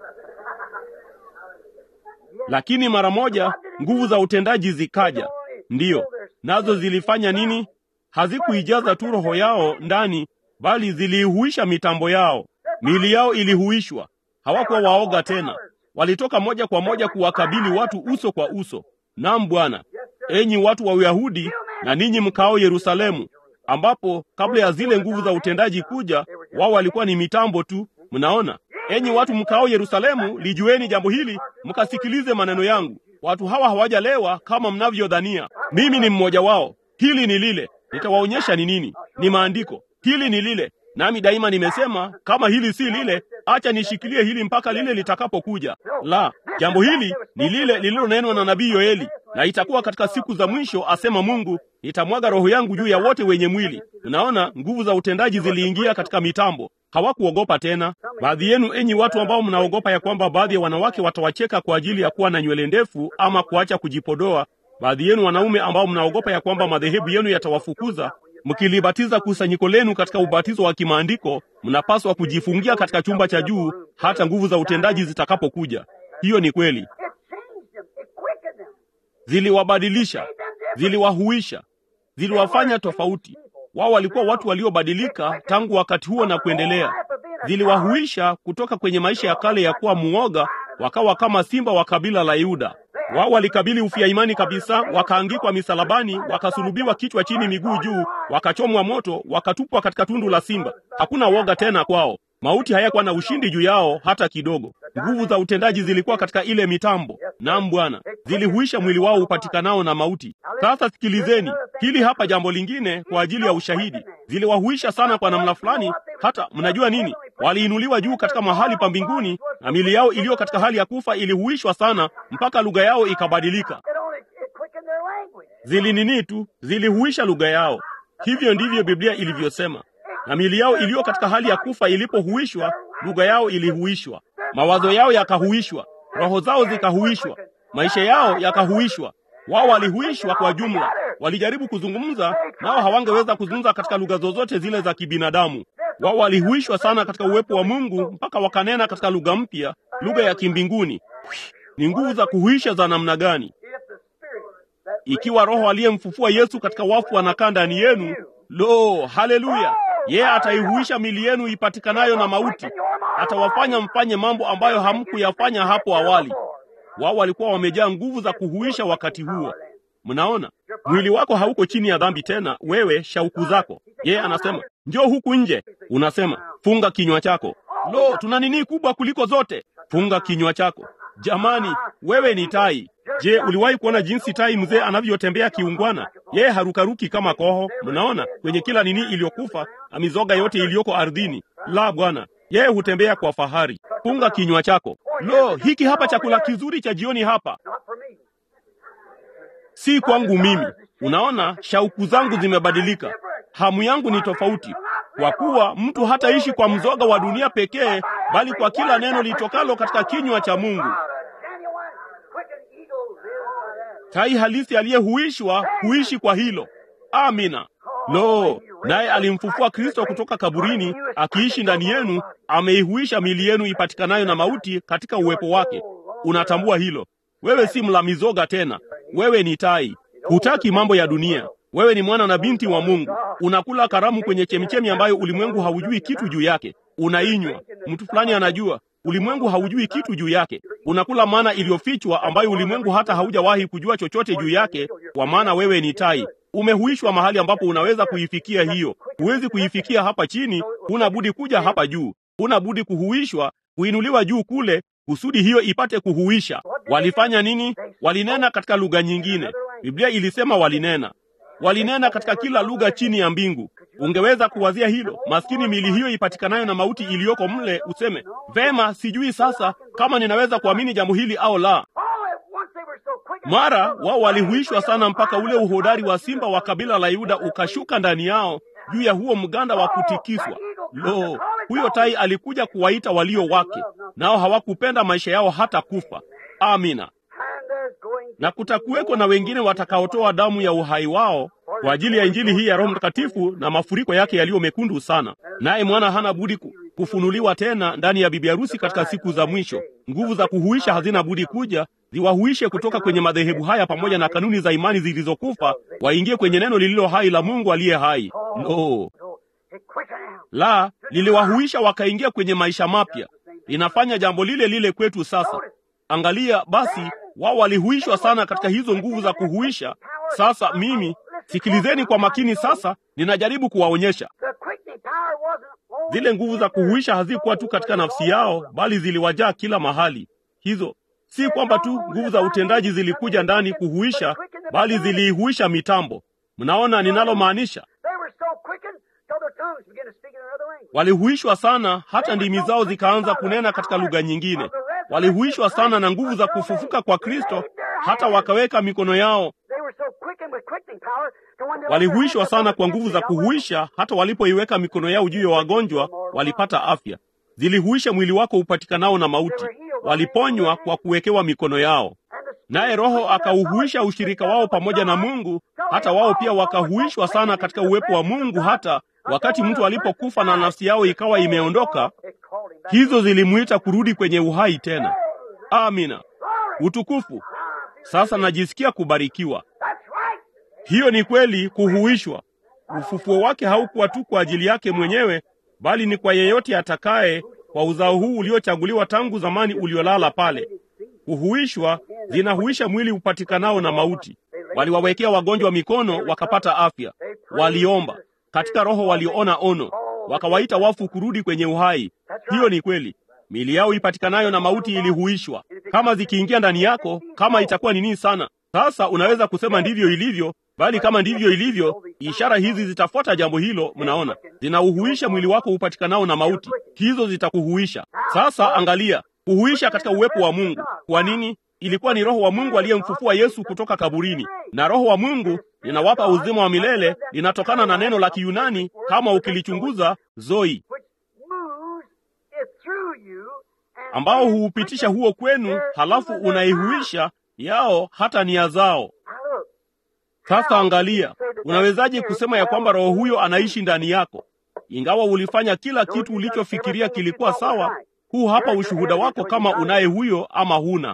Speaker 2: lakini mara moja nguvu za utendaji zikaja. Ndiyo, nazo zilifanya nini? Hazikuijaza tu roho yao ndani, bali ziliihuisha mitambo yao. Miili yao ilihuishwa. Hawakuwa waoga tena, walitoka moja kwa moja kuwakabili watu uso kwa uso. Naam Bwana, enyi watu wa Uyahudi na ninyi mkao Yerusalemu, ambapo kabla ya zile nguvu za utendaji kuja, wao walikuwa ni mitambo tu. Mnaona, enyi watu mkao Yerusalemu, lijueni jambo hili, mkasikilize maneno yangu. Watu hawa hawajalewa kama mnavyodhania. Mimi ni mmoja wao. Hili ni lile, nitawaonyesha ni nini. Ni maandiko. Hili ni lile, nami daima nimesema kama hili si lile, acha nishikilie hili mpaka lile litakapokuja. La, jambo hili ni lile lililonenwa na nabii Yoeli, na itakuwa katika siku za mwisho, asema Mungu, nitamwaga roho yangu juu ya wote wenye mwili. Unaona, nguvu za utendaji ziliingia katika mitambo. Hawakuogopa tena. Baadhi yenu, enyi watu ambao mnaogopa ya kwamba baadhi ya wanawake watawacheka kwa ajili ya kuwa na nywele ndefu ama kuacha kujipodoa, baadhi yenu wanaume ambao mnaogopa ya kwamba madhehebu yenu yatawafukuza mkilibatiza kusanyiko lenu katika ubatizo wa kimaandiko, mnapaswa kujifungia katika chumba cha juu hata nguvu za utendaji zitakapokuja. Hiyo ni kweli.
Speaker 1: It changed them. It quickened them.
Speaker 2: Ziliwabadilisha, ziliwahuisha, ziliwafanya tofauti. Wao walikuwa watu waliobadilika tangu wakati huo na kuendelea. Ziliwahuisha kutoka kwenye maisha ya kale ya kuwa muoga, wakawa kama simba wa kabila la Yuda. Wao walikabili ufia imani kabisa, wakaangikwa misalabani, wakasulubiwa kichwa chini, miguu juu, wakachomwa moto, wakatupwa katika tundu la simba. Hakuna woga tena kwao. Mauti hayakuwa na ushindi juu yao hata kidogo. Nguvu za utendaji zilikuwa katika ile mitambo. Naam Bwana, zilihuisha mwili wao upatikanao na mauti. Sasa sikilizeni hili hapa, jambo lingine kwa ajili ya ushahidi. Ziliwahuisha sana kwa namna fulani, hata mnajua nini, waliinuliwa juu katika mahali pa mbinguni, na mili yao iliyo katika hali ya kufa ilihuishwa sana mpaka lugha yao ikabadilika.
Speaker 1: It only it quickened their language.
Speaker 2: Zilinini tu, zilihuisha lugha yao. Hivyo ndivyo Biblia ilivyosema. Na mili yao iliyo katika hali ya kufa ilipohuishwa, lugha yao ilihuishwa, mawazo yao yakahuishwa, roho zao zikahuishwa, maisha yao yakahuishwa. Wao walihuishwa kwa jumla. Walijaribu kuzungumza nao, hawangeweza kuzungumza katika lugha zozote zile za kibinadamu. Wao walihuishwa sana katika uwepo wa Mungu mpaka wakanena katika lugha mpya, lugha ya kimbinguni. Ni nguvu za kuhuisha za namna gani!
Speaker 1: If the Spirit that
Speaker 2: Ikiwa Roho aliyemfufua Yesu katika wafu anakaa ndani yenu, lo, haleluya! Yeye ataihuisha mili yenu ipatikanayo na mauti, atawafanya mfanye mambo ambayo hamkuyafanya hapo awali. Wao walikuwa wamejaa nguvu za kuhuisha wakati huo. Mnaona, mwili wako hauko chini ya dhambi tena, wewe shauku zako. Yeye anasema njoo huku nje, unasema funga kinywa chako. Lo, tuna nini kubwa kuliko zote? Funga kinywa chako. Jamani, wewe ni tai. Je, uliwahi kuona jinsi tai mzee anavyotembea kiungwana? Yeye harukaruki kama koho, mnaona, kwenye kila nini iliyokufa na mizoga yote iliyoko ardhini. La, bwana, yeye hutembea kwa fahari. Funga kinywa chako. Lo, hiki hapa chakula kizuri cha jioni hapa
Speaker 1: not for me.
Speaker 2: si kwangu mimi. Unaona, shauku zangu zimebadilika, hamu yangu ni tofauti, kwa kuwa mtu hataishi kwa mzoga wa dunia pekee, bali kwa kila neno litokalo katika kinywa cha Mungu.
Speaker 1: Not a genuine quickened eagle lives by that.
Speaker 2: Tai halisi aliyehuishwa huishi kwa hilo. Amina. Lo, naye alimfufua Kristo kutoka kaburini, akiishi ndani yenu, ameihuisha mili yenu ipatikanayo na mauti katika uwepo wake. Unatambua hilo? Wewe si mla mizoga tena, wewe ni tai. Hutaki mambo ya dunia. Wewe ni mwana na binti wa Mungu. Unakula karamu kwenye chemichemi ambayo ulimwengu haujui kitu juu yake. Unainywa, mtu fulani anajua, ulimwengu haujui kitu juu yake. Unakula mana iliyofichwa ambayo ulimwengu hata haujawahi kujua chochote juu yake, kwa maana wewe ni tai. Umehuishwa mahali ambapo unaweza kuifikia hiyo. Huwezi kuifikia hapa chini, huna budi kuja hapa juu. huna budi kuhuishwa, kuinuliwa juu kule, kusudi hiyo ipate kuhuisha. Walifanya nini? Walinena katika lugha nyingine. Biblia ilisema walinena, walinena katika kila lugha chini ya mbingu. Ungeweza kuwazia hilo, maskini mili hiyo ipatikanayo na mauti iliyoko mle, useme vema, sijui sasa kama ninaweza kuamini jambo hili au la. Mara wao walihuishwa sana mpaka ule uhodari wa simba wa kabila la Yuda ukashuka ndani yao juu ya huo mganda wa kutikiswa. Lo, huyo tai alikuja kuwaita walio wake, nao hawakupenda maisha yao hata kufa. Amina. Na kutakuweko na wengine watakaotoa damu ya uhai wao kwa ajili ya injili hii ya Roho Mtakatifu na mafuriko yake yaliyo mekundu sana. Naye mwana hana budi ku- kufunuliwa tena ndani ya bibi harusi katika siku za mwisho. Nguvu za kuhuisha hazina budi kuja ziwahuishe kutoka kwenye madhehebu haya pamoja na kanuni za imani zilizokufa, waingie kwenye neno lililo hai la Mungu aliye hai. Lo, la liliwahuisha wakaingia kwenye maisha mapya. Linafanya jambo lile lile kwetu sasa. Angalia basi, wao walihuishwa sana katika hizo nguvu za kuhuisha. Sasa mimi, sikilizeni kwa makini sasa, ninajaribu kuwaonyesha zile nguvu za kuhuisha hazikuwa tu katika nafsi yao, bali ziliwajaa kila mahali. Hizo si kwamba tu nguvu za utendaji zilikuja ndani kuhuisha, bali ziliihuisha mitambo. Mnaona ninalomaanisha? Walihuishwa sana hata ndimi zao zikaanza kunena katika lugha nyingine. Walihuishwa sana na nguvu za kufufuka kwa Kristo hata wakaweka mikono yao. Walihuishwa sana kwa nguvu za kuhuisha hata walipoiweka mikono yao juu ya wagonjwa walipata afya. Zilihuisha mwili wako upatikanao na mauti. Waliponywa kwa kuwekewa mikono yao. Naye Roho akauhuisha ushirika wao pamoja na Mungu, hata wao pia wakahuishwa sana katika uwepo wa Mungu, hata wakati mtu alipokufa na nafsi yao ikawa imeondoka, hizo zilimwita kurudi kwenye uhai tena. Amina, utukufu. Sasa najisikia kubarikiwa. Hiyo ni kweli, kuhuishwa. Ufufuo wake haukuwa tu kwa ajili yake mwenyewe, bali ni kwa yeyote atakaye, kwa uzao huu uliochaguliwa tangu zamani, uliolala pale. Kuhuishwa zinahuisha mwili upatikanao na mauti. Waliwawekea wagonjwa mikono wakapata afya. Waliomba katika Roho, waliona ono, wakawaita wafu kurudi kwenye uhai. Hiyo ni kweli. Mili yao ipatikanayo na mauti ilihuishwa. Kama zikiingia ndani yako, kama itakuwa nini sana, sasa unaweza kusema ndivyo ilivyo, bali kama ndivyo ilivyo, ishara hizi zitafuata jambo hilo. Mnaona, zinauhuisha mwili wako upatikanao na mauti, hizo zitakuhuisha. Sasa angalia kuhuisha katika uwepo wa Mungu. Kwa nini? Ilikuwa ni Roho wa Mungu aliyemfufua Yesu kutoka kaburini, na Roho wa Mungu linawapa uzima wa milele, linatokana na neno la Kiyunani kama ukilichunguza zoi, ambao huupitisha huo kwenu, halafu unaihuisha yao hata nia zao. Sasa angalia, unawezaje kusema ya kwamba Roho huyo anaishi ndani yako, ingawa ulifanya kila kitu ulichofikiria kilikuwa sawa? Huu hapa ushuhuda wako kama unaye huyo ama huna.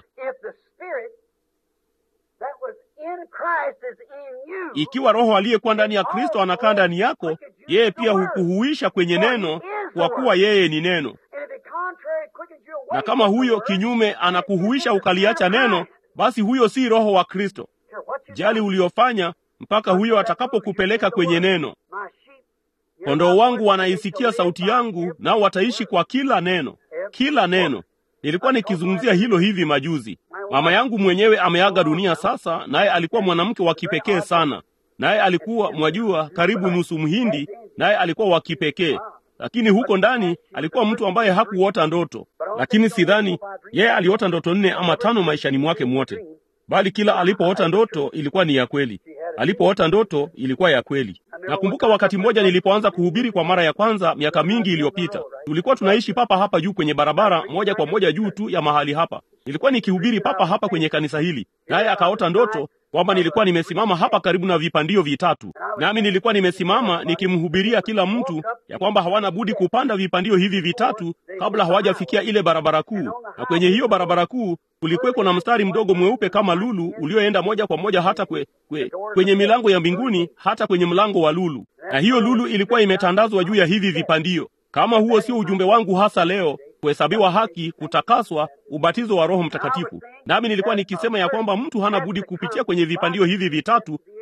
Speaker 2: Ikiwa Roho aliyekuwa ndani ya Kristo anakaa ndani yako, yeye pia hukuhuisha kwenye neno, kwa kuwa yeye ni neno. Na kama huyo kinyume anakuhuisha ukaliacha neno, basi huyo si Roho wa Kristo. Jali uliofanya mpaka huyo atakapokupeleka kwenye neno. Kondoo wangu wanaisikia sauti yangu, nao wataishi kwa kila neno, kila neno. Nilikuwa nikizungumzia hilo hivi majuzi. Mama yangu mwenyewe ameaga dunia sasa, naye alikuwa mwanamke wa kipekee sana, naye alikuwa mwajua, karibu nusu Mhindi, naye alikuwa wa kipekee lakini huko ndani alikuwa mtu ambaye hakuota ndoto. Lakini sidhani yeye aliota ndoto nne ama tano maishani mwake mwote, bali kila alipoota ndoto ilikuwa ni ya kweli. Alipoota ndoto ilikuwa ya kweli. Nakumbuka wakati mmoja nilipoanza kuhubiri kwa mara ya kwanza miaka mingi iliyopita, tulikuwa tunaishi papa hapa juu kwenye barabara moja kwa moja juu tu ya mahali hapa. Nilikuwa nikihubiri papa hapa kwenye kanisa hili, naye akaota ndoto kwamba nilikuwa nimesimama hapa karibu na vipandio vitatu, nami nilikuwa nimesimama nikimhubiria kila mtu ya kwamba hawana budi kupanda vipandio hivi vitatu kabla hawajafikia ile barabara kuu, na kwenye hiyo barabara kuu kulikuweko na mstari mdogo mweupe kama lulu ulioenda moja kwa moja hata kwe, kwe, kwenye milango ya mbinguni hata kwenye mlango wa lulu, na hiyo lulu ilikuwa imetandazwa juu ya hivi vipandio. Kama huo sio ujumbe wangu hasa leo, kuhesabiwa haki, kutakaswa, ubatizo wa Roho Mtakatifu. Nami nilikuwa nikisema ya kwamba mtu hana budi kupitia kwenye vipandio hivi vitatu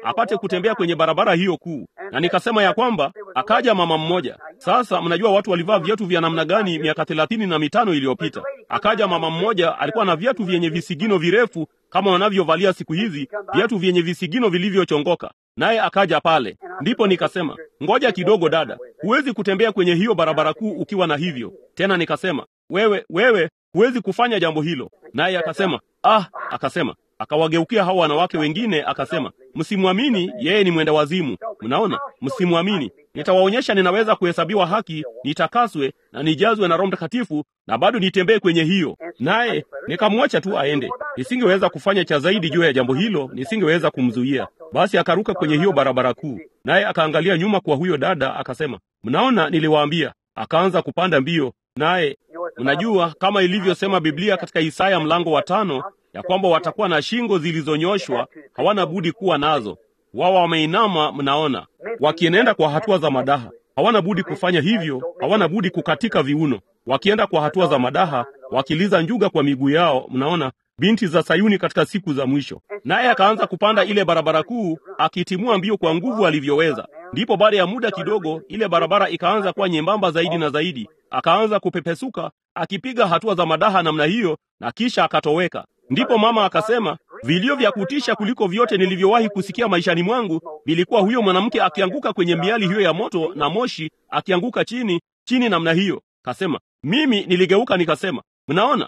Speaker 2: apate kutembea kwenye barabara hiyo kuu. Na nikasema ya kwamba akaja mama mmoja. Sasa mnajua watu walivaa viatu vya namna gani miaka thelathini na mitano iliyopita. Akaja mama mmoja, alikuwa na viatu vyenye visigino virefu kama wanavyovalia siku hizi, viatu vyenye visigino vilivyochongoka naye akaja pale. Ndipo nikasema ngoja kidogo, dada, huwezi kutembea kwenye hiyo barabara kuu ukiwa na hivyo. Tena nikasema wewe, wewe huwezi kufanya jambo hilo. Naye akasema ah, akasema akawageukia hao wanawake wengine akasema, msimwamini yeye, ni mwenda wazimu. Mnaona, msimwamini. Nitawaonyesha ninaweza kuhesabiwa haki, nitakaswe na nijazwe na Roho Mtakatifu na bado nitembee kwenye hiyo. Naye nikamwacha tu aende. Nisingeweza kufanya cha zaidi juu ya jambo hilo, nisingeweza kumzuia. Basi akaruka kwenye hiyo barabara kuu, naye akaangalia nyuma kwa huyo dada, akasema, mnaona, niliwaambia. Akaanza kupanda mbio, naye unajua kama ilivyosema Biblia katika Isaya mlango wa tano ya kwamba watakuwa na shingo zilizonyoshwa, hawana budi kuwa nazo. Wao wameinama, mnaona, wakienenda kwa hatua za madaha. Hawana budi kufanya hivyo, hawana budi kukatika viuno, wakienda kwa hatua za madaha, wakiliza njuga kwa miguu yao. Mnaona, binti za Sayuni katika siku za mwisho. Naye akaanza kupanda ile barabara kuu, akitimua mbio kwa nguvu alivyoweza. Ndipo baada ya muda kidogo, ile barabara ikaanza kuwa nyembamba zaidi na zaidi, akaanza kupepesuka, akipiga hatua za madaha namna hiyo, na kisha akatoweka. Ndipo mama akasema, vilio vya kutisha kuliko vyote nilivyowahi kusikia maishani mwangu vilikuwa huyo mwanamke akianguka kwenye miali hiyo ya moto na moshi, akianguka chini chini namna hiyo. Kasema mimi niligeuka nikasema, mnaona,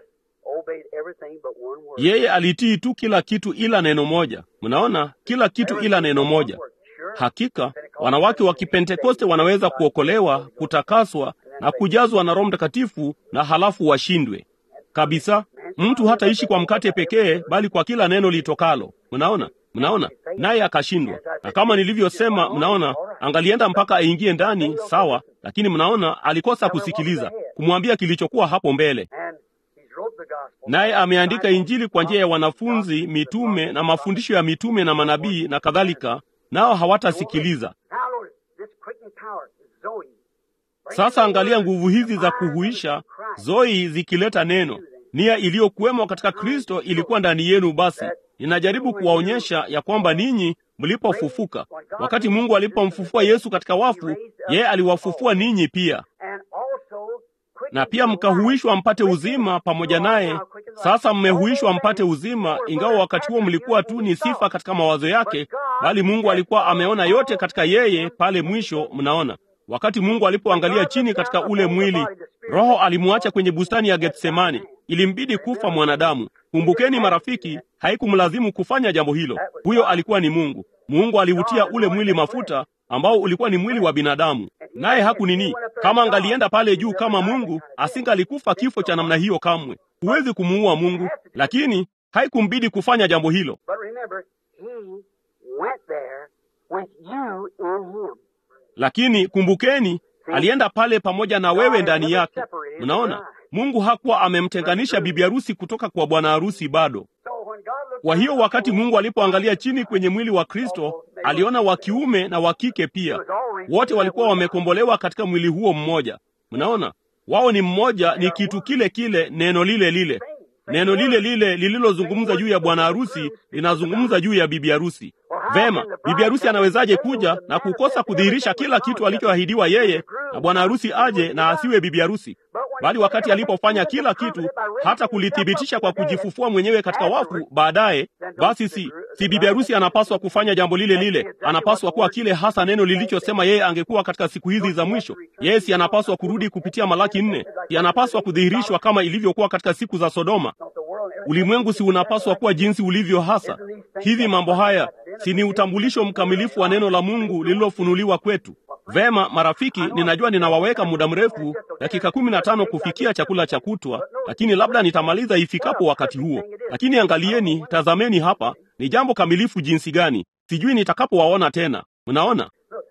Speaker 2: yeye alitii tu kila kitu ila neno moja. Mnaona, kila kitu ila neno moja. Hakika wanawake wa Kipentekoste wanaweza kuokolewa, kutakaswa na kujazwa na Roho Mtakatifu na halafu washindwe kabisa. Mtu hataishi kwa mkate pekee, bali kwa kila neno litokalo. Mnaona, mnaona, naye akashindwa. Na kama nilivyosema, mnaona, angalienda mpaka aingie ndani, sawa, lakini mnaona, alikosa kusikiliza, kumwambia kilichokuwa hapo mbele. Naye ameandika Injili kwa njia ya wanafunzi, mitume na mafundisho ya mitume na manabii na kadhalika, nao hawatasikiliza. Sasa angalia nguvu hizi za kuhuisha Zoe zikileta neno. Nia iliyokuwemo katika Kristo ilikuwa ndani yenu. Basi ninajaribu kuwaonyesha ya kwamba ninyi mlipofufuka, wakati Mungu alipomfufua Yesu katika wafu, yeye aliwafufua ninyi pia, na pia mkahuishwa mpate uzima pamoja naye. Sasa mmehuishwa mpate uzima, ingawa wakati huo mlikuwa tu ni sifa katika mawazo yake, bali Mungu alikuwa ameona yote katika yeye pale mwisho. Mnaona, wakati Mungu alipoangalia chini katika ule mwili, Roho alimwacha kwenye bustani ya Getsemani. Ilimbidi kufa mwanadamu. Kumbukeni marafiki, haikumlazimu kufanya jambo hilo. Huyo alikuwa ni Mungu. Mungu aliutia ule mwili mafuta ambao ulikuwa ni mwili wa binadamu, naye haku nini. Kama angalienda pale juu kama Mungu, asingalikufa kifo cha namna hiyo kamwe. Huwezi kumuua Mungu, lakini haikumbidi kufanya jambo hilo. Lakini kumbukeni, alienda pale pamoja na wewe ndani yake. Mnaona, Mungu hakuwa amemtenganisha bibi harusi kutoka kwa bwana harusi bado. Kwa hiyo wakati Mungu alipoangalia chini kwenye mwili wa Kristo, aliona wa kiume na wa kike pia. Wote walikuwa wamekombolewa katika mwili huo mmoja. Mnaona, wao ni mmoja, ni kitu kile kile, neno lile lile. Neno lile lile lililozungumza juu ya bwana harusi linazungumza juu ya bibi harusi. Vema, bibi harusi anawezaje kuja na kukosa kudhihirisha kila kitu alichoahidiwa yeye, na bwana harusi aje na asiwe bibi harusi? Bali wakati alipofanya kila kitu, hata kulithibitisha kwa kujifufua mwenyewe katika wafu baadaye, basi si si bibi harusi anapaswa kufanya jambo lile lile? Anapaswa kuwa kile hasa neno lilichosema yeye angekuwa katika siku hizi za mwisho. Yeye si anapaswa kurudi kupitia Malaki nne? Si anapaswa kudhihirishwa kama ilivyokuwa katika siku za Sodoma? Ulimwengu si unapaswa kuwa jinsi ulivyo hasa? Hivi mambo haya si ni utambulisho mkamilifu wa neno la Mungu lililofunuliwa kwetu? Vema marafiki, ninajua ninawaweka muda mrefu, dakika kumi na tano kufikia chakula cha kutwa, lakini labda nitamaliza ifikapo wakati huo. Lakini angalieni, tazameni hapa, ni jambo kamilifu jinsi gani! Sijui nitakapowaona tena. Mnaona,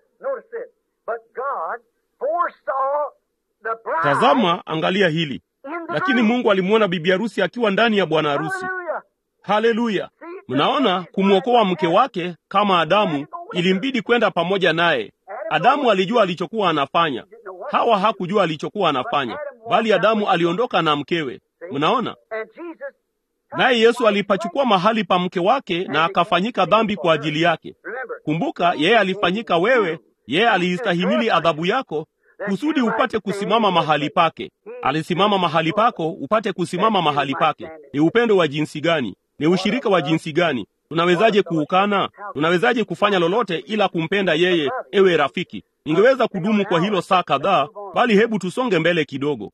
Speaker 2: tazama, angalia hili. Lakini Mungu alimwona bibi harusi akiwa ndani ya bwana harusi. Haleluya! Mnaona, kumwokoa mke wake kama Adamu ilimbidi kwenda pamoja naye. Adamu alijua alichokuwa anafanya, Hawa hakujua alichokuwa anafanya, bali Adamu aliondoka na mkewe. Mnaona, naye Yesu alipachukua mahali pa mke wake na akafanyika dhambi kwa ajili yake. Kumbuka, yeye alifanyika wewe, yeye aliistahimili adhabu yako kusudi upate kusimama mahali pake. Alisimama mahali pako upate kusimama mahali pake. Ni upendo wa jinsi gani? Ni ushirika wa jinsi gani? Tunawezaje kuukana? Tunawezaje kufanya lolote ila kumpenda yeye? Ewe rafiki, ningeweza kudumu kwa hilo saa kadhaa, bali hebu tusonge mbele kidogo.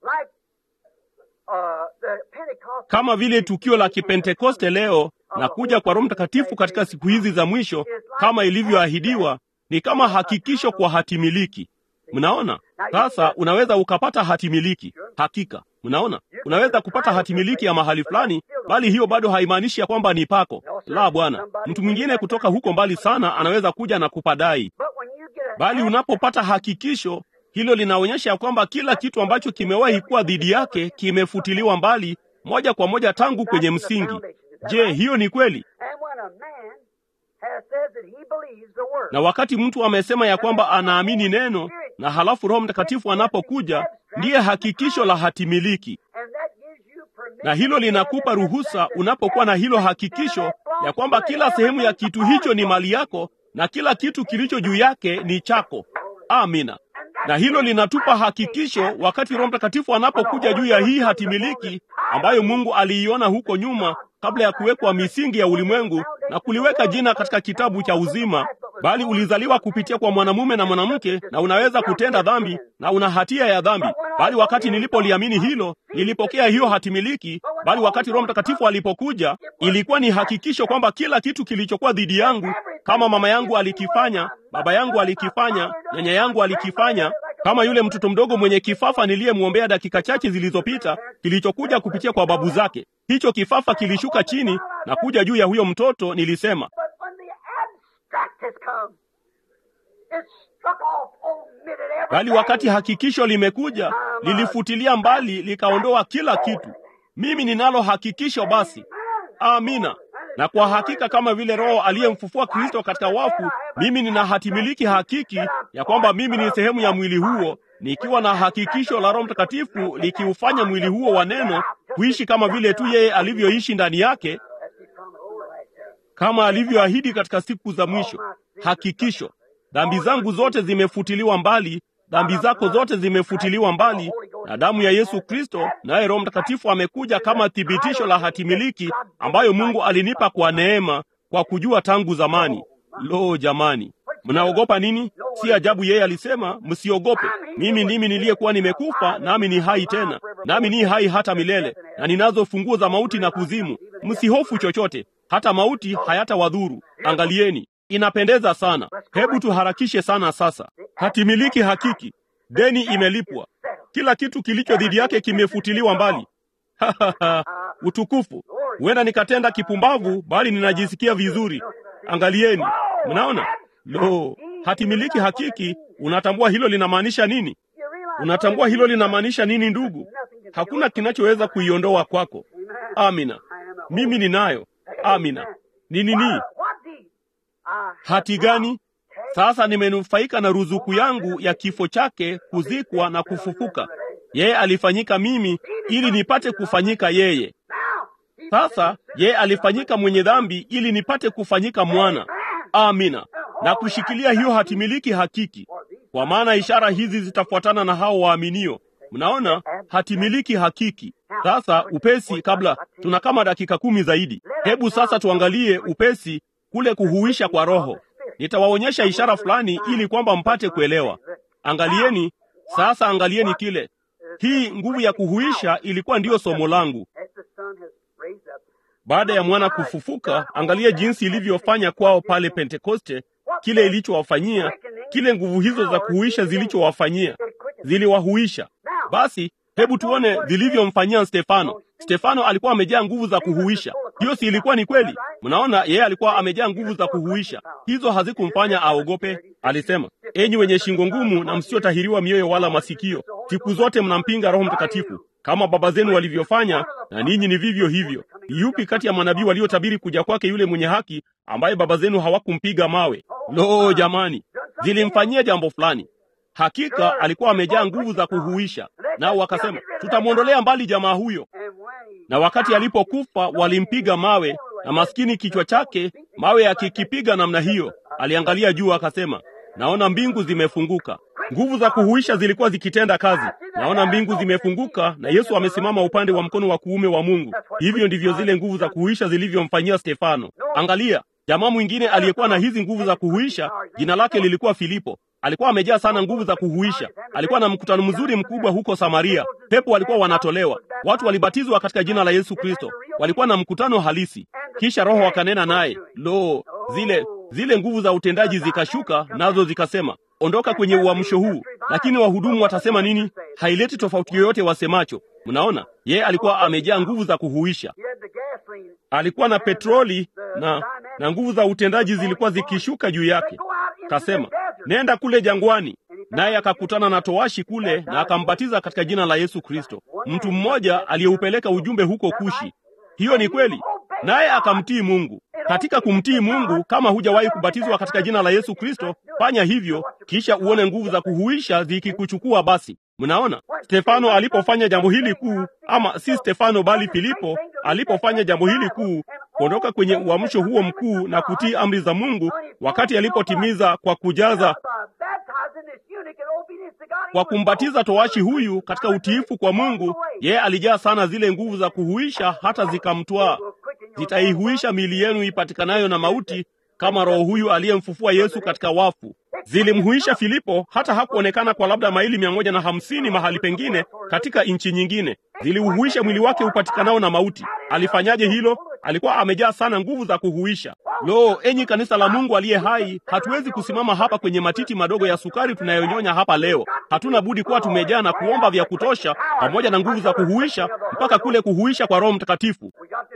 Speaker 2: Kama vile tukio la Kipentekoste leo na kuja kwa Roho Mtakatifu katika siku hizi za mwisho, kama ilivyoahidiwa, ni kama hakikisho kwa hatimiliki. Mnaona sasa, unaweza ukapata hatimiliki. Hakika, mnaona, unaweza kupata hatimiliki ya mahali fulani, bali hiyo bado haimaanishi ya kwamba ni pako. La, bwana, mtu mwingine kutoka huko mbali sana anaweza kuja na kupadai, bali unapopata hakikisho hilo linaonyesha ya kwamba kila kitu ambacho kimewahi kuwa dhidi yake kimefutiliwa mbali moja kwa moja tangu kwenye msingi. Je, hiyo ni kweli? Na wakati mtu amesema ya kwamba anaamini neno na halafu Roho Mtakatifu anapokuja ndiye hakikisho la hatimiliki, na hilo linakupa ruhusa unapokuwa na hilo hakikisho ya kwamba kila sehemu ya kitu hicho ni mali yako na kila kitu kilicho juu yake ni chako. Amina. Na hilo linatupa hakikisho wakati Roho Mtakatifu anapokuja juu ya hii hatimiliki ambayo Mungu aliiona huko nyuma kabla ya kuwekwa misingi ya ulimwengu na kuliweka jina katika kitabu cha uzima, bali ulizaliwa kupitia kwa mwanamume na mwanamke, na unaweza kutenda dhambi na una hatia ya dhambi. Bali wakati nilipoliamini hilo, nilipokea hiyo hatimiliki. Bali wakati Roho Mtakatifu alipokuja, ilikuwa ni hakikisho kwamba kila kitu kilichokuwa dhidi yangu, kama mama yangu alikifanya, baba yangu alikifanya, nyanya yangu alikifanya kama yule mtoto mdogo mwenye kifafa niliyemwombea dakika chache zilizopita, kilichokuja kupitia kwa babu zake. Hicho kifafa kilishuka chini na kuja juu ya huyo mtoto. Nilisema, bali wakati hakikisho limekuja, lilifutilia mbali, likaondoa kila kitu. Mimi ninalo hakikisho basi. Amina. Na kwa hakika kama vile Roho aliyemfufua Kristo katika wafu, mimi nina hatimiliki hakiki ya kwamba mimi ni sehemu ya mwili huo, nikiwa na hakikisho la Roho Mtakatifu likiufanya mwili huo wa neno kuishi kama vile tu yeye alivyoishi ndani yake, kama alivyoahidi katika siku za mwisho. Hakikisho, dhambi zangu zote zimefutiliwa mbali, dhambi zako zote zimefutiliwa mbali na damu ya Yesu Kristo, naye Roho Mtakatifu amekuja kama thibitisho la hatimiliki ambayo Mungu alinipa kwa neema, kwa kujua tangu zamani. Lo, jamani, mnaogopa nini? Si ajabu yeye alisema msiogope, mimi ndimi niliyekuwa nimekufa, nami ni hai tena, nami ni hai hata milele, na ninazo funguo za mauti na kuzimu. Msihofu chochote, hata mauti hayatawadhuru. Angalieni, inapendeza sana. Hebu tuharakishe sana sasa. Hatimiliki hakiki, deni imelipwa, kila kitu kilicho dhidi yake kimefutiliwa mbali. Utukufu! Huenda nikatenda kipumbavu, bali ninajisikia vizuri. Angalieni, mnaona? Lo, hatimiliki hakiki. Unatambua hilo linamaanisha nini? Unatambua hilo linamaanisha nini, ndugu? Hakuna kinachoweza kuiondoa kwako. Amina, mimi ninayo. Amina. Ni nini? Hati gani? Sasa nimenufaika na ruzuku yangu ya kifo chake, kuzikwa na kufufuka. Yeye alifanyika mimi ili nipate kufanyika yeye. Sasa yeye alifanyika mwenye dhambi ili nipate kufanyika mwana. Amina. Na kushikilia hiyo hatimiliki hakiki, kwa maana ishara hizi zitafuatana na hao waaminio. Mnaona, hatimiliki hakiki. Sasa upesi, kabla tuna kama dakika kumi zaidi, hebu sasa tuangalie upesi kule kuhuisha kwa Roho. Nitawaonyesha ishara fulani ili kwamba mpate kuelewa. Angalieni sasa, angalieni kile hii nguvu ya kuhuisha ilikuwa ndiyo somo langu. Baada ya mwana kufufuka, angalia jinsi ilivyofanya kwao pale Pentekoste, kile ilichowafanyia, kile nguvu hizo za kuhuisha zilichowafanyia, ziliwahuisha. Basi hebu tuone zilivyomfanyia Stefano. Stefano alikuwa amejaa nguvu za kuhuisha. Hiyo si ilikuwa ni kweli? Mnaona, yeye alikuwa amejaa nguvu za kuhuisha. Hizo hazikumfanya aogope. Alisema, enyi wenye shingo ngumu na msiotahiriwa mioyo wala masikio, siku zote mnampinga Roho Mtakatifu kama baba zenu walivyofanya, na ninyi ni vivyo hivyo. Yupi kati ya manabii waliotabiri kuja kwake yule mwenye haki ambaye baba zenu hawakumpiga mawe? Lo, jamani, zilimfanyia jambo fulani. Hakika alikuwa amejaa nguvu za kuhuisha. Nao wakasema, tutamwondolea mbali jamaa huyo. na wakati alipokufa walimpiga mawe, na maskini kichwa chake mawe yakikipiga namna hiyo, aliangalia juu akasema, naona mbingu zimefunguka. Nguvu za kuhuisha zilikuwa zikitenda kazi. Naona mbingu zimefunguka na Yesu amesimama upande wa mkono wa kuume wa Mungu. Hivyo ndivyo zile nguvu za kuhuisha zilivyomfanyia Stefano. Angalia, jamaa mwingine aliyekuwa na hizi nguvu za kuhuisha, jina lake lilikuwa Filipo. Alikuwa amejaa sana nguvu za kuhuisha. Alikuwa na mkutano mzuri mkubwa huko Samaria. Pepo walikuwa wanatolewa, watu walibatizwa katika jina la Yesu Kristo. Walikuwa na mkutano halisi, kisha Roho akanena naye. Lo, zile zile nguvu za utendaji zikashuka, nazo zikasema ondoka kwenye uamsho huu. Lakini wahudumu watasema nini? Haileti tofauti yoyote wasemacho. Mnaona, yeye alikuwa amejaa nguvu za kuhuisha. Alikuwa na petroli na na nguvu za utendaji zilikuwa zikishuka juu yake. Kasema, nenda kule jangwani, naye akakutana na towashi kule na akambatiza katika jina la Yesu Kristo, mtu mmoja aliyeupeleka ujumbe huko Kushi. Hiyo ni kweli, naye akamtii Mungu. Katika kumtii Mungu, kama hujawahi kubatizwa katika jina la Yesu Kristo, fanya hivyo, kisha uone nguvu za kuhuisha zikikuchukua. Basi mnaona, Stefano alipofanya jambo hili kuu, ama si Stefano bali Filipo alipofanya jambo hili kuu, kuondoka kwenye uamsho huo mkuu na kutii amri za Mungu, wakati alipotimiza kwa kujaza kwa kumbatiza towashi huyu katika utiifu kwa Mungu, yeye alijaa sana zile nguvu za kuhuisha hata zikamtwaa. Zitaihuisha miili yenu ipatikanayo na mauti, kama roho huyu aliyemfufua Yesu katika wafu. Zilimhuisha Filipo hata hakuonekana kwa labda maili mia moja na hamsini mahali pengine katika nchi nyingine. Ziliuhuisha mwili wake upatikanao na mauti. Alifanyaje hilo? Alikuwa amejaa sana nguvu za kuhuisha. Lo, enyi kanisa la Mungu aliye hai, hatuwezi kusimama hapa kwenye matiti madogo ya sukari tunayonyonya hapa leo. Hatuna budi kuwa tumejaa na kuomba vya kutosha, pamoja na nguvu za kuhuisha, mpaka kule kuhuisha kwa Roho Mtakatifu.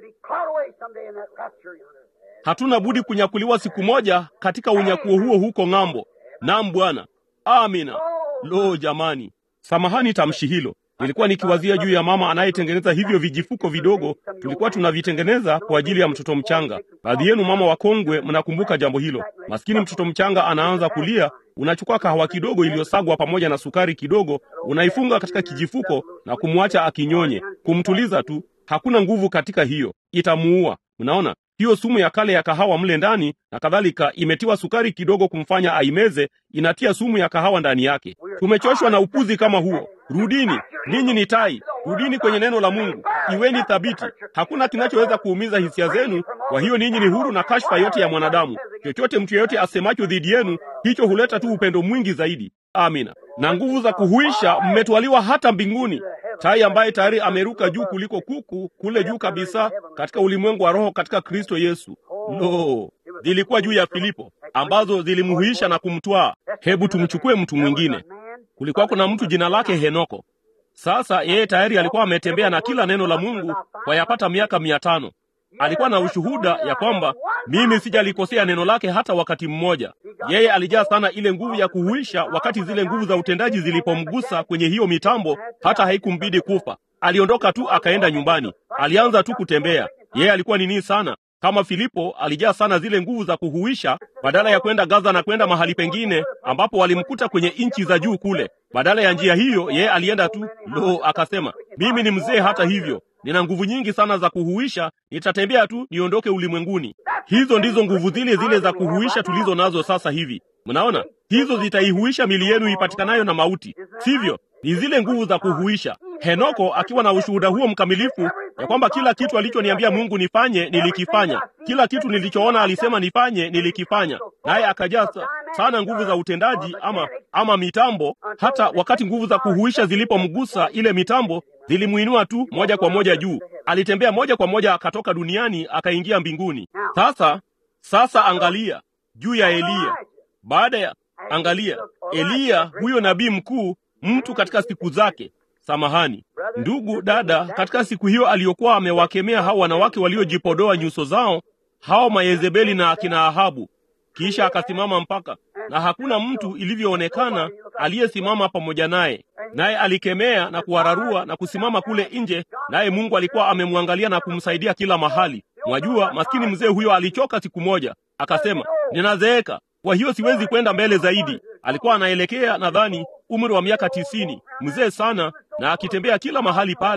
Speaker 2: Hatuna budi kunyakuliwa siku moja katika unyakuo huo huko ng'ambo. Naam Bwana, amina. Lo jamani, samahani tamshi hilo. Nilikuwa nikiwazia juu ya mama anayetengeneza hivyo vijifuko vidogo, tulikuwa tunavitengeneza kwa ajili ya mtoto mchanga. Baadhi yenu mama wakongwe, mnakumbuka jambo hilo. Maskini mtoto mchanga anaanza kulia, unachukua kahawa kidogo iliyosagwa pamoja na sukari kidogo, unaifunga katika kijifuko na kumwacha akinyonye, kumtuliza tu. Hakuna nguvu katika hiyo, itamuua. Mnaona hiyo sumu ya kale ya kahawa mle ndani na kadhalika, imetiwa sukari kidogo kumfanya aimeze, inatia sumu ya kahawa ndani yake. Tumechoshwa na upuzi kama huo. Rudini, ninyi ni tai, rudini kwenye neno la Mungu, iweni thabiti. Hakuna kinachoweza kuumiza hisia zenu. Kwa hiyo ninyi ni huru na kashfa yote ya mwanadamu. Chochote mtu yeyote asemacho dhidi yenu, hicho huleta tu upendo mwingi zaidi. Amina. Na nguvu za kuhuisha, mmetwaliwa hata mbinguni. Tai ambaye tayari ameruka juu kuliko kuku, kule juu kabisa katika ulimwengu wa roho katika Kristo Yesu. Lo, zilikuwa juu ya Filipo ambazo zilimhuisha na kumtwaa. Hebu tumchukue mtu mwingine. Kulikuwa kuna mtu jina lake Henoko. Sasa yeye tayari alikuwa ametembea na kila neno la Mungu kwa yapata miaka mia tano. Alikuwa na ushuhuda ya kwamba mimi sijalikosea neno lake hata wakati mmoja. Yeye alijaa sana ile nguvu ya kuhuisha, wakati zile nguvu za utendaji zilipomgusa kwenye hiyo mitambo, hata haikumbidi kufa. Aliondoka tu akaenda nyumbani, alianza tu kutembea. Yeye alikuwa nini sana kama Filipo alijaa sana zile nguvu za kuhuisha. Badala ya kwenda Gaza na kwenda mahali pengine ambapo walimkuta kwenye nchi za juu kule, badala ya njia hiyo, yeye alienda tu. Lo, akasema mimi ni mzee, hata hivyo nina nguvu nyingi sana za kuhuisha, nitatembea tu niondoke ulimwenguni. Hizo ndizo nguvu zile zile za kuhuisha tulizo nazo sasa hivi. Mnaona, hizo zitaihuisha mili yenu ipatikanayo na mauti, sivyo? Ni zile nguvu za kuhuisha. Henoko akiwa na ushuhuda huo mkamilifu ya kwamba kila kitu alichoniambia Mungu nifanye nilikifanya, kila kitu nilichoona alisema nifanye nilikifanya, naye akajaa sana nguvu za utendaji ama, ama mitambo. Hata wakati nguvu za kuhuisha zilipomgusa ile mitambo, zilimuinua tu moja kwa moja juu. Alitembea moja kwa moja akatoka duniani akaingia mbinguni. Sasa sasa, angalia juu ya Eliya. Baada ya angalia Eliya, huyo nabii mkuu, mtu katika siku zake Samahani ndugu dada, katika siku hiyo aliyokuwa amewakemea hao wanawake waliojipodoa nyuso zao, hao Mayezebeli na akina Ahabu. Kisha akasimama mpaka, na hakuna mtu ilivyoonekana aliyesimama pamoja naye, naye alikemea na kuwararua na kusimama kule nje, naye Mungu alikuwa amemwangalia na kumsaidia kila mahali. Mwajua, maskini mzee huyo alichoka siku moja, akasema, ninazeeka, kwa hiyo siwezi kwenda mbele zaidi. Alikuwa anaelekea nadhani umri wa miaka tisini, mzee sana, na akitembea kila mahali pale,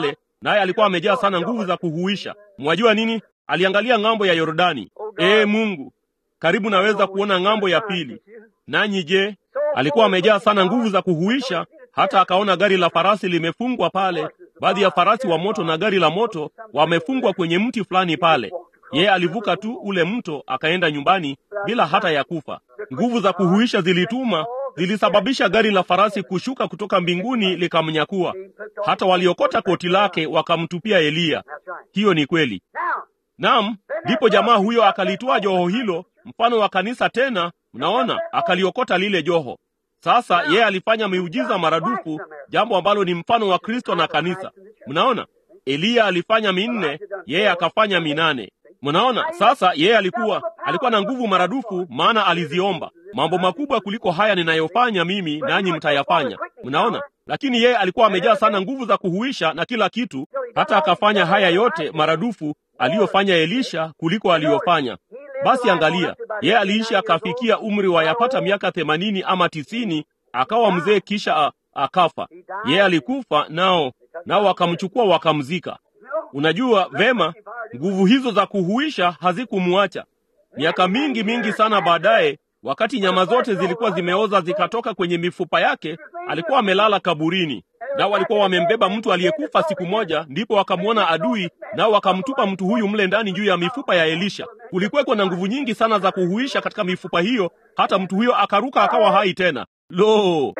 Speaker 2: naye alikuwa amejaa sana nguvu za kuhuisha. Mwajua nini? Aliangalia ng'ambo ya Yordani. Ee Mungu, karibu naweza kuona ng'ambo ya pili. Nanyi je? Alikuwa amejaa sana nguvu za kuhuisha, hata akaona gari la farasi limefungwa pale, baadhi ya farasi wa moto na gari la moto wamefungwa kwenye mti fulani pale. Yeye alivuka tu ule mto akaenda nyumbani bila hata ya kufa. Nguvu za kuhuisha zilituma, zilisababisha gari la farasi kushuka kutoka mbinguni likamnyakua. Hata waliokota koti lake wakamtupia Eliya. Hiyo ni kweli. Naam, ndipo jamaa huyo akalitoa joho hilo, mfano wa kanisa tena, mnaona, akaliokota lile joho. Sasa yeye alifanya miujiza maradufu, jambo ambalo ni mfano wa Kristo na kanisa. Mnaona, Eliya alifanya minne, yeye akafanya minane. Mnaona, sasa yeye alikuwa alikuwa na nguvu maradufu, maana aliziomba mambo makubwa kuliko haya ninayofanya mimi, nanyi mtayafanya. Mnaona, lakini yeye alikuwa amejaa sana nguvu za kuhuisha na kila kitu, hata akafanya haya yote maradufu aliyofanya Elisha kuliko aliyofanya. Basi angalia, yeye aliishi akafikia umri wa yapata miaka themanini ama tisini, akawa mzee, kisha a, akafa. Yeye alikufa nao nao wakamchukua wakamzika. Unajua vema, nguvu hizo za kuhuisha hazikumuacha. Miaka mingi mingi sana baadaye, wakati nyama zote zilikuwa zimeoza zikatoka kwenye mifupa yake, alikuwa amelala kaburini. Nao walikuwa wamembeba mtu aliyekufa siku moja, ndipo wakamwona adui, nao wakamtupa mtu huyu mle ndani juu ya mifupa ya Elisha. Kulikuweko na nguvu nyingi sana za kuhuisha katika mifupa hiyo, hata mtu huyo akaruka akawa hai tena. Lo,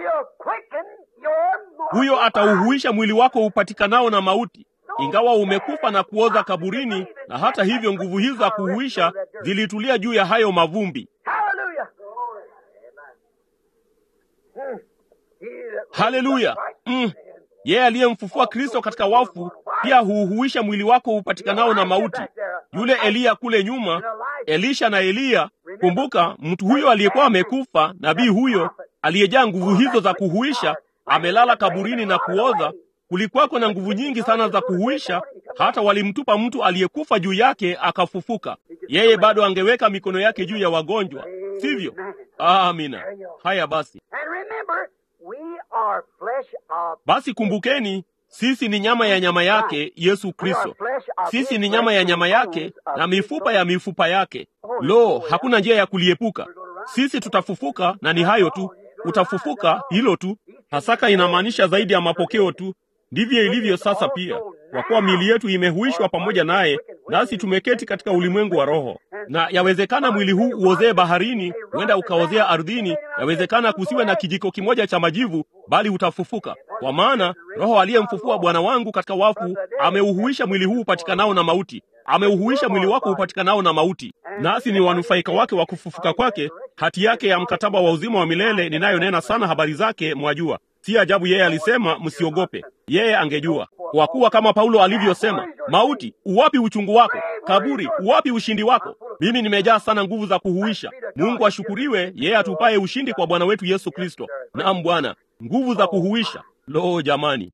Speaker 2: huyo atauhuisha mwili wako upatikanao na mauti, ingawa umekufa na kuoza kaburini. Na hata hivyo nguvu hizo za kuhuisha zilitulia juu ya hayo mavumbi. Haleluya! Mm. Yeye aliyemfufua Kristo katika wafu pia huuhuisha mwili wako upatikanao na mauti. Yule Eliya kule nyuma, Elisha na Eliya, kumbuka, mtu huyo aliyekuwa amekufa, nabii huyo aliyejaa nguvu hizo za kuhuisha, amelala kaburini na kuoza. Kulikuwako na nguvu nyingi sana za kuhuisha, hata walimtupa mtu aliyekufa juu yake akafufuka. Yeye bado angeweka mikono yake juu ya wagonjwa, sivyo? Amina. Haya basi. Basi kumbukeni, sisi ni nyama ya nyama yake Yesu Kristo. Sisi ni nyama ya nyama yake na mifupa ya mifupa yake. Lo, hakuna njia ya kuliepuka. Sisi tutafufuka, na ni hayo tu. Utafufuka, hilo tu. Pasaka inamaanisha zaidi ya mapokeo tu. Ndivyo ilivyo sasa pia, kwa kuwa miili yetu imehuishwa pamoja naye, nasi tumeketi katika ulimwengu wa roho. Na yawezekana mwili huu uozee baharini, huenda ukaozea ardhini. Yawezekana kusiwe na kijiko kimoja cha majivu, bali utafufuka, kwa maana Roho aliyemfufua Bwana wangu katika wafu ameuhuisha mwili huu upatikanao na mauti, ameuhuisha mwili wako upatikanao na mauti, nasi ni wanufaika wake wa kufufuka kwake, hati yake ya mkataba wa uzima wa milele, ninayonena sana habari zake, mwajua. Si ajabu yeye alisema msiogope. Yeye angejua, kwa kuwa kama Paulo alivyosema, mauti, uwapi uchungu wako? Kaburi, uwapi ushindi wako? Mimi nimejaa sana nguvu za kuhuisha. Mungu ashukuriwe, yeye atupaye ushindi kwa Bwana wetu Yesu Kristo. Naam Bwana, nguvu za kuhuisha. Lo, jamani,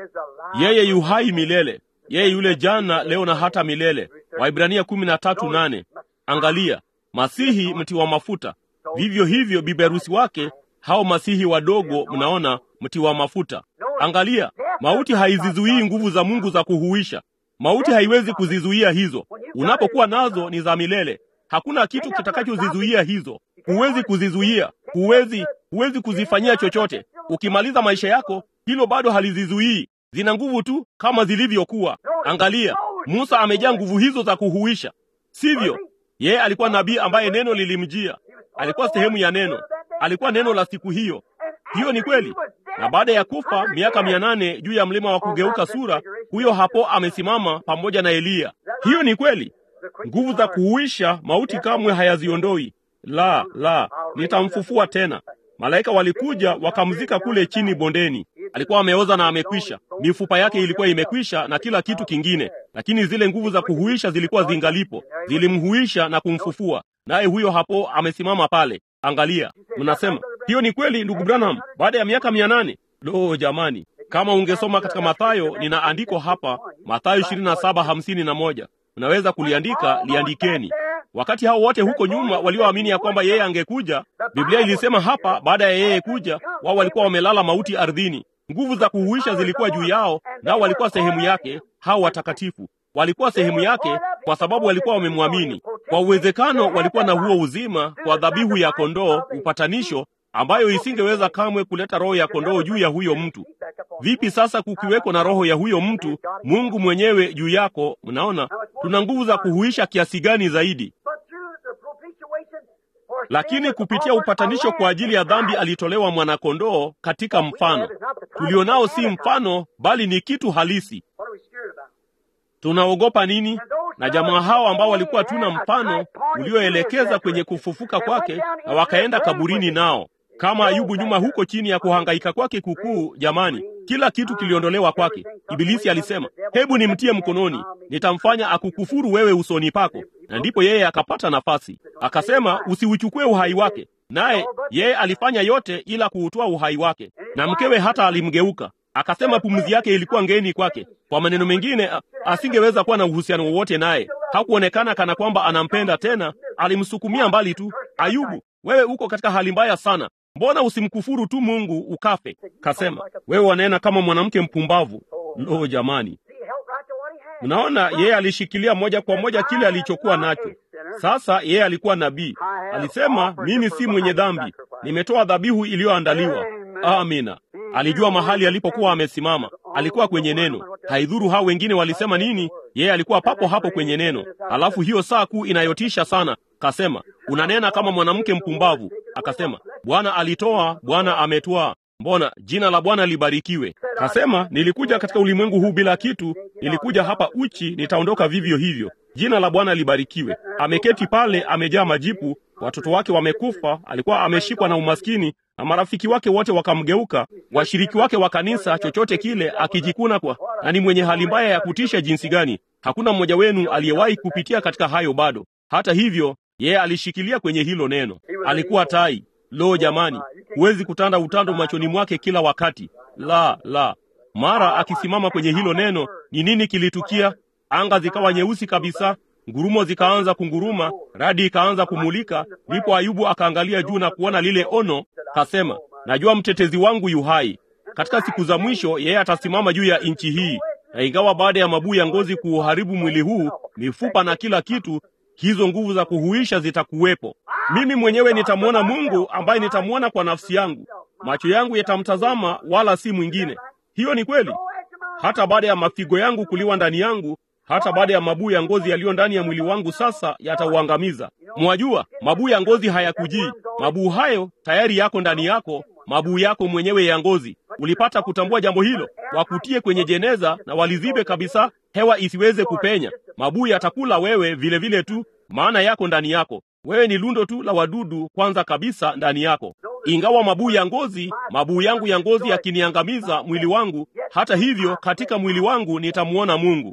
Speaker 2: yeye yu hai milele, yeye yule jana, leo na hata milele. Waibrania kumi na tatu nane. Angalia, Masihi mti wa mafuta, vivyo hivyo biberusi wake hao masihi wadogo, mnaona, mti wa mafuta. Angalia, mauti haizizuii nguvu za Mungu za kuhuisha. Mauti haiwezi kuzizuia hizo. Unapokuwa nazo ni za milele. Hakuna kitu kitakachozizuia hizo. Huwezi kuzizuia, huwezi, huwezi kuzifanyia chochote. Ukimaliza maisha yako, hilo bado halizizuii. Zina nguvu tu kama zilivyokuwa. Angalia, Musa amejaa nguvu hizo za kuhuisha, sivyo? Yeye alikuwa nabii ambaye neno lilimjia, alikuwa sehemu ya neno alikuwa neno la siku hiyo. Hiyo ni kweli. Na baada ya kufa miaka mia nane juu ya mlima wa kugeuka sura, huyo hapo amesimama pamoja na Eliya. Hiyo ni kweli. Nguvu za kuhuisha mauti kamwe hayaziondoi. La, la, nitamfufua tena. Malaika walikuja wakamzika kule chini bondeni. Alikuwa ameoza na amekwisha, mifupa yake ilikuwa imekwisha na kila kitu kingine, lakini zile nguvu za kuhuisha zilikuwa zingalipo, zilimhuisha na kumfufua. Naye huyo hapo amesimama pale. Angalia, mnasema hiyo ni kweli, ndugu Branham, baada ya miaka mia nane. Lo, jamani, kama ungesoma katika Mathayo, nina andiko hapa, Mathayo ishirini na saba hamsini na moja. Unaweza kuliandika, liandikeni. Wakati hao wote huko nyuma walioamini ya kwamba yeye angekuja, Biblia ilisema hapa, baada ya yeye kuja, wao walikuwa wamelala mauti ardhini. Nguvu za kuhuisha zilikuwa juu yao, nao walikuwa sehemu yake, hao watakatifu walikuwa sehemu yake kwa sababu walikuwa wamemwamini. Kwa uwezekano walikuwa na huo uzima kwa dhabihu ya kondoo, upatanisho ambayo isingeweza kamwe kuleta roho ya kondoo juu ya huyo mtu. Vipi sasa kukiweko na roho ya huyo mtu, Mungu mwenyewe juu yako? Mnaona tuna nguvu za kuhuisha kiasi gani zaidi? Lakini kupitia upatanisho kwa ajili ya dhambi alitolewa mwanakondoo katika mfano. Tulionao si mfano, bali ni kitu halisi. Tunaogopa nini? Na jamaa hao ambao walikuwa tuna mfano ulioelekeza kwenye kufufuka kwake, na wakaenda kaburini nao kama Ayubu nyuma huko chini ya kuhangaika kwake kukuu. Jamani, kila kitu kiliondolewa kwake. Ibilisi alisema, hebu nimtie mkononi, nitamfanya akukufuru wewe usoni pako. Na ndipo yeye akapata nafasi, akasema usiuchukue uhai wake. Naye yeye alifanya yote ila kuutoa uhai wake, na mkewe hata alimgeuka akasema pumzi yake ilikuwa ngeni kwake. Kwa maneno mengine, asingeweza kuwa na uhusiano wowote naye. Hakuonekana kana kwamba anampenda tena, alimsukumia mbali tu. Ayubu, wewe uko katika hali mbaya sana, mbona usimkufuru tu Mungu ukafe? Kasema, wewe wanena kama mwanamke mpumbavu. Lo, jamani! Mnaona, yeye alishikilia moja kwa moja kile alichokuwa nacho. Sasa yeye alikuwa nabii, alisema, mimi si mwenye dhambi, nimetoa dhabihu iliyoandaliwa. Amina. Alijua mahali alipokuwa amesimama, alikuwa kwenye neno. Haidhuru hao wengine walisema nini, yeye alikuwa papo hapo kwenye neno. Alafu hiyo saa kuu inayotisha sana, kasema, unanena kama mwanamke mpumbavu. Akasema, Bwana alitoa, Bwana ametwaa, mbona jina la Bwana libarikiwe. Kasema, nilikuja katika ulimwengu huu bila kitu, nilikuja hapa uchi, nitaondoka vivyo hivyo. Jina la Bwana libarikiwe. Ameketi pale, amejaa majipu, watoto wake wamekufa, alikuwa ameshikwa na umaskini na marafiki wake wote wakamgeuka, washiriki wake wa kanisa, chochote kile, akijikuna kwa na ni mwenye hali mbaya ya kutisha jinsi gani. Hakuna mmoja wenu aliyewahi kupitia katika hayo bado. Hata hivyo, yeye alishikilia kwenye hilo neno. Alikuwa tai. Lo, jamani, huwezi kutanda utando machoni mwake kila wakati. La, la! Mara akisimama kwenye hilo neno, ni nini kilitukia? Anga zikawa nyeusi kabisa, ngurumo zikaanza kunguruma, radi ikaanza kumulika. Ndipo Ayubu akaangalia juu na kuona lile ono, kasema, najua mtetezi wangu yu hai. Katika siku za mwisho yeye atasimama juu ya nchi hii, na ingawa baada ya mabuu ya ngozi kuuharibu mwili huu, mifupa na kila kitu, hizo nguvu za kuhuisha zitakuwepo. Mimi mwenyewe nitamwona Mungu ambaye nitamwona kwa nafsi yangu, macho yangu yatamtazama, wala si mwingine. Hiyo ni kweli. Hata baada ya mafigo yangu kuliwa ndani yangu hata baada ya mabuu ya ngozi yaliyo ndani ya mwili wangu sasa yatauangamiza. Mwajua, mabuu ya ngozi hayakujii. Mabuu hayo tayari yako ndani yako, mabuu yako mwenyewe ya ngozi. Ulipata kutambua jambo hilo? Wakutie kwenye jeneza na walizibe kabisa, hewa isiweze kupenya. Mabuu yatakula wewe vile vile tu, maana yako ndani yako. Wewe ni lundo tu la wadudu kwanza kabisa ndani yako. Ingawa mabuu ya ngozi, mabuu yangu ya ngozi yakiniangamiza mwili wangu, hata hivyo katika mwili wangu nitamwona Mungu.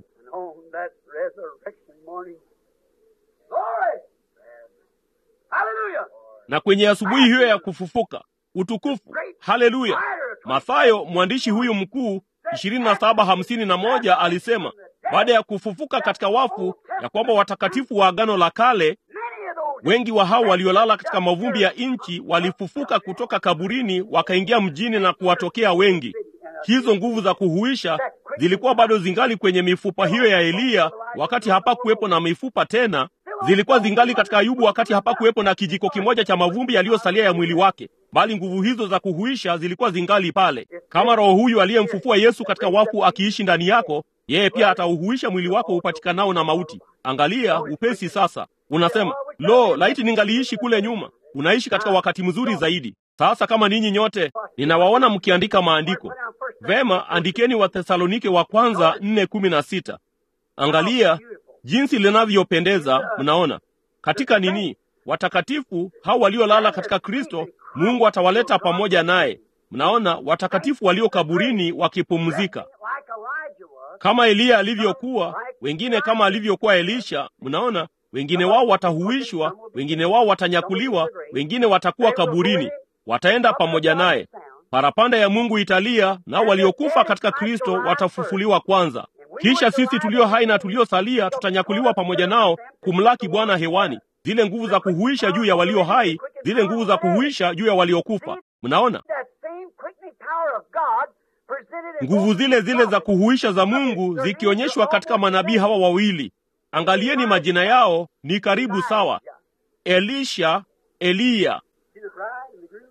Speaker 2: na kwenye asubuhi hiyo ya kufufuka utukufu. Haleluya! Mathayo mwandishi huyu mkuu ishirini na saba hamsini na moja alisema baada ya kufufuka katika wafu, ya kwamba watakatifu wa Agano la Kale wengi wa hao waliolala katika mavumbi ya nchi walifufuka kutoka kaburini, wakaingia mjini na kuwatokea wengi. Hizo nguvu za kuhuisha zilikuwa bado zingali kwenye mifupa hiyo ya Eliya wakati hapakuwepo na mifupa tena. Zilikuwa zingali katika Ayubu wakati hapakuwepo na kijiko kimoja cha mavumbi yaliyosalia ya mwili wake, bali nguvu hizo za kuhuisha zilikuwa zingali pale. Kama Roho huyu aliyemfufua Yesu katika wafu akiishi ndani yako, yeye pia atauhuisha mwili wako upatikanao na mauti. Angalia upesi sasa. Unasema, lo, laiti ningaliishi kule nyuma. Unaishi katika wakati mzuri zaidi. Sasa kama ninyi nyote ninawaona mkiandika maandiko vema, andikeni Wathesalonike wa kwanza nne kumi na sita. Angalia jinsi linavyopendeza. Mnaona katika nini, watakatifu hao waliolala katika Kristo, Mungu atawaleta pamoja naye. Mnaona watakatifu walio kaburini wakipumzika, kama Eliya alivyokuwa, wengine kama alivyokuwa Elisha. Mnaona wengine wao watahuishwa, wengine wao watanyakuliwa, wengine watakuwa kaburini, wataenda pamoja naye. Parapanda ya Mungu italia, nao waliokufa katika Kristo watafufuliwa kwanza. Kisha sisi tulio hai na tuliosalia tutanyakuliwa pamoja nao kumlaki Bwana hewani. Zile nguvu za kuhuisha juu ya walio hai, zile nguvu za kuhuisha juu ya waliokufa. Mnaona nguvu zile zile za kuhuisha za Mungu zikionyeshwa katika manabii hawa wawili. Angalieni majina yao ni karibu sawa, Elisha, Eliya.
Speaker 1: See the bride and the groom?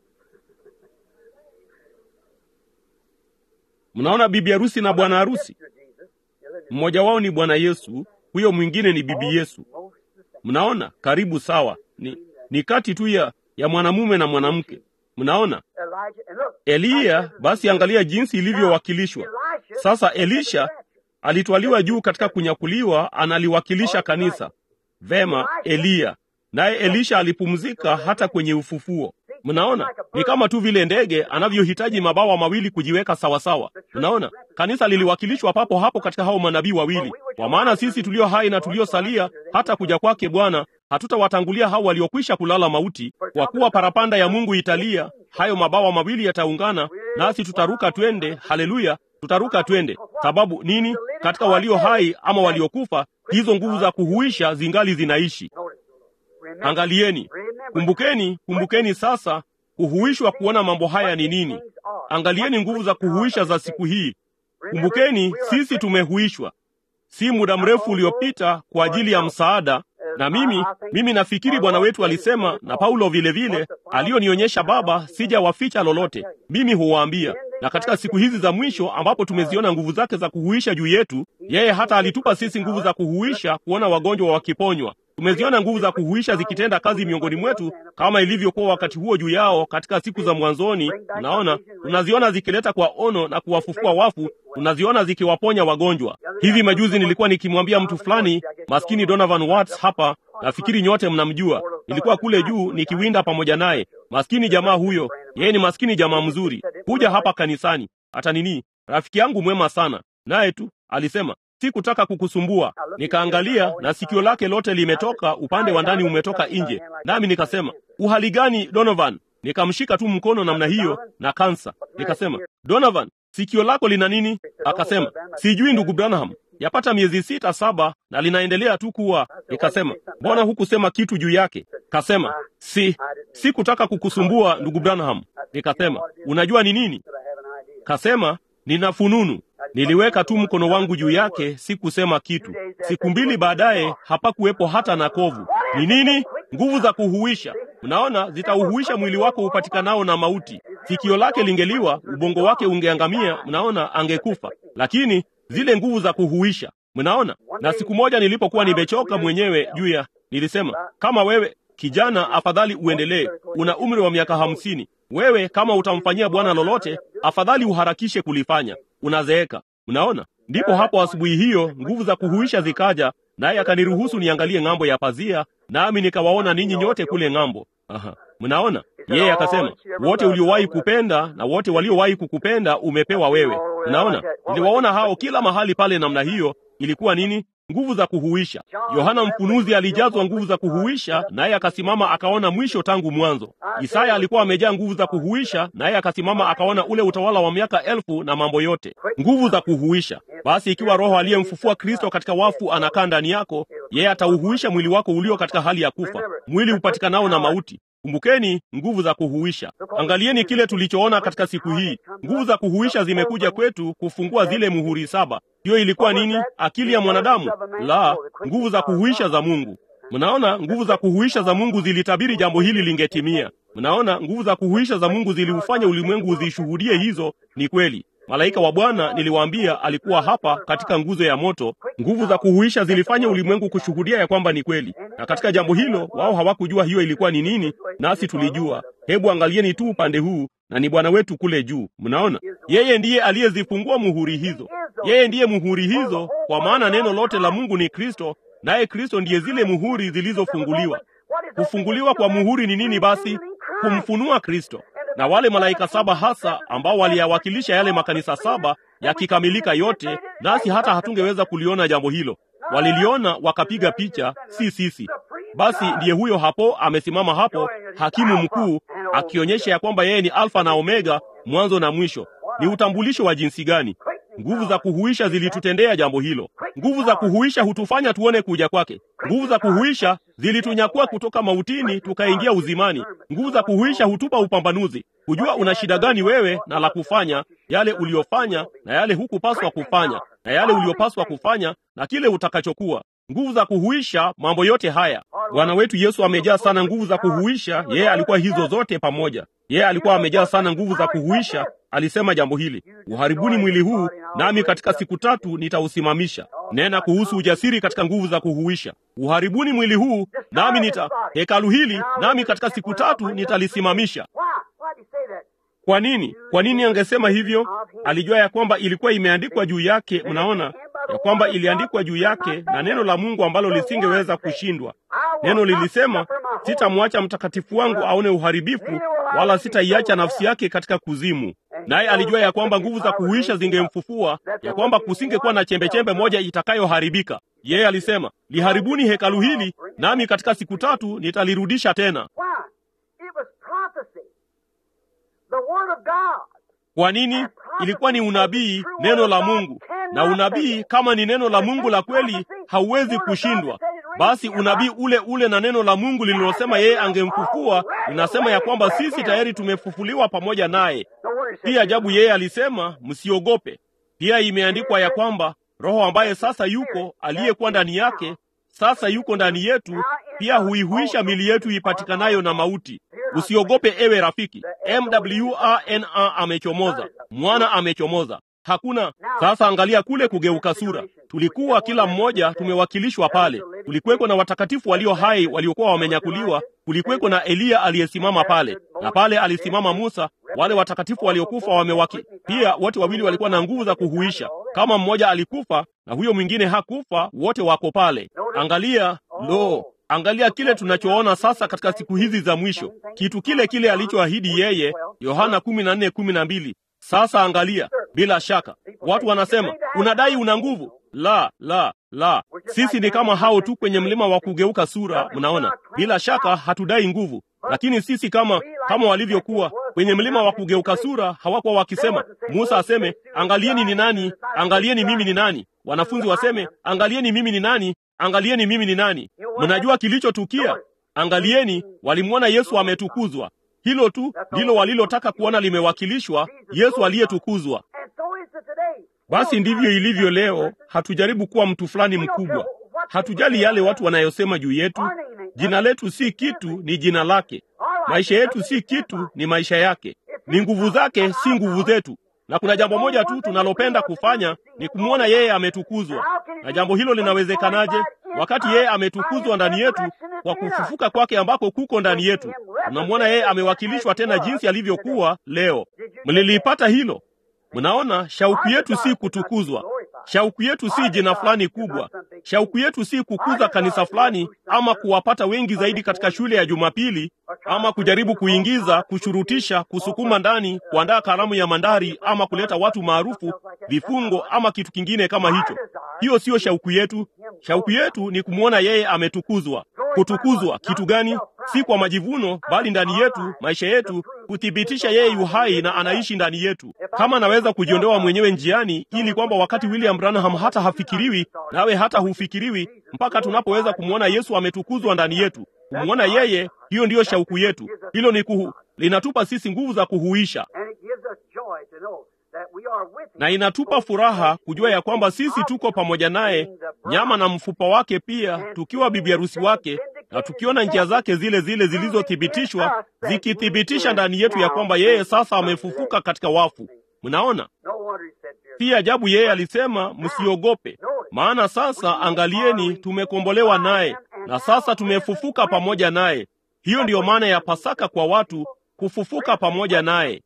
Speaker 2: Mnaona bibi harusi na bwana harusi,
Speaker 1: Sister Jesus. The other is
Speaker 2: mmoja wao ni Bwana Yesu, huyo mwingine ni bibi Yesu.
Speaker 1: most the same.
Speaker 2: Mnaona, karibu sawa, ni, ni kati tu ya, ya mwanamume na mwanamke. Mnaona
Speaker 1: Elijah, and look,
Speaker 2: Eliya, basi angalia jinsi ilivyowakilishwa
Speaker 1: Elisha
Speaker 2: sasa. Elisha alitwaliwa juu katika kunyakuliwa, analiwakilisha kanisa vema. Eliya naye Elisha alipumzika hata kwenye ufufuo. Mnaona, ni kama tu vile ndege anavyohitaji mabawa mawili kujiweka sawasawa. Mnaona, kanisa liliwakilishwa papo hapo katika hao manabii wawili. Kwa maana sisi tulio hai na tuliosalia hata kuja kwake Bwana hatutawatangulia hao waliokwisha kulala mauti, kwa kuwa parapanda ya Mungu italia, hayo mabawa mawili yataungana, nasi tutaruka twende. Haleluya, tutaruka twende. Sababu nini? Katika walio hai ama waliokufa, hizo nguvu za kuhuisha zingali zinaishi.
Speaker 1: Notice. Remember,
Speaker 2: Angalieni,
Speaker 1: remember,
Speaker 2: kumbukeni, kumbukeni sasa kuhuishwa kuona mambo haya ni nini. Angalieni nguvu za kuhuisha za siku hii. Kumbukeni, sisi tumehuishwa si muda mrefu uliopita kwa ajili ya msaada. Na mimi mimi nafikiri Bwana wetu alisema na Paulo vile vile alionionyesha Baba, sijawaficha lolote, mimi huwaambia. Na katika siku hizi za mwisho ambapo tumeziona nguvu zake za kuhuisha juu yetu, yeye hata alitupa sisi nguvu za kuhuisha kuona wagonjwa wakiponywa. Tumeziona nguvu za kuhuisha zikitenda kazi miongoni mwetu kama ilivyokuwa wakati huo juu yao katika siku za mwanzoni. Unaona, tunaziona zikileta kwa ono na kuwafufua wafu, tunaziona zikiwaponya wagonjwa. Hivi majuzi nilikuwa nikimwambia mtu fulani, maskini Donovan Watts hapa, nafikiri nyote mnamjua. Nilikuwa kule juu nikiwinda pamoja naye. Maskini jamaa huyo, yeye ni maskini jamaa mzuri, kuja hapa kanisani hata nini, rafiki yangu mwema sana, naye tu alisema sikutaka kukusumbua. Nikaangalia na sikio lake lote limetoka, upande wa ndani umetoka nje, nami nikasema uhali gani Donovan? Nikamshika tu mkono namna hiyo na kansa. Nikasema Donovan, sikio lako lina nini? Akasema sijui ndugu Branham, yapata miezi sita saba na linaendelea tu kuwa. Nikasema mbona hukusema kitu juu yake? Kasema si sikutaka kukusumbua ndugu Branham. Nikasema unajua ni nini?
Speaker 1: But I have an idea.
Speaker 2: Kasema nina fununu. Niliweka tu mkono wangu juu yake, sikusema kitu. Siku mbili baadaye hapakuwepo hata na kovu. Ni nini? Nguvu za kuhuisha. Mnaona, zitauhuisha mwili wako upatikanao na mauti. Sikio lake lingeliwa, ubongo wake ungeangamia, mnaona, angekufa. Lakini zile nguvu za kuhuisha, mnaona. Na siku moja nilipokuwa nimechoka mwenyewe juu ya, nilisema kama wewe kijana, afadhali uendelee. Una umri wa miaka hamsini. Wewe kama utamfanyia Bwana lolote, afadhali uharakishe kulifanya. Unazeeka. Mnaona? Ndipo hapo asubuhi hiyo nguvu za kuhuisha zikaja, naye akaniruhusu niangalie ng'ambo ya pazia, nami nikawaona ninyi nyote kule ng'ambo. Aha. Mnaona? Yeye akasema, wote uliowahi kupenda na wote waliowahi kukupenda umepewa wewe. Mnaona? Niliwaona hao kila mahali pale namna hiyo. Ilikuwa nini? Nguvu za kuhuisha. Yohana Mfunuzi alijazwa nguvu za kuhuisha, naye akasimama akaona mwisho tangu mwanzo. Isaya alikuwa amejaa nguvu za kuhuisha, naye akasimama akaona ule utawala wa miaka elfu na mambo yote. Nguvu za kuhuisha. Basi ikiwa Roho aliyemfufua Kristo katika wafu anakaa ndani yako, yeye atauhuisha mwili wako ulio katika hali ya kufa, mwili upatikanao na mauti. Kumbukeni nguvu za kuhuisha. Angalieni kile tulichoona katika siku hii. Nguvu za kuhuisha zimekuja kwetu kufungua zile muhuri saba. Hiyo ilikuwa nini? Akili ya mwanadamu? La, nguvu za kuhuisha za Mungu. Mnaona, nguvu za kuhuisha za Mungu zilitabiri jambo hili lingetimia. Mnaona, nguvu za kuhuisha za Mungu ziliufanya ulimwengu uzishuhudie hizo. Ni kweli. Malaika wa Bwana niliwaambia, alikuwa hapa katika nguzo ya moto. Nguvu za kuhuisha zilifanya ulimwengu kushuhudia ya kwamba ni kweli, na katika jambo hilo wao hawakujua hiyo ilikuwa ni nini, nasi tulijua. Hebu angalieni tu upande huu, na ni Bwana wetu kule juu. Mnaona, yeye ndiye aliyezifungua muhuri hizo. Yeye ndiye muhuri hizo, kwa maana neno lote la Mungu ni Kristo, naye Kristo ndiye zile muhuri zilizofunguliwa. Kufunguliwa kwa muhuri ni nini basi? Kumfunua Kristo na wale malaika saba hasa ambao waliyawakilisha yale makanisa saba yakikamilika yote, nasi hata hatungeweza kuliona jambo hilo. Waliliona wakapiga picha, si sisi. Basi ndiye huyo hapo amesimama hapo, hakimu mkuu, akionyesha ya kwamba yeye ni Alfa na Omega, mwanzo na mwisho. Ni utambulisho wa jinsi gani! Nguvu za kuhuisha zilitutendea jambo hilo. Nguvu za kuhuisha hutufanya tuone kuja kwake. Nguvu za kuhuisha zilitunyakua kutoka mautini tukaingia uzimani. Nguvu za kuhuisha hutupa upambanuzi, kujua una shida gani wewe na la kufanya, yale uliyofanya na yale hukupaswa kufanya, na yale uliyopaswa kufanya na kile utakachokuwa. Nguvu za kuhuisha mambo yote haya. Bwana wetu Yesu amejaa sana nguvu za kuhuisha. Yeye alikuwa hizo zote pamoja. Yeye alikuwa amejaa sana nguvu za kuhuisha. Alisema jambo hili, uharibuni mwili huu, nami katika siku tatu nitausimamisha. Nena kuhusu ujasiri katika nguvu za kuhuisha. Uharibuni mwili huu, nami nita hekalu hili, nami katika siku tatu nitalisimamisha. Kwa nini? Kwa nini angesema hivyo? Alijua ya kwamba ilikuwa imeandikwa juu yake. Mnaona ya kwamba iliandikwa juu yake na neno la Mungu ambalo lisingeweza kushindwa. Neno lilisema, sitamwacha mtakatifu wangu aone uharibifu, wala sitaiacha nafsi yake katika kuzimu. Naye alijua ya kwamba nguvu za kuhuisha zingemfufua, ya kwamba kusingekuwa na chembechembe moja itakayoharibika. Yeye alisema, liharibuni hekalu hili, nami katika siku tatu nitalirudisha tena. Kwa nini? Ilikuwa ni unabii, neno la Mungu, na unabii kama ni neno la Mungu la kweli hauwezi kushindwa. Basi unabii ule ule na neno la Mungu lililosema yeye angemfufua linasema ya kwamba sisi tayari tumefufuliwa pamoja naye. Pia ajabu, yeye alisema msiogope. Pia imeandikwa ya kwamba Roho ambaye sasa yuko aliyekuwa ndani yake sasa yuko ndani yetu, pia huihuisha mili yetu ipatikanayo na mauti. Usiogope ewe rafiki. MWRNA amechomoza, mwana amechomoza. Hakuna sasa. Angalia kule kugeuka sura. Tulikuwa kila mmoja tumewakilishwa pale. Kulikuweko na watakatifu walio hai waliokuwa wamenyakuliwa. Kulikuweko na Eliya aliyesimama pale, na pale alisimama Musa. Wale watakatifu waliokufa wamewaki pia, wote wawili walikuwa na nguvu za kuhuisha. Kama mmoja alikufa na huyo mwingine hakufa, wote wako pale. Angalia, lo, angalia kile tunachoona sasa katika siku hizi za mwisho, kitu kile kile alichoahidi yeye, Yohana 14:12. Sasa angalia, bila shaka watu wanasema unadai una nguvu. La, la, la, sisi ni kama hao tu kwenye mlima wa kugeuka sura. Mnaona, bila shaka hatudai nguvu, lakini sisi kama kama walivyokuwa kwenye mlima wa kugeuka sura, hawakuwa wakisema Musa aseme angalieni ni nani, angalieni mimi ni nani. Wanafunzi waseme angalieni mimi ni nani, angalieni mimi ni nani. Mnajua kilichotukia? Angalieni, walimwona Yesu ametukuzwa. Hilo tu ndilo walilotaka kuona limewakilishwa, Yesu aliyetukuzwa. Basi ndivyo ilivyo leo. Hatujaribu kuwa mtu fulani mkubwa, hatujali yale watu wanayosema juu yetu. Jina letu si kitu, ni jina lake. Maisha yetu si kitu, ni maisha yake. Ni nguvu zake, si nguvu zetu. Na kuna jambo moja tu tunalopenda kufanya ni kumwona yeye ametukuzwa. Na jambo hilo linawezekanaje? Wakati yeye ametukuzwa ndani yetu kwa kufufuka kwake ambako kuko ndani yetu, tunamwona yeye amewakilishwa tena jinsi alivyokuwa leo. Mlilipata hilo? Mnaona, shauku yetu si kutukuzwa. Shauku yetu si jina fulani kubwa. Shauku yetu si kukuza kanisa fulani ama kuwapata wengi zaidi katika shule ya Jumapili ama kujaribu kuingiza, kushurutisha, kusukuma ndani, kuandaa karamu ya mandari ama kuleta watu maarufu, vifungo ama kitu kingine kama hicho. Hiyo siyo shauku yetu. Shauku yetu ni kumwona yeye ametukuzwa. Kutukuzwa kitu gani? Si kwa majivuno, bali ndani yetu, maisha yetu, kuthibitisha yeye yu hai na anaishi ndani yetu. Kama anaweza kujiondoa mwenyewe njiani, ili kwamba wakati William Branham hata hafikiriwi, nawe hata hufikiriwi, mpaka tunapoweza kumwona Yesu ametukuzwa ndani yetu, kumwona yeye, hiyo ndiyo shauku yetu. Hilo ni kuhu, linatupa sisi nguvu za kuhuisha na inatupa furaha kujua ya kwamba sisi tuko pamoja naye, nyama na mfupa wake pia, tukiwa bibi harusi wake, na tukiona njia zake zile zile zilizothibitishwa zikithibitisha ndani yetu ya kwamba yeye sasa amefufuka katika wafu. Mnaona, si ajabu yeye alisema msiogope, maana sasa angalieni, tumekombolewa naye na sasa tumefufuka pamoja naye. Hiyo ndiyo maana ya Pasaka kwa watu, kufufuka pamoja naye.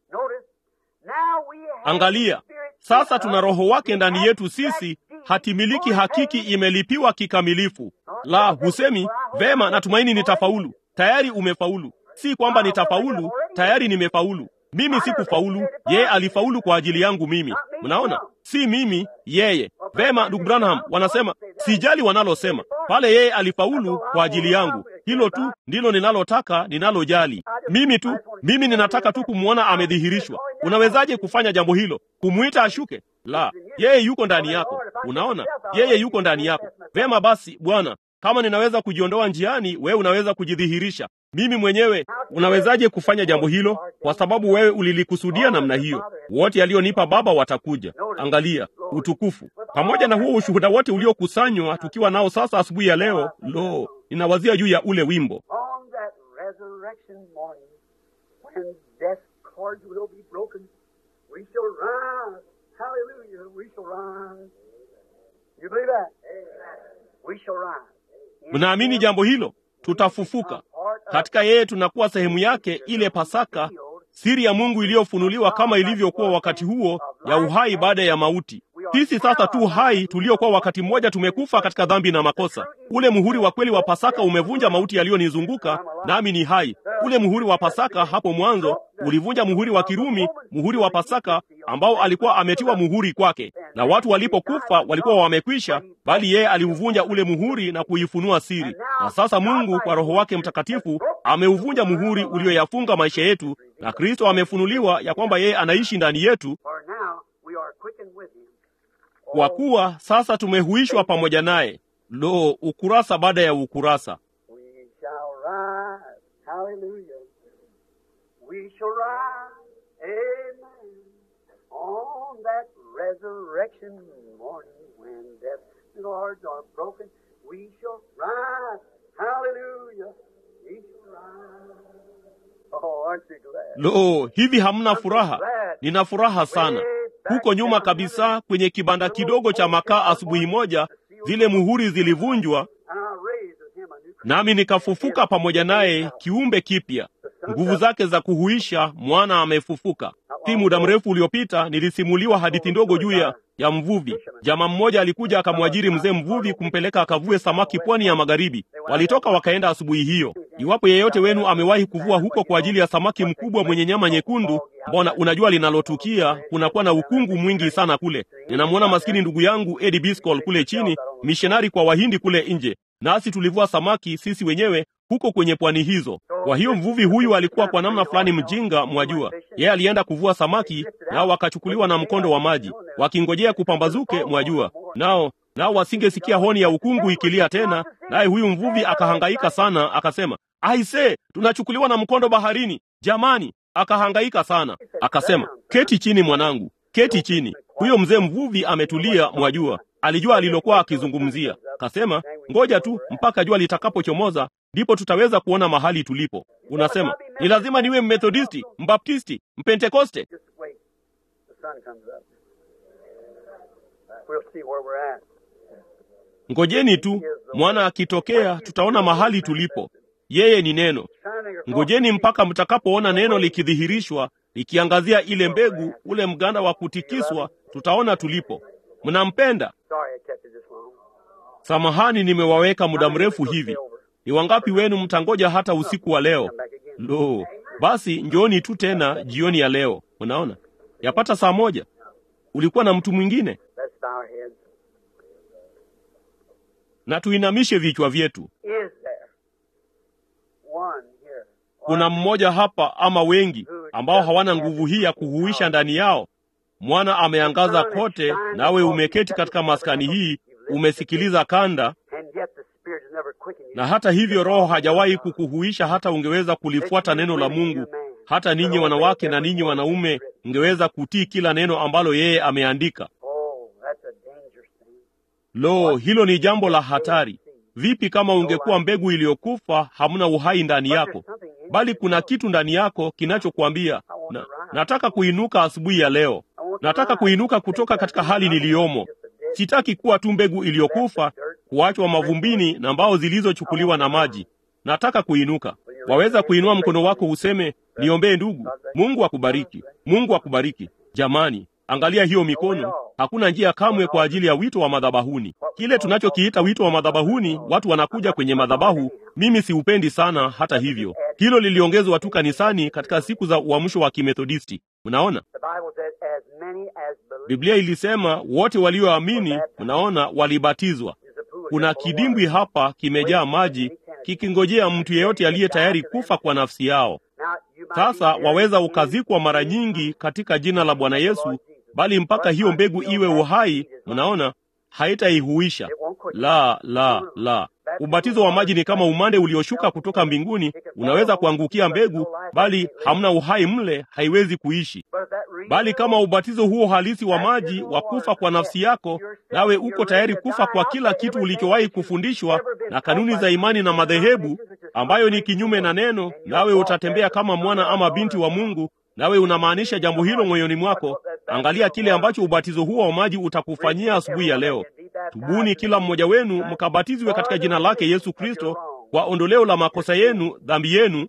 Speaker 2: Angalia sasa, tuna roho wake ndani yetu sisi, hatimiliki hakiki imelipiwa kikamilifu. La, husemi vema, natumaini nitafaulu. Tayari umefaulu. Si kwamba nitafaulu, tayari nimefaulu. Mimi sikufaulu, yeye alifaulu kwa ajili yangu mimi. Mnaona, si mimi, yeye. Vema, ndugu Branham, wanasema sijali wanalosema pale, yeye alifaulu kwa ajili yangu. Hilo tu ndilo ninalotaka, ninalojali mimi tu. Mimi ninataka tu kumwona amedhihirishwa. Unawezaje kufanya jambo hilo? Kumwita ashuke? La, yeye yuko ndani yako. Unaona, yeye yuko ndani yako. Vema basi, Bwana, kama ninaweza kujiondoa njiani, wewe unaweza kujidhihirisha. Mimi mwenyewe, unawezaje kufanya jambo hilo? Kwa sababu wewe ulilikusudia namna hiyo. Wote alionipa Baba watakuja. Angalia utukufu, pamoja na huo ushuhuda wote uliokusanywa tukiwa nao sasa asubuhi ya leo. Lo, ninawazia juu ya ule wimbo
Speaker 1: On that resurrection morning, when death's cords will be broken, we shall rise. Hallelujah, we shall rise. You believe that? We shall rise.
Speaker 2: Mnaamini jambo hilo? Tutafufuka katika yeye, tunakuwa sehemu yake, ile Pasaka, siri ya Mungu iliyofunuliwa kama ilivyokuwa wakati huo ya uhai baada ya mauti. Sisi sasa tu hai tuliokuwa wakati mmoja tumekufa katika dhambi na makosa. Ule muhuri wa kweli wa Pasaka umevunja mauti yaliyonizunguka, nami ni hai. Ule muhuri wa Pasaka hapo mwanzo ulivunja muhuri wa Kirumi, muhuri wa Pasaka ambao alikuwa ametiwa muhuri kwake, na watu walipokufa walikuwa wamekwisha, bali yeye aliuvunja ule muhuri na kuifunua siri. Na sasa Mungu kwa Roho wake Mtakatifu ameuvunja muhuri ulioyafunga maisha yetu, na Kristo amefunuliwa ya kwamba yeye anaishi ndani yetu,
Speaker 1: For now we are quickened with him.
Speaker 2: kwa kuwa sasa tumehuishwa pamoja naye. Lo, ukurasa baada ya ukurasa.
Speaker 1: We shall rise. Hallelujah. We shall rise. Amen. On that resurrection morning when death's cords are broken, we shall rise. Hallelujah. We shall rise. Oh, aren't you glad?
Speaker 2: Lo, hivi hamna furaha? Nina furaha sana. Huko nyuma kabisa kwenye kibanda kidogo cha makaa, asubuhi moja zile muhuri zilivunjwa,
Speaker 1: And I raised with him a new
Speaker 2: nami nikafufuka pamoja naye, kiumbe kipya. Nguvu zake za kuhuisha, mwana amefufuka. Si muda mrefu uliopita nilisimuliwa hadithi ndogo juu ya ya mvuvi. Jamaa mmoja alikuja akamwajiri mzee mvuvi kumpeleka akavue samaki pwani ya magharibi. Walitoka wakaenda asubuhi hiyo. Iwapo yeyote wenu amewahi kuvua huko kwa ajili ya samaki mkubwa mwenye nyama nyekundu, mbona unajua linalotukia, kunakuwa na ukungu mwingi sana kule. Ninamwona maskini ndugu yangu Eddie Biscol kule chini, mishonari kwa Wahindi kule nje, nasi tulivua samaki sisi wenyewe huko kwenye pwani hizo. Kwa hiyo mvuvi huyu alikuwa kwa namna fulani mjinga, mwajua. Yeye alienda kuvua samaki, nao wakachukuliwa na mkondo wa maji, wakingojea kupambazuke, mwajua. Nao nao wasingesikia honi ya ukungu ikilia tena, naye huyu mvuvi akahangaika sana, akasema, aise, tunachukuliwa na mkondo baharini, jamani! Akahangaika sana, akasema, keti chini mwanangu, keti chini. Huyo mzee mvuvi ametulia, mwajua, alijua alilokuwa akizungumzia. Kasema, ngoja tu mpaka jua litakapochomoza, ndipo tutaweza kuona mahali tulipo. Unasema ni lazima niwe Mmethodisti, Mbaptisti, Mpentekoste?
Speaker 1: Just wait. The sun comes up. We'll see where we're at.
Speaker 2: Ngojeni tu mwana akitokea, tutaona mahali tulipo. Yeye ni neno. Ngojeni mpaka mtakapoona neno likidhihirishwa, likiangazia ile mbegu, ule mganda wa kutikiswa, tutaona tulipo. Mnampenda?
Speaker 1: Sorry I kept you this long.
Speaker 2: Samahani, nimewaweka muda mrefu hivi. Ni wangapi wenu mtangoja hata usiku wa leo?
Speaker 1: Come back again.
Speaker 2: Lo, basi njooni tu tena jioni ya leo. Unaona, yapata saa moja. Ulikuwa na mtu mwingine,
Speaker 1: Let's bow our heads.
Speaker 2: na tuinamishe vichwa vyetu.
Speaker 1: Is there one here?
Speaker 2: Kuna mmoja hapa ama wengi ambao hawana nguvu hii ya kuhuisha ndani yao. Mwana ameangaza kote, nawe umeketi katika maskani hii, umesikiliza kanda,
Speaker 1: And yet the Spirit has never quickened you.
Speaker 2: na hata hivyo Roho hajawahi kukuhuisha hata ungeweza kulifuata neno la Mungu. Hata ninyi wanawake na ninyi wanaume mngeweza kutii kila neno ambalo yeye ameandika.
Speaker 1: Oh, that's a dangerous thing.
Speaker 2: Lo, hilo ni jambo la hatari. Vipi kama ungekuwa mbegu iliyokufa, hamna uhai ndani yako, bali kuna kitu ndani yako kinachokuambia na, nataka kuinuka asubuhi ya leo, nataka kuinuka kutoka katika hali niliyomo. Sitaki kuwa tu mbegu iliyokufa, kuachwa mavumbini na mbao zilizochukuliwa na maji. Nataka kuinuka. Waweza kuinua mkono wako useme, niombee ndugu. Mungu akubariki, Mungu akubariki. Jamani, angalia hiyo mikono. Hakuna njia kamwe kwa ajili ya wito wa madhabahuni. Kile tunachokiita wito wa madhabahuni, watu wanakuja kwenye madhabahu. Mimi siupendi sana. Hata hivyo, hilo liliongezwa tu kanisani katika siku za uamsho wa Kimethodisti. Mnaona,
Speaker 1: The Bible says, as
Speaker 2: Biblia ilisema wote walioamini, mnaona, walibatizwa. Kuna kidimbwi hapa kimejaa maji kikingojea mtu yeyote aliye tayari kufa kwa nafsi yao. Sasa waweza ukazikwa mara nyingi katika jina la Bwana Yesu, bali mpaka hiyo mbegu iwe uhai, mnaona, haitaihuisha. La, la, la. Ubatizo wa maji ni kama umande ulioshuka kutoka mbinguni. Unaweza kuangukia mbegu, bali hamna uhai mle, haiwezi kuishi. Bali kama ubatizo huo halisi wa maji wa kufa kwa nafsi yako, nawe uko tayari kufa kwa kila kitu ulichowahi kufundishwa na kanuni za imani na madhehebu, ambayo ni kinyume na neno, nawe utatembea kama mwana ama binti wa Mungu, nawe unamaanisha jambo hilo moyoni mwako. Angalia kile ambacho ubatizo huo wa maji utakufanyia asubuhi ya leo. Tubuni kila mmoja wenu mkabatizwe katika jina lake Yesu Kristo kwa ondoleo la makosa yenu, dhambi yenu,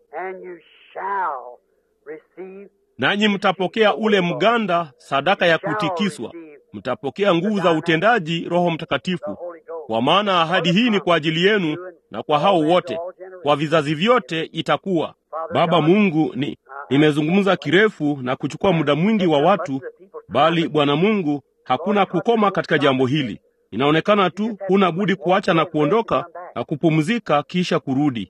Speaker 2: nanyi mtapokea ule mganda, sadaka ya kutikiswa. Mtapokea nguvu za utendaji, Roho Mtakatifu, kwa maana ahadi hii ni kwa ajili yenu na kwa hao wote, kwa vizazi vyote itakuwa. Baba Mungu, ni nimezungumza kirefu na kuchukua muda mwingi wa watu, bali Bwana Mungu, hakuna kukoma katika jambo hili. Inaonekana tu huna budi kuacha na kuondoka na kupumzika kisha kurudi.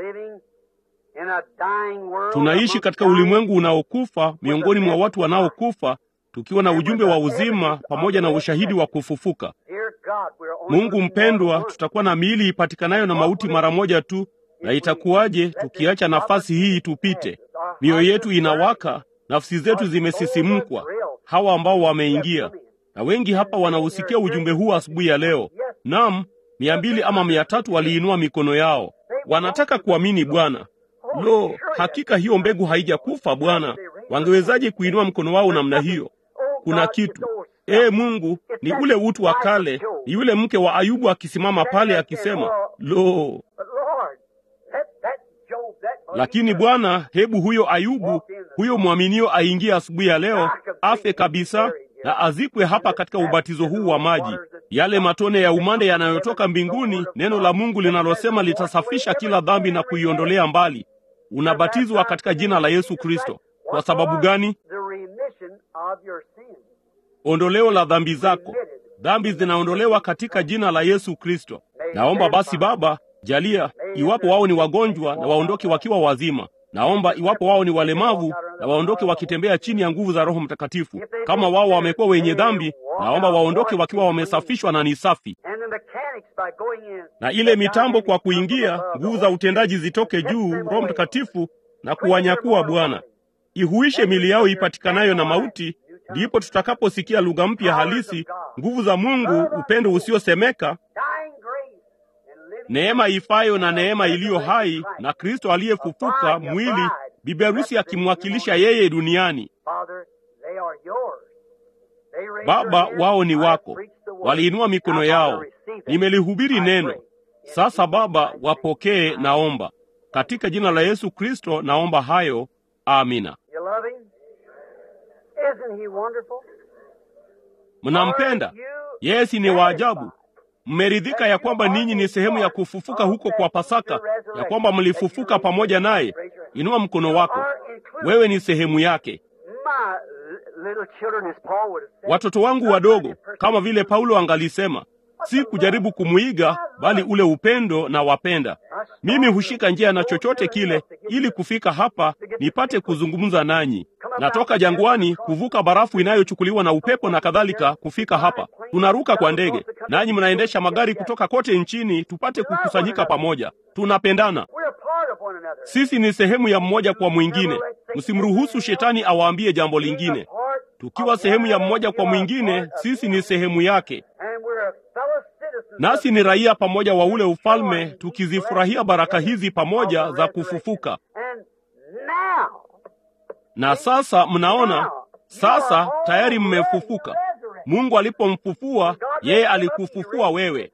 Speaker 2: Tunaishi katika ulimwengu unaokufa miongoni mwa watu wanaokufa, tukiwa na ujumbe wa uzima pamoja na ushahidi wa kufufuka. Mungu mpendwa, tutakuwa na miili ipatikanayo na mauti mara moja tu, na itakuwaje tukiacha nafasi hii tupite? Mioyo yetu inawaka, nafsi zetu zimesisimkwa. Hawa ambao wameingia na wengi hapa wanausikia ujumbe huu asubuhi ya leo. Naam, mia mbili ama mia tatu waliinua mikono yao, wanataka kuamini Bwana. Lo, hakika hiyo mbegu haijakufa Bwana. Wangewezaje kuinua mkono wao namna hiyo? Kuna kitu. Ee Mungu, ni ule utu wa kale, ni yule mke wa Ayubu akisimama pale akisema, lo. Lakini Bwana, hebu huyo Ayubu, huyo mwaminio aingie asubuhi ya leo, afe kabisa na azikwe hapa katika ubatizo huu wa maji, yale matone ya umande yanayotoka mbinguni, neno la Mungu linalosema litasafisha kila dhambi na kuiondolea mbali. Unabatizwa katika jina la Yesu Kristo. Kwa sababu gani? Ondoleo la dhambi zako. Dhambi zinaondolewa katika jina la Yesu Kristo. Naomba basi Baba, jalia iwapo wao ni wagonjwa na waondoke wakiwa wazima. Naomba iwapo wao ni walemavu na waondoke wakitembea chini ya nguvu za Roho Mtakatifu. Kama wao wamekuwa wenye dhambi, naomba waondoke wakiwa wamesafishwa na ni safi. Na ile mitambo kwa kuingia, nguvu za utendaji zitoke juu, Roho Mtakatifu na kuwanyakua Bwana. Ihuishe mili yao ipatikanayo na mauti, ndipo tutakaposikia lugha mpya halisi, nguvu za Mungu, upendo usiosemeka neema ifayo na neema iliyo hai na Kristo aliyefufuka mwili, bibi harusi akimwakilisha yeye duniani. Baba, wao ni wako, waliinua mikono yao, nimelihubiri neno. Sasa Baba, wapokee, naomba katika jina la Yesu Kristo, naomba hayo, amina. Mnampenda yeye? Si ni waajabu? Mmeridhika ya kwamba ninyi ni sehemu ya kufufuka huko kwa Pasaka, ya kwamba mlifufuka pamoja naye? Inua mkono wako, wewe ni sehemu yake. Watoto wangu wadogo, kama vile Paulo angalisema, si kujaribu kumwiga, bali ule upendo na wapenda. Mimi hushika njia na chochote kile ili kufika hapa nipate kuzungumza nanyi. Natoka jangwani kuvuka barafu inayochukuliwa na upepo na kadhalika kufika hapa. Tunaruka kwa ndege, nanyi mnaendesha magari kutoka kote nchini tupate kukusanyika pamoja. Tunapendana, sisi ni sehemu ya mmoja kwa mwingine. Msimruhusu shetani awaambie jambo lingine. Tukiwa sehemu ya mmoja kwa mwingine, sisi ni sehemu yake, nasi ni raia pamoja wa ule ufalme, tukizifurahia baraka hizi pamoja za kufufuka. Na sasa mnaona, sasa tayari mmefufuka. Mungu alipomfufua yeye, alikufufua wewe.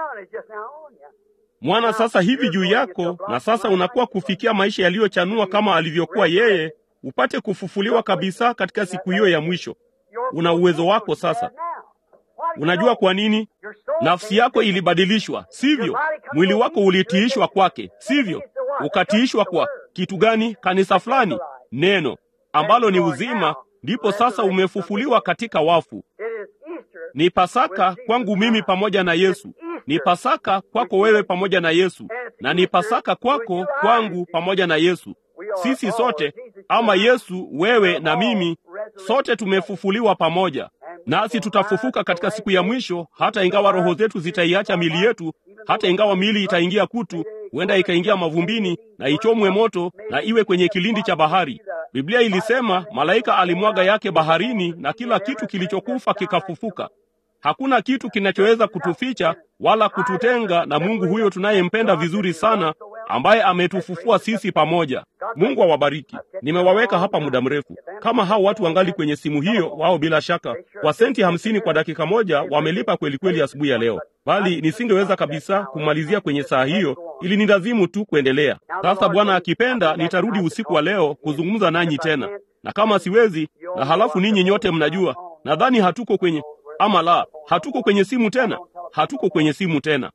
Speaker 2: Mwana sasa hivi juu yako, na sasa unakuwa kufikia maisha yaliyochanua kama alivyokuwa yeye, upate kufufuliwa kabisa katika siku hiyo ya mwisho. Una uwezo wako sasa. Unajua kwa nini? Nafsi yako ilibadilishwa, sivyo? Mwili wako ulitiishwa kwake, sivyo? Ukatiishwa kwa kitu gani? Kanisa fulani, neno ambalo ni uzima, ndipo sasa umefufuliwa katika wafu. Ni Pasaka kwangu mimi pamoja na Yesu, ni Pasaka kwako wewe pamoja na Yesu, na ni Pasaka kwako kwangu pamoja na Yesu. Sisi sote ama Yesu, wewe na mimi, sote tumefufuliwa pamoja, nasi tutafufuka katika siku ya mwisho, hata ingawa roho zetu zitaiacha mili yetu, hata ingawa mili itaingia kutu, huenda ikaingia mavumbini na ichomwe moto na iwe kwenye kilindi cha bahari. Biblia ilisema malaika alimwaga yake baharini, na kila kitu kilichokufa kikafufuka. Hakuna kitu kinachoweza kutuficha wala kututenga na Mungu huyo tunayempenda vizuri sana, ambaye ametufufua sisi pamoja. Mungu awabariki. Nimewaweka hapa muda mrefu. Kama hao watu wangali kwenye simu hiyo, wao bila shaka kwa senti hamsini kwa dakika moja wamelipa kweli kweli asubuhi ya leo, bali nisingeweza kabisa kumalizia kwenye saa hiyo, ili ni lazimu tu kuendelea. Sasa Bwana akipenda, nitarudi usiku wa leo kuzungumza nanyi tena, na kama siwezi, na halafu ninyi nyote mnajua, nadhani hatuko kwenye ama la, hatuko kwenye simu tena, hatuko kwenye simu tena.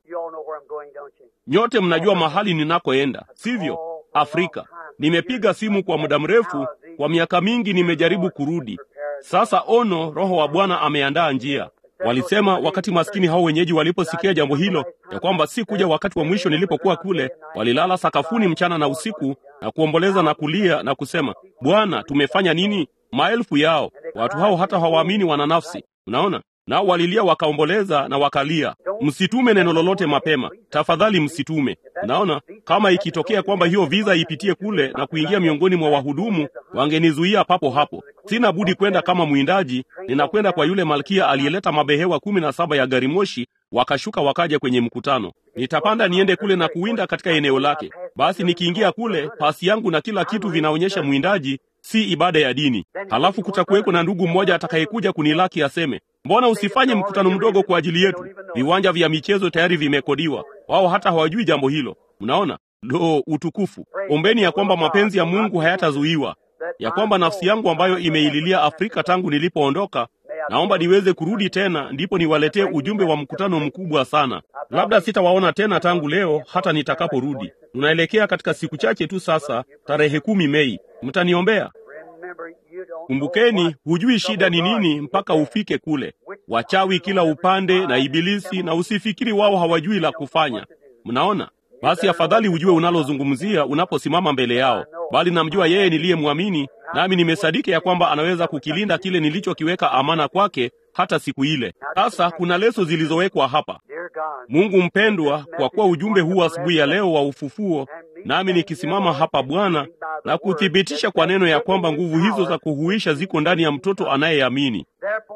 Speaker 2: Nyote mnajua mahali ninakoenda, sivyo? Afrika. Nimepiga simu kwa muda mrefu, kwa miaka mingi nimejaribu kurudi. Sasa ono, Roho wa Bwana ameandaa njia. Walisema wakati maskini hao wenyeji waliposikia jambo hilo, ya kwamba si kuja wakati wa mwisho nilipokuwa kule, walilala sakafuni mchana na usiku na kuomboleza na kulia na kusema, Bwana, tumefanya nini? Maelfu yao watu hao hata hawaamini wana nafsi. Unaona, nao walilia wakaomboleza na wakalia. Msitume neno lolote mapema, tafadhali msitume. Unaona, kama ikitokea kwamba hiyo viza ipitie kule na kuingia miongoni mwa wahudumu, wangenizuia papo hapo. Sina budi kwenda kama mwindaji. Ninakwenda kwa yule malkia aliyeleta mabehewa kumi na saba ya gari moshi, wakashuka wakaja kwenye mkutano. Nitapanda niende kule na kuwinda katika eneo lake. Basi nikiingia kule, pasi yangu na kila kitu vinaonyesha mwindaji si ibada ya dini. Halafu kutakuweko na ndugu mmoja atakayekuja kunilaki aseme, mbona usifanye mkutano mdogo kwa ajili yetu? Viwanja vya michezo tayari vimekodiwa. Wao hata hawajui jambo hilo. Mnaona? Lo, utukufu! Ombeni ya kwamba mapenzi ya Mungu hayatazuiwa, ya kwamba nafsi yangu ambayo imeililia Afrika tangu nilipoondoka, naomba niweze kurudi tena, ndipo niwaletee ujumbe wa mkutano mkubwa sana. Labda sitawaona tena tangu leo hata nitakaporudi. Tunaelekea katika siku chache tu sasa, tarehe kumi Mei. Mtaniombea. Kumbukeni, hujui shida ni nini mpaka ufike kule. Wachawi kila upande na Ibilisi, na usifikiri wao hawajui la kufanya. Mnaona? Basi afadhali ujue unalozungumzia unaposimama mbele yao, bali namjua yeye niliyemwamini, nami nimesadiki ya kwamba anaweza kukilinda kile nilichokiweka amana kwake hata siku ile. Sasa kuna leso zilizowekwa hapa. Mungu mpendwa, kwa kuwa ujumbe huu asubuhi ya leo wa ufufuo, nami nikisimama hapa Bwana na kuthibitisha kwa neno ya kwamba nguvu hizo za kuhuisha ziko ndani ya mtoto anayeamini.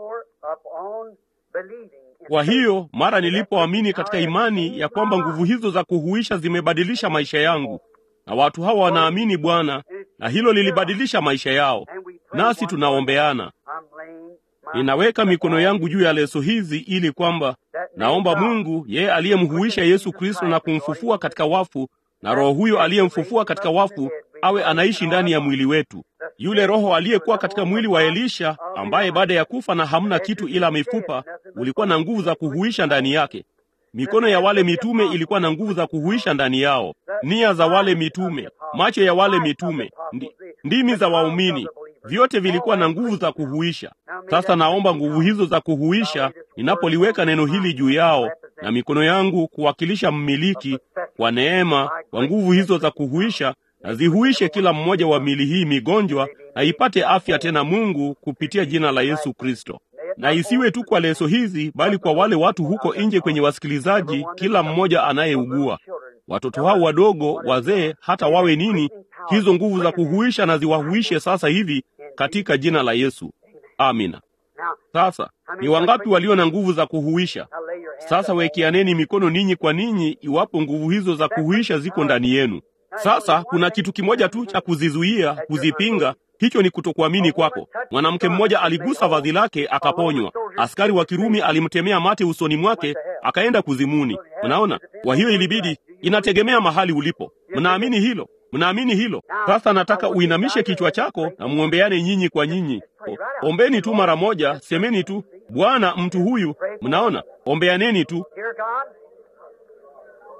Speaker 2: Kwa hiyo mara nilipoamini katika imani ya kwamba nguvu hizo za kuhuisha zimebadilisha maisha yangu, na watu hawa wanaamini Bwana, na hilo lilibadilisha maisha yao, nasi tunaombeana. Ninaweka mikono yangu juu ya leso hizi ili kwamba naomba Mungu yeye aliyemhuisha Yesu Kristo na kumfufua katika wafu, na Roho huyo aliyemfufua katika wafu awe anaishi ndani ya mwili wetu. Yule Roho aliyekuwa katika mwili wa Elisha, ambaye baada ya kufa na hamna kitu ila mifupa, ulikuwa na nguvu za kuhuisha ndani yake. Mikono ya wale mitume ilikuwa na nguvu za kuhuisha ndani yao, nia za wale mitume, macho ya wale mitume, ndi, ndimi za waumini, vyote vilikuwa na nguvu za kuhuisha. Sasa naomba nguvu hizo za kuhuisha, ninapoliweka neno hili juu yao na mikono yangu kuwakilisha mmiliki kwa neema, kwa nguvu hizo za kuhuisha, na zihuishe kila mmoja wa mili hii migonjwa, na ipate afya tena Mungu kupitia jina la Yesu Kristo. Na isiwe tu kwa leso hizi, bali kwa wale watu huko nje kwenye wasikilizaji, kila mmoja anayeugua, watoto hao wadogo, wazee, hata wawe nini, hizo nguvu za kuhuisha na ziwahuishe sasa hivi katika jina la Yesu. Amina. Sasa ni wangapi walio na nguvu za kuhuisha? Sasa wekianeni mikono ninyi kwa ninyi, iwapo nguvu hizo za kuhuisha ziko ndani yenu. Sasa kuna kitu kimoja tu cha kuzizuia, kuzipinga. Hicho ni kutokuamini kwako. Mwanamke mmoja aligusa vazi lake akaponywa. Askari wa Kirumi alimtemea mate usoni mwake akaenda kuzimuni. Mnaona? Kwa hiyo ilibidi, inategemea mahali ulipo. Mnaamini hilo? Mnaamini hilo? Sasa nataka uinamishe kichwa chako na muombeane nyinyi kwa nyinyi. O, ombeni tu mara moja, semeni tu Bwana, mtu huyu. Mnaona? Ombeaneni tu.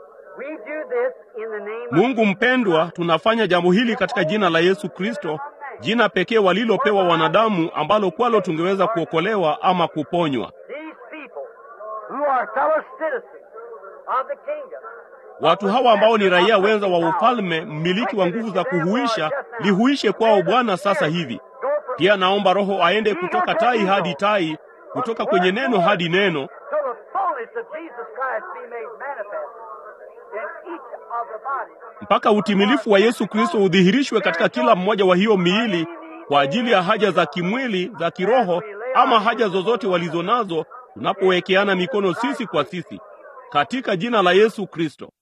Speaker 2: Mungu mpendwa, tunafanya jambo hili katika jina la Yesu Kristo, jina pekee walilopewa wanadamu ambalo kwalo tungeweza kuokolewa ama kuponywa.
Speaker 1: These people who are fellow citizens of the kingdom.
Speaker 2: Watu hawa ambao ni raia wenza wa ufalme, mmiliki wa nguvu za kuhuisha, lihuishe kwao Bwana sasa hivi. Pia naomba Roho aende kutoka tai hadi tai, kutoka kwenye neno hadi neno,
Speaker 1: So the fullness of Jesus Christ be made manifest in each of the bodies.
Speaker 2: mpaka utimilifu wa Yesu Kristo udhihirishwe katika kila mmoja wa hiyo miili kwa ajili ya haja za kimwili, za kiroho ama haja zozote walizo nazo, tunapowekeana mikono sisi kwa sisi, katika jina la Yesu Kristo.